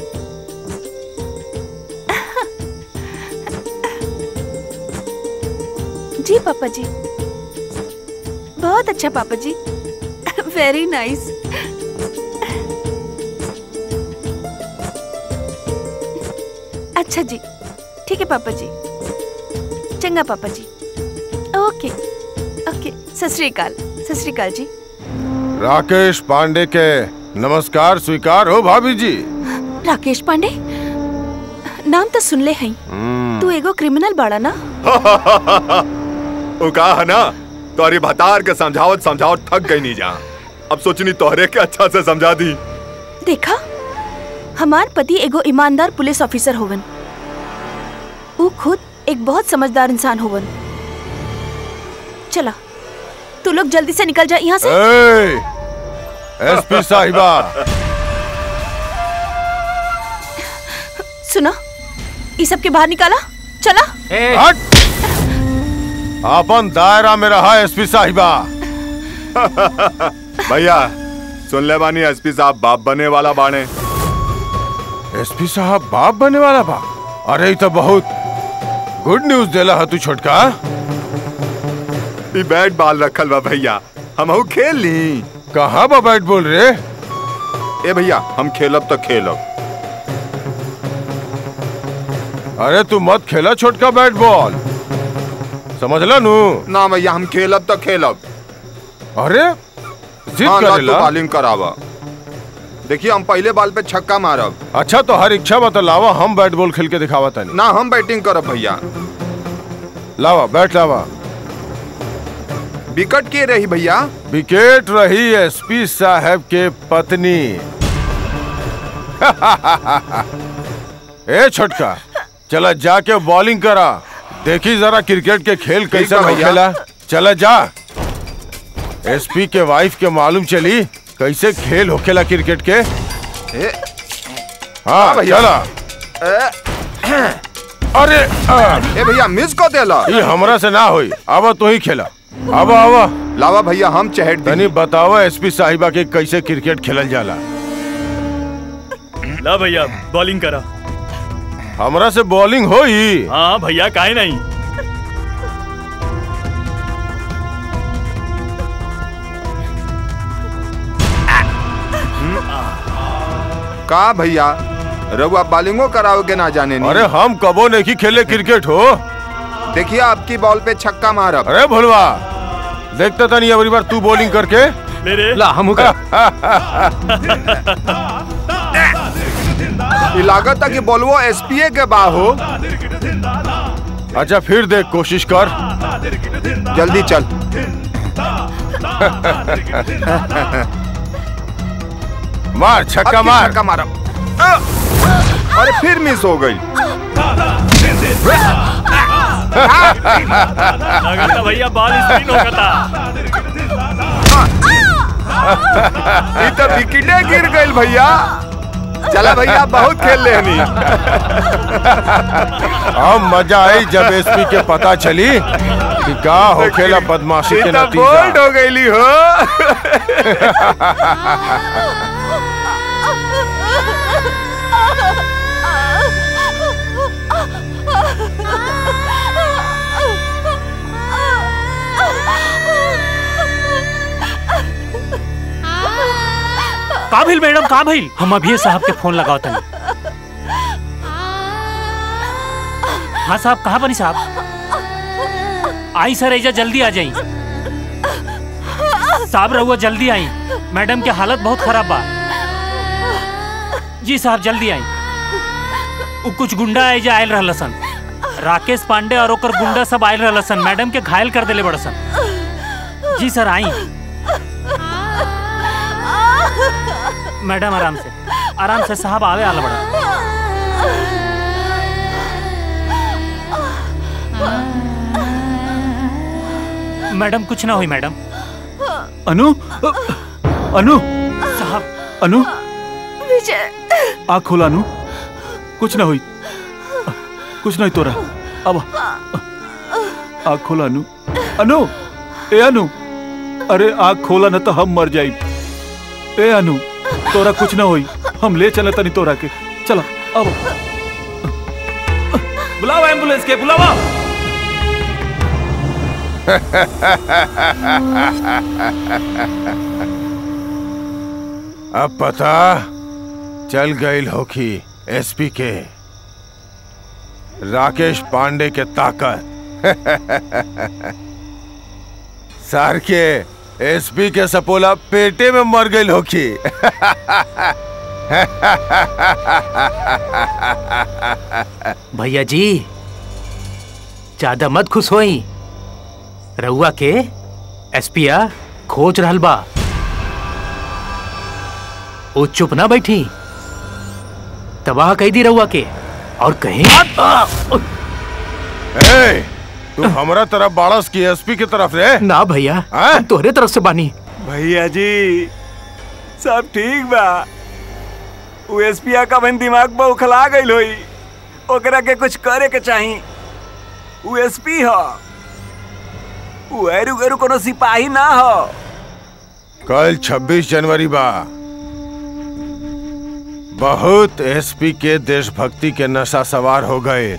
जी पापा जी बहुत अच्छा पापा जी वेरी नाइस अच्छा जी ठीक है पापा जी चंगा पापा जी ओके ओके सत श्री अकाल सत श्री अकाल जी राकेश पांडे के नमस्कार स्वीकार हो भाभी जी राकेश पांडे नाम तो सुन ले हैं तू एगो क्रिमिनल बाड़ा ना वो कहा है ना तोरी भतार के समझावत समझावत थक गई नहीं जा अब सोचनी तोहरे के अच्छा से समझा दी देखा हमार पति एगो ईमानदार पुलिस ऑफिसर होवन वो खुद एक बहुत समझदार इंसान होवन चला तू लोग जल्दी से निकल जा यहाँ से एसपी साहिबा सुना ये सब के बाहर निकाला चला हट अपन दायरा में रहा एसपी साहिबा भैया सुन ले बानी एसपी साहब बाप बने वाला बाणे एसपी साहब बाप बने वाला बा अरे ई तो बहुत गुड न्यूज देला है तू छोटका ई बैट बॉल रखल बा भैया हम खेल ली कहाँ बा बैट बोल रे ए भैया हम खेलब तो खेलब अरे तू मत खेला छोटका बैट बॉल समझला नू ना भैया हम खेलब तो खेलब अरे जिद हाँ, ना करेला तू बॉलिंग करावा देखिए हम पहले बॉल पे छक्का मारब अच्छा तो हर इच्छा बता लावा हम बैट बॉल खेल के दिखावा तनी ना हम बैटिंग करब भैया लावा बैट लावा विकेट के रही भैया विकेट रही एसपी साहब के पत्नी ए छोटका चला जाके बॉलिंग करा देखी जरा क्रिकेट के खेल कैसे बा भैया। खेला चला जा एसपी के वाइफ के मालूम चली कैसे खेल होखेला क्रिकेट के ए, हाँ हाँ भैया। चला अरे आ, ए भैया मिस को देला ये हमरा से ना होई अब तू ही खेला अब आवा लावा भैया हम चहट तनी बतावा एसपी साहिबा के कैसे क्रिकेट खेलल जाला ला भैया बॉलिंग करा हमरा से बॉलिंग होई हाँ भैया काहे नहीं का भैया रघुआ बॉलिंगो कराओगे ना जाने नहीं अरे हम कबो नहीं खेले क्रिकेट हो देखिए आपकी बॉल पे छक्का मारब अरे भोलवा देखता था नहीं अगली बार तू बॉलिंग करके ले रे ला हम ई लागत था कि बॉलवो एसपीए के बा हो अच्छा फिर देख कोशिश कर जल्दी चल मार छक्का अब की मार छक्का मारब अरे फिर मिस हो गई लगता भैया बॉल स्पिन होता ई तो विकेटे गिर गई भैया चला भैया बहुत खेल लेनी अब मजा आई जब एसपी के पता चली कि का होखेला बदमाशी ई के तो बोल्ड नतीजा हो गईली हो का भइल मैडम का भइल हम अभी साहब के फोन लगाओ तनी हाँ साहब कहाँ बनी साहब आई सर ऐजा जल्दी आ जाई साहब रहुआ जल्दी आई मैडम के हालत बहुत खराब बा जी साहब जल्दी आई उ कुछ गुंडा ऐजा आयल रहलसन राकेश पांडे और ओकर गुंडा सब आयल रहलसन मैडम के घायल कर देले बड़सन जी सर आई मैडम आराम से आराम से साहब आवे आला बड़ा मैडम कुछ ना हुई मैडम अनु अनु साहब अनु विजय आँख खोला अनु कुछ ना हुई कुछ नहीं तोरा अब आँख खोला अनु अनु ए अनु अरे आँख खोला ना तो हम मर जाई ए अनु तोरा कुछ ना होई हम ले चले तनी तोरा के चला अब बुलाओ एम्बुलेंस के बुलाओ अब पता चल गई होखी एसपी के राकेश पांडे के ताकत सार के एसपी के सपोला पेटे में मर गई होखी भैया जी ज्यादा मत खुश होई रउआ के एसपिया खोज रहल बा ओ चुप ना बैठी तबाह कह दी रउआ के और कहीं ए, तू हमरा तरफ बाड़स की एसपी की तरफ रे ना भैया हम तोहरे तरफ से बानी भैया जी सब ठीक बा उ एसपिया का बन दिमाग में उखला गई होई ओकरा के कुछ करे के चाही उ एसपी ह उ एरू गरू कोनो सिपाही ना हो कल 26 जनवरी बा बहुत एसपी के देशभक्ति के नशा सवार हो गए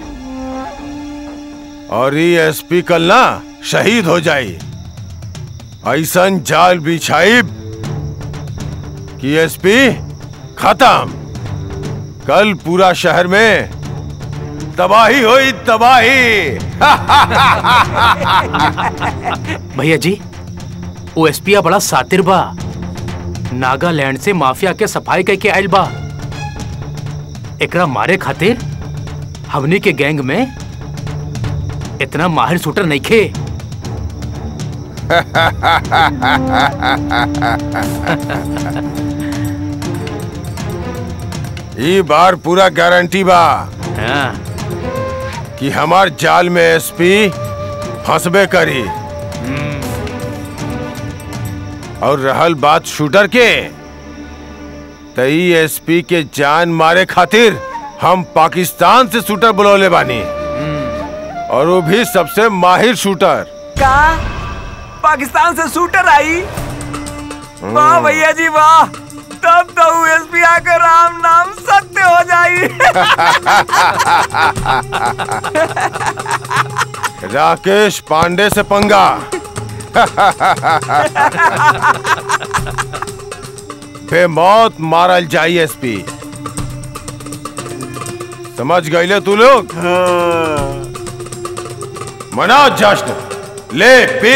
और ये एसपी कल ना शहीद हो जाई ऐसन जाल बिछाई कि एसपी खत्म कल पूरा शहर में तबाही हुई तबाही भैया जी वो एसपिया बड़ा सातिर बा नागालैंड से माफिया के सफाई कह के आयल बा एकरा मारे खातिर हमनी के गैंग में इतना माहिर शूटर नहीं खे ई बार पूरा गारंटी बा कि हमार जाल में एसपी फंसबे करी और रहल बात शूटर के तई एसपी के जान मारे खातिर हम पाकिस्तान से शूटर बुलौले बानी और वो भी सबसे माहिर शूटर का पाकिस्तान से शूटर आई वाह भैया जी वाह तब तो एसपी आकर राम नाम सत्य हो जाई राकेश पांडे से पंगा बेमौत मारल जाई एसपी समझ गईले तू लोग मना जश्न ले पी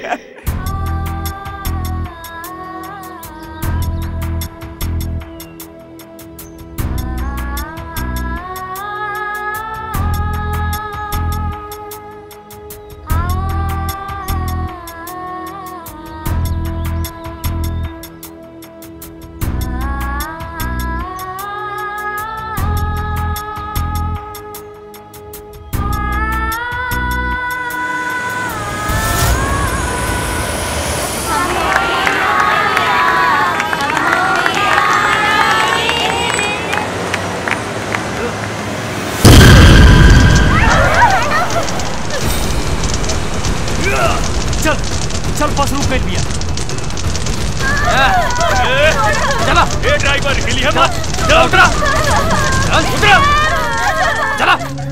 चल चल बस रुक गई भैया चला ए ड्राइवर हिलिए मत चला उतरा चल उतरा चला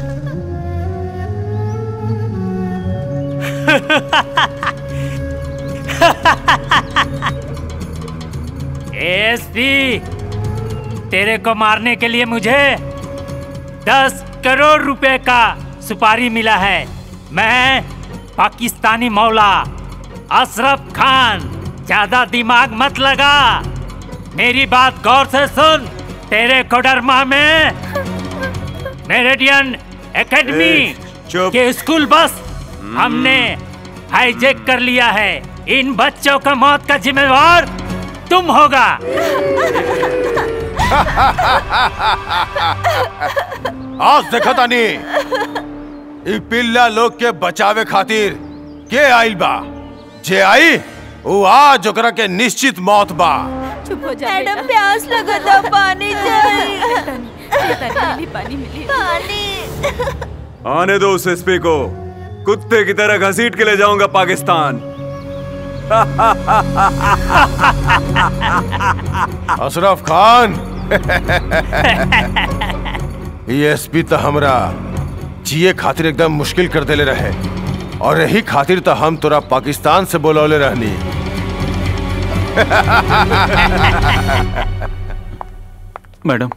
एसपी तेरे को मारने के लिए मुझे दस करोड़ रुपए का सुपारी मिला है मैं पाकिस्तानी मौला अशरफ खान ज्यादा दिमाग मत लगा मेरी बात गौर से सुन तेरे कोडरमा में मेरेडियन एकेडमी के स्कूल बस हमने हाईजेक कर लिया है इन बच्चों का मौत का जिम्मेवार तुम होगा आज देखा तानी ई पिल्ला लोग के बचावे खातिर के आइल बा जे आई वो आज ओकरा के निश्चित मौत बा चुप हो जा मैडम प्यास लगा था पानी चाहिए पानी मिली पानी आने दो उस एसपी को कुत्ते की तरह घसीट के ले जाऊंगा पाकिस्तान अशरफ खान एसपी तो हमरा जिए खातिर एकदम मुश्किल कर देले रहे और यही खातिर तो हम तोरा पाकिस्तान से बोलौले रहनी मैडम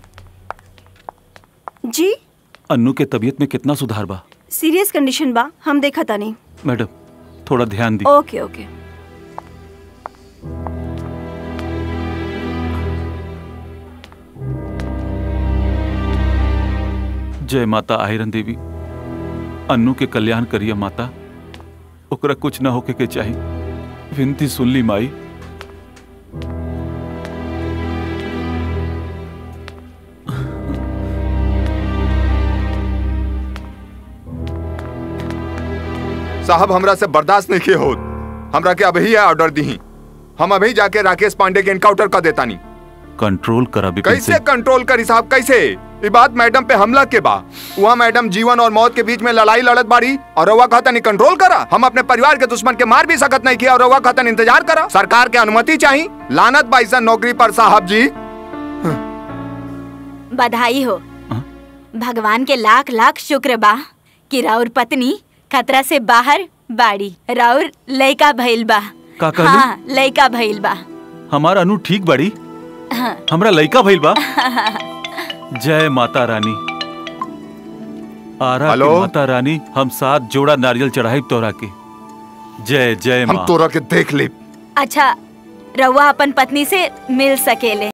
जी अन्नू के तबीयत में कितना सुधार बा सीरियस कंडीशन बा हम देखा था नहीं मैडम थोड़ा ध्यान दी ओके ओके जय माता आयरन देवी अन्नू के कल्याण करिए माता ओकरा कुछ ना होके के चाही विनती सुन ली माई साहब हमरा से बर्दाश्त नहीं किए हो हमरा के अभी है ऑर्डर दी हम अभी जाके राकेश पांडे के इनकाउंटर कर देता नहीं कंट्रोल करा बिपिन कैसे सिंह कंट्रोल करी साहब कैसे ये बात मैडम पे हमला के बा वहाँ मैडम जीवन और मौत के बीच में लड़ाई लड़त बाड़ी और रवा कहता नहीं कंट्रोल करा हम अपने परिवार के दुश्मन के मार भी सकत नहीं किया और रवा कहता इंतजार करा सरकार के अनुमति चाहिए लानत बाईसा नौकरी पर साहब जी बधाई हो भगवान के लाख लाख शुक्र बा कि राउर पत्नी खतरा से बाहर बाड़ी राउर लइका भइल बा का कहलू? हाँ लइका भइल बा हमार अनु ठीक बड़ी हाँ। हमरा लइका भइल बा जय माता रानी आरा हेलो? की माता रानी हम साथ जोड़ा नारियल चढ़ाई तोरा के जय जय हम माँ तोरा के देख ले अच्छा रउआ अपन पत्नी से मिल सकेले